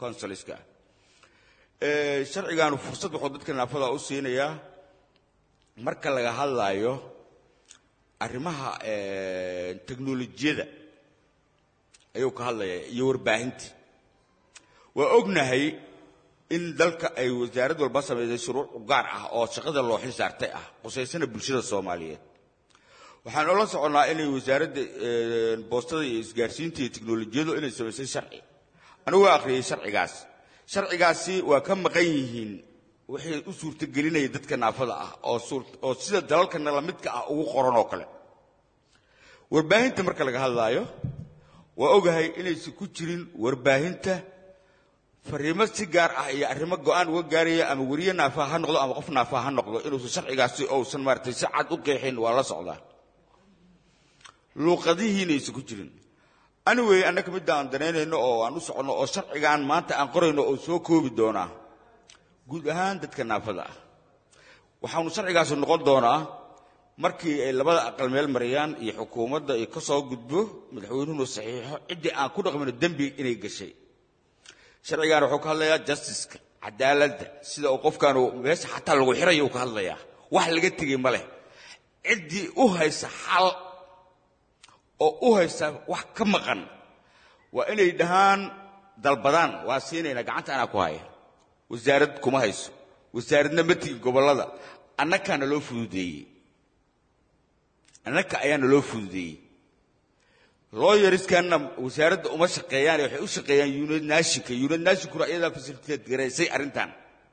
consuliska ah sharcigaanu fursad wuxuu dadka naafada u siinayaa marka laga hadlayo arrimaha teknolojiyada ayuu ka hadlaya iyo warbaahinta waa ognahay in dalka ay wasaarad walba samaysay shuruuc u gaar ah oo shaqada loo xil saartay ah qusaysana bulshada soomaaliyeed waxaan ola soconnaa inay wasaaradda boostada iyo isgaarsiinta iyo teknolojiyadu inay samaysay sharci anigu waa akhriyey sharcigaas sharcigaasi waa ka maqan yihiin waxay u suurtagelinaya dadka naafada ah oo oo sida dalalkana lamidka ah ugu qoran oo kale warbaahinta marka laga hadlaayo waa ogahay inaysan ku jirin warbaahinta fariimo si gaar ah iyo arrimo go'aan uga gaaraya ama weriye naafaa ha noqdo ama qof naafaa ha noqdo inuusan sharcigaasi ousan maaratay si cad u qeexin waa la socdaa luuqadihiina aysan ku jirin anyway annaka midda aan danaynayno oo aan u soconno oo sharcigaan maanta aan qorayno oo soo koobi doonaa guud ahaan dadka naafada ah waxaanu sharcigaasi noqon doonaa markii ay labada aqal meel marayaan iyo xukuumadda ay ka soo gudbo madaxweynuhuna saxiixo ciddii aan ku dhaqmino dembi inay gashay sharcigaan wuxuu ka hadlayaa justiceka cadaaladda sida uu qofkaanu meesha xataa lagu xirayo uu ka hadlayaa wax laga tegey ma leh ciddii u haysa xal oo u haysa wax ka maqan waa inay dhahaan dalbadaan waa siinaynaa gacanta anaa ku haya wasaarad kuma hayso wasaaradna ma tigi gobollada annakaana loo fududeeyey annaka ayaana loo fududeeyey looyariskanna wasaaradda uma shaqeeyaan waxay u shaqeeyaan unid naashinka unid naashinkuna iyadaa fasiliteed garaysay arrintan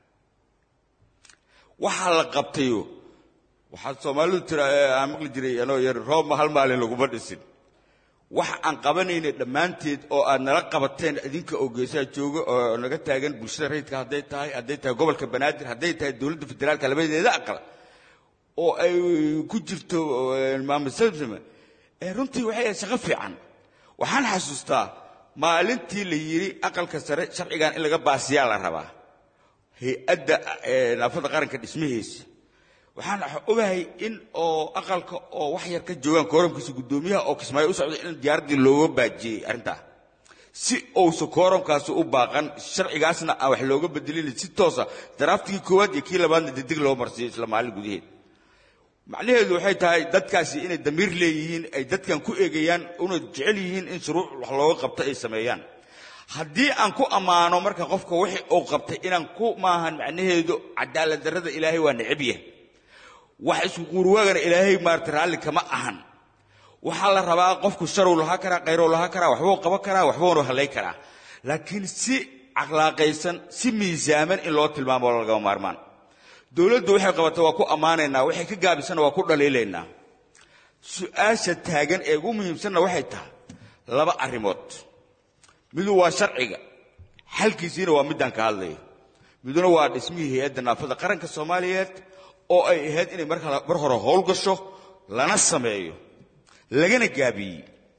waxaa la qabtayo waxaa soomaalidu tira aan maqli jiray anoo yar roobma hal maalin laguma dhisin wax aan qabanaynay dhammaanteed oo aad nala qabateen idinka oo geesaha jooga oo naga taagan bulshada rayidka hadday tahay hadday tahay gobolka banaadir hadday tahay dowladda federaalka labadeeda aqal oo ay ku jirto maamud salsame runtii waxay ahayd shaqo fiican waxaan xasuustaa maalintii la yidhi aqalka sare sharcigan in laga baasiyaa la rabaa hay-adda naafada qaranka dhismihiisa waxaan ogahay in oo aqalka oo wax yar ka joogaan kooramkiisa guddoomiyaha oo kismaayo u socday in diyaaraddii looga baajiyey arrintaa si uusa kooramkaasi u baaqan sharcigaasna aan wax looga bedelin si toosa daraaftigii koowaad iyo kii labaadna degdeg loo marsiiyo isla maalin gudaheed macnaheedu waxay tahay dadkaasi inay damiir leeyihiin ay dadkan ku eegayaan una jecel yihiin in shuruuc wax looga qabto ay sameeyaan haddii aan ku ammaano marka qofka wixii uu qabtay inaan ku maahan macnaheedu cadaalad darrada ilaahay waa necab yahay wax isku quurwaagana ilaahay maarata raalli kama ahan waxaa la rabaa qofku sharow lahaa karaa khayrow lahaa karaa waxbuu qaban karaa waxbuunu hallay karaa laakiin si caqlaaqaysan si miisaaman in loo tilmaamo lagama maarmaan dowladdu waxay qabata waa ku ammaanaynaa waxay ka gaabisana waa ku dhaliilaynaa su-aasha taagan ee ugu muhiimsanna waxay tahay laba arrimood midu waa sharciga xalkiisiina waa middaan ka hadlayo miduna waa dhismihii hay-adda naafada qaranka soomaaliyeed oo ay ahayd inay mar hore howl gasho lana sameeyo lagana gaabiyey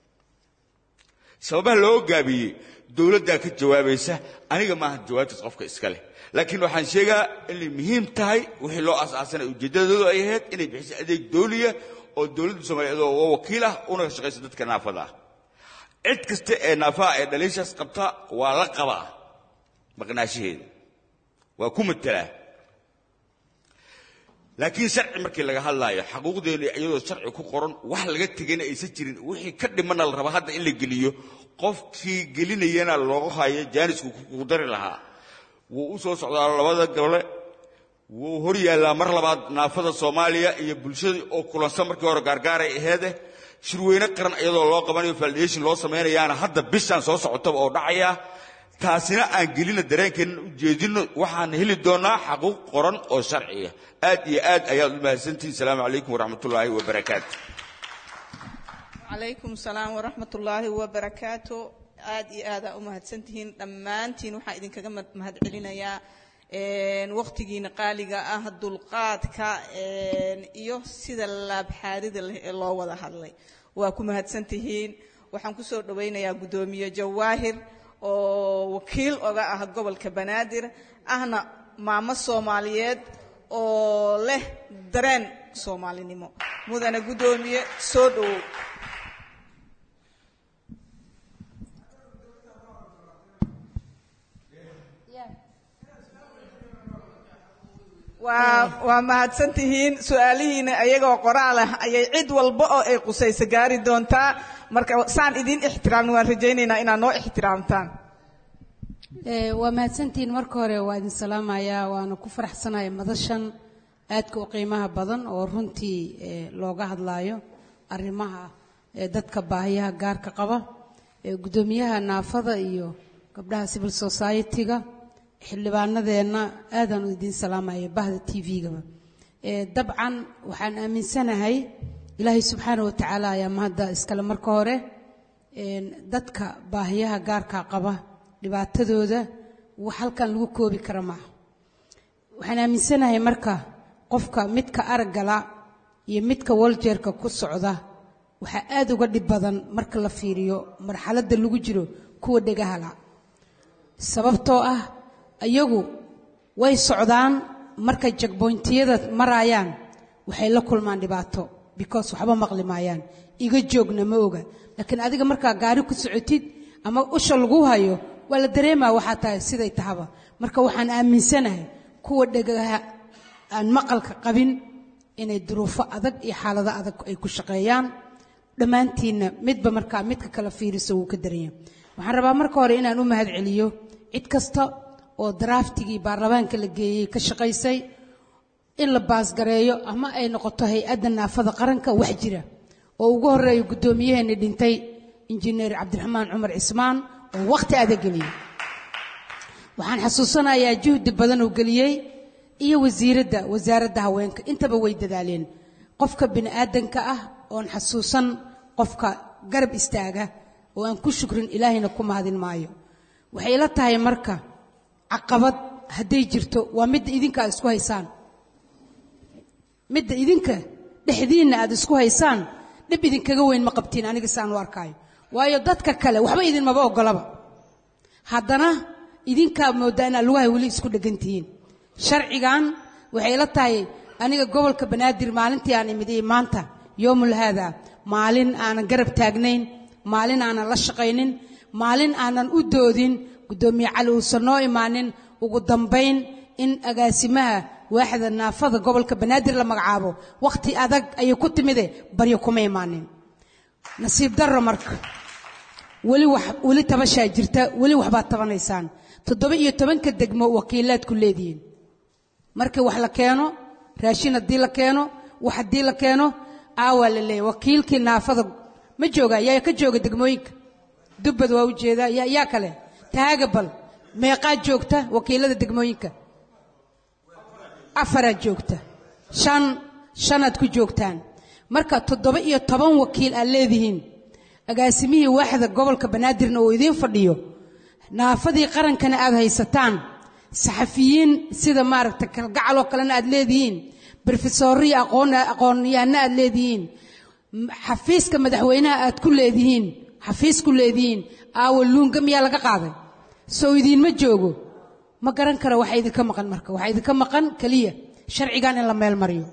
sababaha loo gaabiyey dowladdaa ka jawaabaysa aniga maaha jawaabtaas qofka iska leh laakiin waxaan sheegaa inay muhiim tahay wixii loo aasaasanay ujeeddadoodu ay ahayd inay bixiso adeeg dooliya oo dowladda soomaaliyeed oo wakiil ah una shaqaysa dadka naafada ah cid kasta ee naafaha ee dhaliishaas qabta waa la qabaa maqnaashaheeda waa ku matelaa laakiin sharci markii laga hadlaayo xaquuqdeenu iyadoo sharci ku qoran wax laga tegayna aysan jirin wixii ka dhimana la rabaa hadda in la geliyo qofkii gelinayana looga hayo jaanisku ku dari lahaa wuu u soo socdaa labada gole wuu hor yaallaa mar labaad naafada soomaaliya iyo bulshadii oo kulansan markii hore gaargaaray aheede shirweyne qaran iyadoo loo qabanayo validation loo samaynayaana hadda bishaan soo socotaba oo dhacaya taasina aan gelina dareenkeenna u jeedino waxaan heli doonaa xaquuq qoran oo sharciya aad iyo aad ayaad u mahadsantihin asalaamu calaykum waraxmatullaahi wabarakaatu calaykum salaam waraxmat ullaahi wabarakaatu aad iyo aadaa u mahadsantihiin dhammaantiin waxaan idinkaga mahad celinayaa waqtigiina qaaliga ah dulqaadka iyo sida laabxaadida leh ee loo wada hadlay waa ku mahadsantihiin waxaan kusoo dhowaynayaa guddoomiye jawaahir oo wakiil oga ah gobolka banaadir ahna maamo soomaaliyeed oo leh dareen soomaalinimo mudane guddoomiye soo dhowow waa waa mahadsan tihiin su-aalihiina ayagoo qoraal ah ayay cid walba oo ay qusayso gaari doontaa marka saan idin ixtiraamna waan rajaynaynaa inaad noo ixtiraamtaan Ee, waa mahadsantihiin marka hore waa idin salaamayaa waana ku faraxsanaya madashan aadka u qiimaha badan oo runtii ee, looga hadlaayo arrimaha ee, dadka baahiyaha gaarka qaba ee, guddoomiyaha naafada iyo gabdhaha civil society-ga xildhibaanadeenna aadaan idin salaamaya bahda t v-gaba dabcan waxaan aaminsanahay ilaahay subxaana wa tacaala ayaa mahadda iskale marka hore een, dadka baahiyaha gaarka qaba dhibaatadooda wax halkan lagu koobi kara maaha waxaan aaminsanahay marka qofka midka araggala iyo midka waljeerka ku socda waxaa aad uga dhib badan marka la fiiriyo marxaladda lagu jiro kuwa dhegahala sababtoo ah iyagu way socdaan markay jagboyntiyada maraayaan waxay la kulmaan dhibaato because waxba maqli maayaan iga joogna ma oga laakiin adiga markaa gaari ku socotid ama usha lagu hayo waa la dareemaa waxaa tahay siday tahaba marka waxaan aaminsanahay kuwa dhagaha aan maqalka qabin inay duruufo adag iyo xaalado adag ay ku shaqeeyaan dhammaantiinna midba markaa midka kala fiiriso wuu ka daranya waxaan rabaa marka hore inaan u mahad celiyo cid kasta oo draftigii baarlamaanka la geeyey ka shaqaysay in la baasgareeyo ama ay noqoto hay-adda naafada qaranka wax jira oo ugu horeeya guddoomiyaheeni dhintay injineer cabdiraxmaan cumar cismaan oo wakhti adag geliyey waxaan xasuusanayaa juhdi badan uu geliyey iyo wasiiradda wasaaradda haweenka intaba way dadaaleen qofka bini aadanka ah oon xasuusan qofka garab istaaga oo aan ku shukrin ilaahayna ku mahadin maayo waxay la tahay marka caqabad hadday jirto waa midda idinka aad isku haysaan midda idinka dhexdiinna aad isku haysaan dhib idinkaga weyn ma qabtiin aniga saan u arkaayo waayo dadka kale waxba idinmaba ogolaba haddana idinkaa moodaa inaad lugaha weli isku dhegan tihiin sharcigan waxay la tahay aniga gobolka banaadir maalintii aan imid iyo maanta yoomul haada maalin aanan garab taagnayn maalin aanan la shaqaynin maalin aanan u doodin guddoomiye cali uusan noo imaanin ugu dambayn in agaasimaha waaxda naafada gobolka banaadir la magacaabo wakhti adag ayay ku timide baryo kuma imaanin nasiib darro marka weli wax weli tabashaa jirta weli waxbaad tabanaysaan toddoba iyo tobanka degmo wakiilaad ku leedihiin markii wax la keeno raashin haddii la keeno wax haddii la keeno aawaa la leeyahy wakiilkii naafada ma jooga yaa ka jooga degmooyinka dubbad waa u jeedaa yaa yaa kale taagabal meeqaa joogta wakiilada degmooyinka afaraad joogta shan shanaad ku joogtaan marka toddoba iyo toban wakiil aad leedihiin agaasimihii waaxda gobolka banaadirna uu idiin fadhiyo naafadii qarankana aad haysataan saxafiyiin sida maaragta kalgacal oo kalena aad leedihiin brofesooriyo aqoon aqoonyahanna aad leedihiin xafiiska madaxweynaha aad ku leedihiin xafiis ku leedihiin aawa luunga miyaa laga qaaday soo idiinma joogo ma garan karo waxa idinka maqan marka waxaa idinka maqan keliya sharcigan in la meel mariyo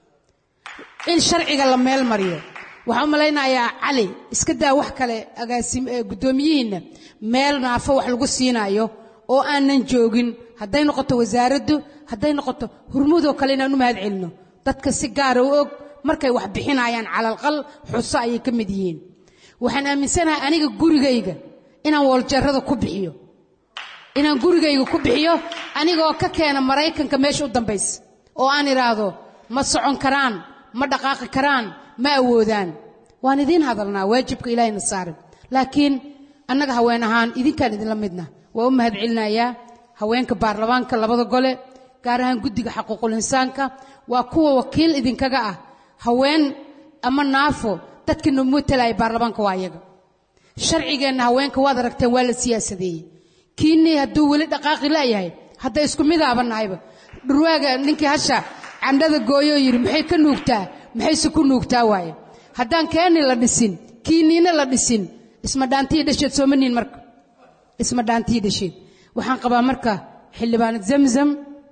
in sharciga la meel mariyo waxaan u malaynayaa cali iska daa wax kale agaasim ee guddoomiyihiinna meel naafo wax lagu siinaayo oo aanan joogin hadday noqoto wasaaraddu hadday noqoto hurmudoo kale inaan u mahad celino dadka si gaara u og markay wax bixinayaan calalqal xuso ayay ka mid yihiin waxaan aaminsanahay aniga gurigayga inaan wooljeerada ku bixiyo inaan gurigayga ku bixiyo anigoo ka keena maraykanka meesha u dambaysa oo aan idhaahdo ma socon karaan ma dhaqaaqi karaan ma awoodaan waan idiin hadalnaa waajibka ilaahayna saarin laakiin annaga haween ahaan idinkaan idinla midna waa u mahad celinayaa haweenka baarlamaanka labada gole gaar ahaan guddiga xaquuqul insaanka waa kuwa wakiil idinkaga ah haween ama naafo dadkii noo matalaya baarlamaanka waa iyaga sharcigeenna haweenka waad aragteen waa la siyaasadeeyey kiinii hadduu weli dhaqaaqi la'yahay hadda isku midaaba nahayba dhurwaaga ninkii hasha candhada gooyoo yidhi maxay ka nuugtaa maxayse ku nuugtaa waaye haddaan keeni la dhisin kiiniina la dhisin isma dhaantiyi dhasheed sooma niin marka isma dhaantiyi dhasheed waxaan qabaa marka xildhibaanad zamzam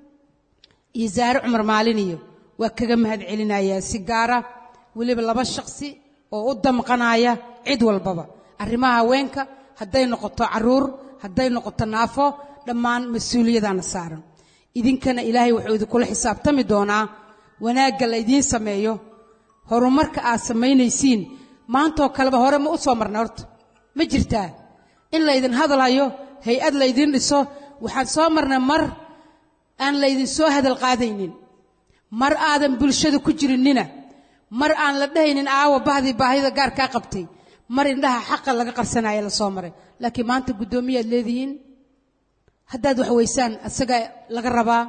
iyo zaare cumar maalin iyo waa kaga mahad celinayaa si gaara weliba laba shakhsi oo u damqanaya cid walbaba arrimaha haweenka hadday noqoto caruur hadday noqoto naafo dhammaan mas-uuliyadaana saaran idinkana ilaahay wuxuu idinkula xisaabtami doonaa wanaagga la idiin sameeyo horumarka aad samaynaysiin maantoo kaleba hore ma u soo marnay horta ma jirtaa in laydin hadalhayo hay-ad laydin dhiso waxaan soo marnay mar aan laydin soo hadal qaadaynin mar aadan bulshada ku jirinina mar aan la dhahaynin aawa bahdii baahida gaarkaa qabtay mar indhaha xaqa laga qarsanaya la soo maray laakiin maanta guddoomiyaad leedihiin haddaad wax weysaan asagaa laga rabaa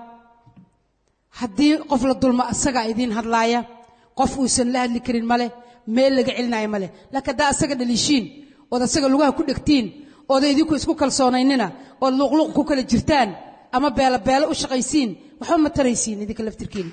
haddii qof la dulmo asagaa idiin hadlaaya qof uusan la hadli karin male meel laga celinaayo male laakiin haddaa asaga dhaliishiin ood asaga lugaha ku dhegtiin ooda idinku isku kalsoonaynina ood luuqluuq ku kala jirtaan ama beelo beelo u shaqaysiin waxba ma taraysiin idinka laftirkiina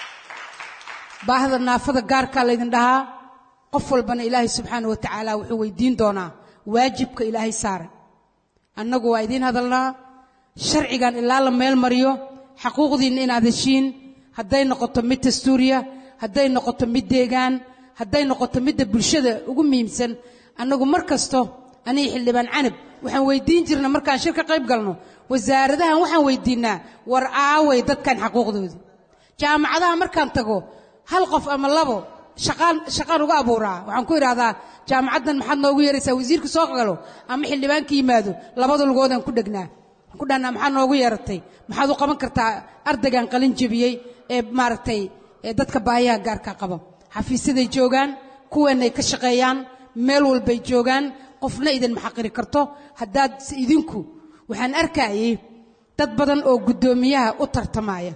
baahda naafada gaarkaa laydin dhahaa qof walbana ilaahay subxaana wa tacaala wuxuu weydiin doonaa waajibka ilaahay saaray annagu waa idiin hadalnaa sharcigan ilaa la meel mariyo xaquuqdiinna inaad heshiin hadday noqoto mid dastuuriya hadday noqoto mid deegaan hadday noqoto midda bulshada ugu muhiimsan annagu mar kasto aniga xildhibaan canab waxaan weydiin jirna markaan shir ka qayb galno wasaaradahan waxaan weydiinnaa war aaway dadkan xaquuqdooda jaamacadaha markaan tago hal qof ama labo shaqaan shaqaan uga abuuraa waxaan ku idhaahdaa jaamacaddan maxaad noogu yeeraysaa wasiirka soo galo ama xildhibaanka yimaado labada lugoodaan ku dhegnaa waxaan ku dhahnaa maxaad noogu yeeratay maxaad u qaban kartaa ardaygan qalin jebiyey ee maaragtay ee dadka baahiyaha gaarka qaba xafiisyaday joogaan kuweenay ka shaqeeyaan meel walbay joogaan qofna idin maxaqiri karto haddaad idinku waxaan arkayay dad badan oo guddoomiyaha u tartamaya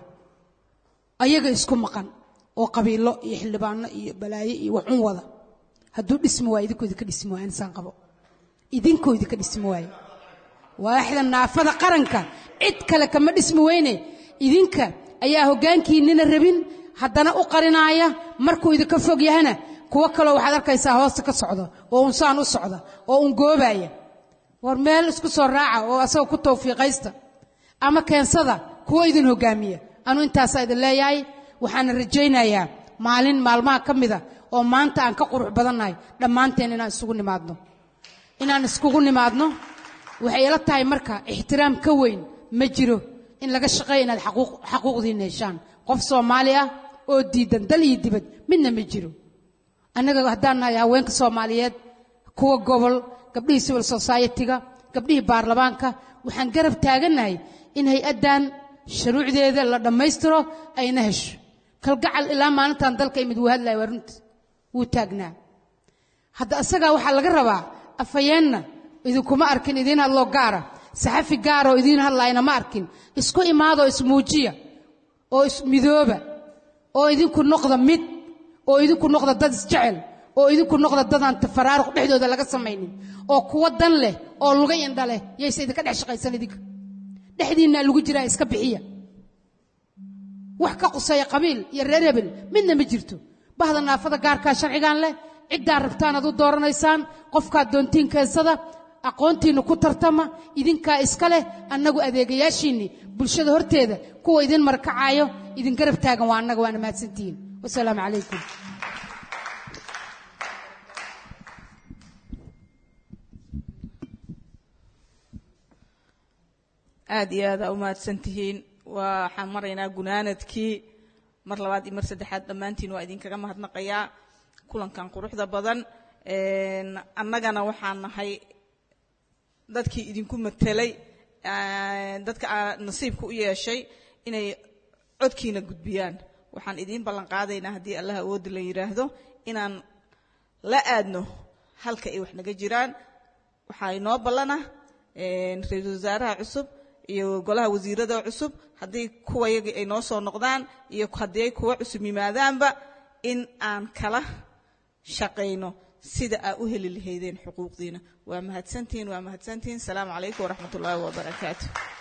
ayaga isku maqan oo qabiilo iyo xildhibaano iyo balaayo iyo waxun wada hadduu dhismi waayo idinkoo idinka dhismi waayo insaan qabo idinkoo idinka dhismi waayo waaxda naafada qaranka cid kale kama dhismi weyne idinka ayaa hoggaankiinnina rabin haddana u qarinaaya markuu idinka fog yahana kuwo kaloo waxaad arkaysaa hoosta ka socda oo unsaan u socda oo un goobaaya war meel isku soo raaca oo asaga ku tawfiiqaysta ama keensada kuwo idin hoggaamiya anu intaasaa idin leeyahay waxaana rajaynayaa maalin maalmaha ka mida oo maanta aan ka qurux badannahay dhammaanteen inaan isugu nimaadno inaan iskugu nimaadno waxay ila tahay marka ixtiraam ka weyn ma jiro in laga shaqeeya inaad xaquuqdiinna heshaan qof soomaali ah oo diidan dal iyo dibad midna ma jiro annaga haddaan nahay haweenka soomaaliyeed kuwa gobol gabdhihii civil society-ga gabdhihii baarlamaanka waxaan garab taagannahay in hay-addan shuruucdeeda la dhammaystiro ayna hesho kalgacal ilaa maalintan dalka imid wuu hadlaya waa runti wuu taagnaa hadda asagaa waxaa laga rabaa afhayeenna idinkuma arkin idiin hadloo gaara saxafi gaara oo idiin hadlaayna ma arkin isku imaadoo ismuujiya oo ismidooba oo idinku noqda mid oo idinku noqda dad isjecel oo idinku noqda dadaan tafaraaruq dhexdooda laga samaynin oo kuwa dan leh oo luga indha leh yayse idinka dhex shaqaysan idinka dhexdiinnaa lagu jiraa iska bixiya wax ka quseeya qabiil iyo reer hebel midna ma jirto bahda naafada gaarkaa sharcigan leh ciddaa rabtaan aad u dooranaysaan qofkaad doontiin keensada aqoontiinna ku tartama idinkaa iska leh annagu adeegayaashiinnii bulshada horteeda kuwa idin markacaayo idin garab taagan waa annaga waana mahadsantihiin wasalaamu calaykum aad iyo aad aa u mahadsan tihiin waxaan maraynaa gunaanadkii mar labaad iyo mar saddexaad dhammaantiin waa idinkaga mahadnaqayaa kulankan quruxda badan annagana waxaan nahay dadkii idinku matelay dadka aa nasiibka u yeeshay inay codkiina gudbiyaan waxaan idiin ballan qaadaynaa haddii allah awoodda la yidhaahdo inaan la aadno halka ay wax naga jiraan waxaa inoo ballana ra-iisul wasaaraha cusub iyo golaha wasiirada cusub haddii kuwa yagii ay noo soo noqdaan iyo haddii ay kuwa cusub yimaadaanba in aan kala shaqayno sida aa u heli lahaydeen xuquuqdiina waa mahadsantihiin waa mahadsantihiin asalaamu calaykum waraxmat ullaahi wabarakaatu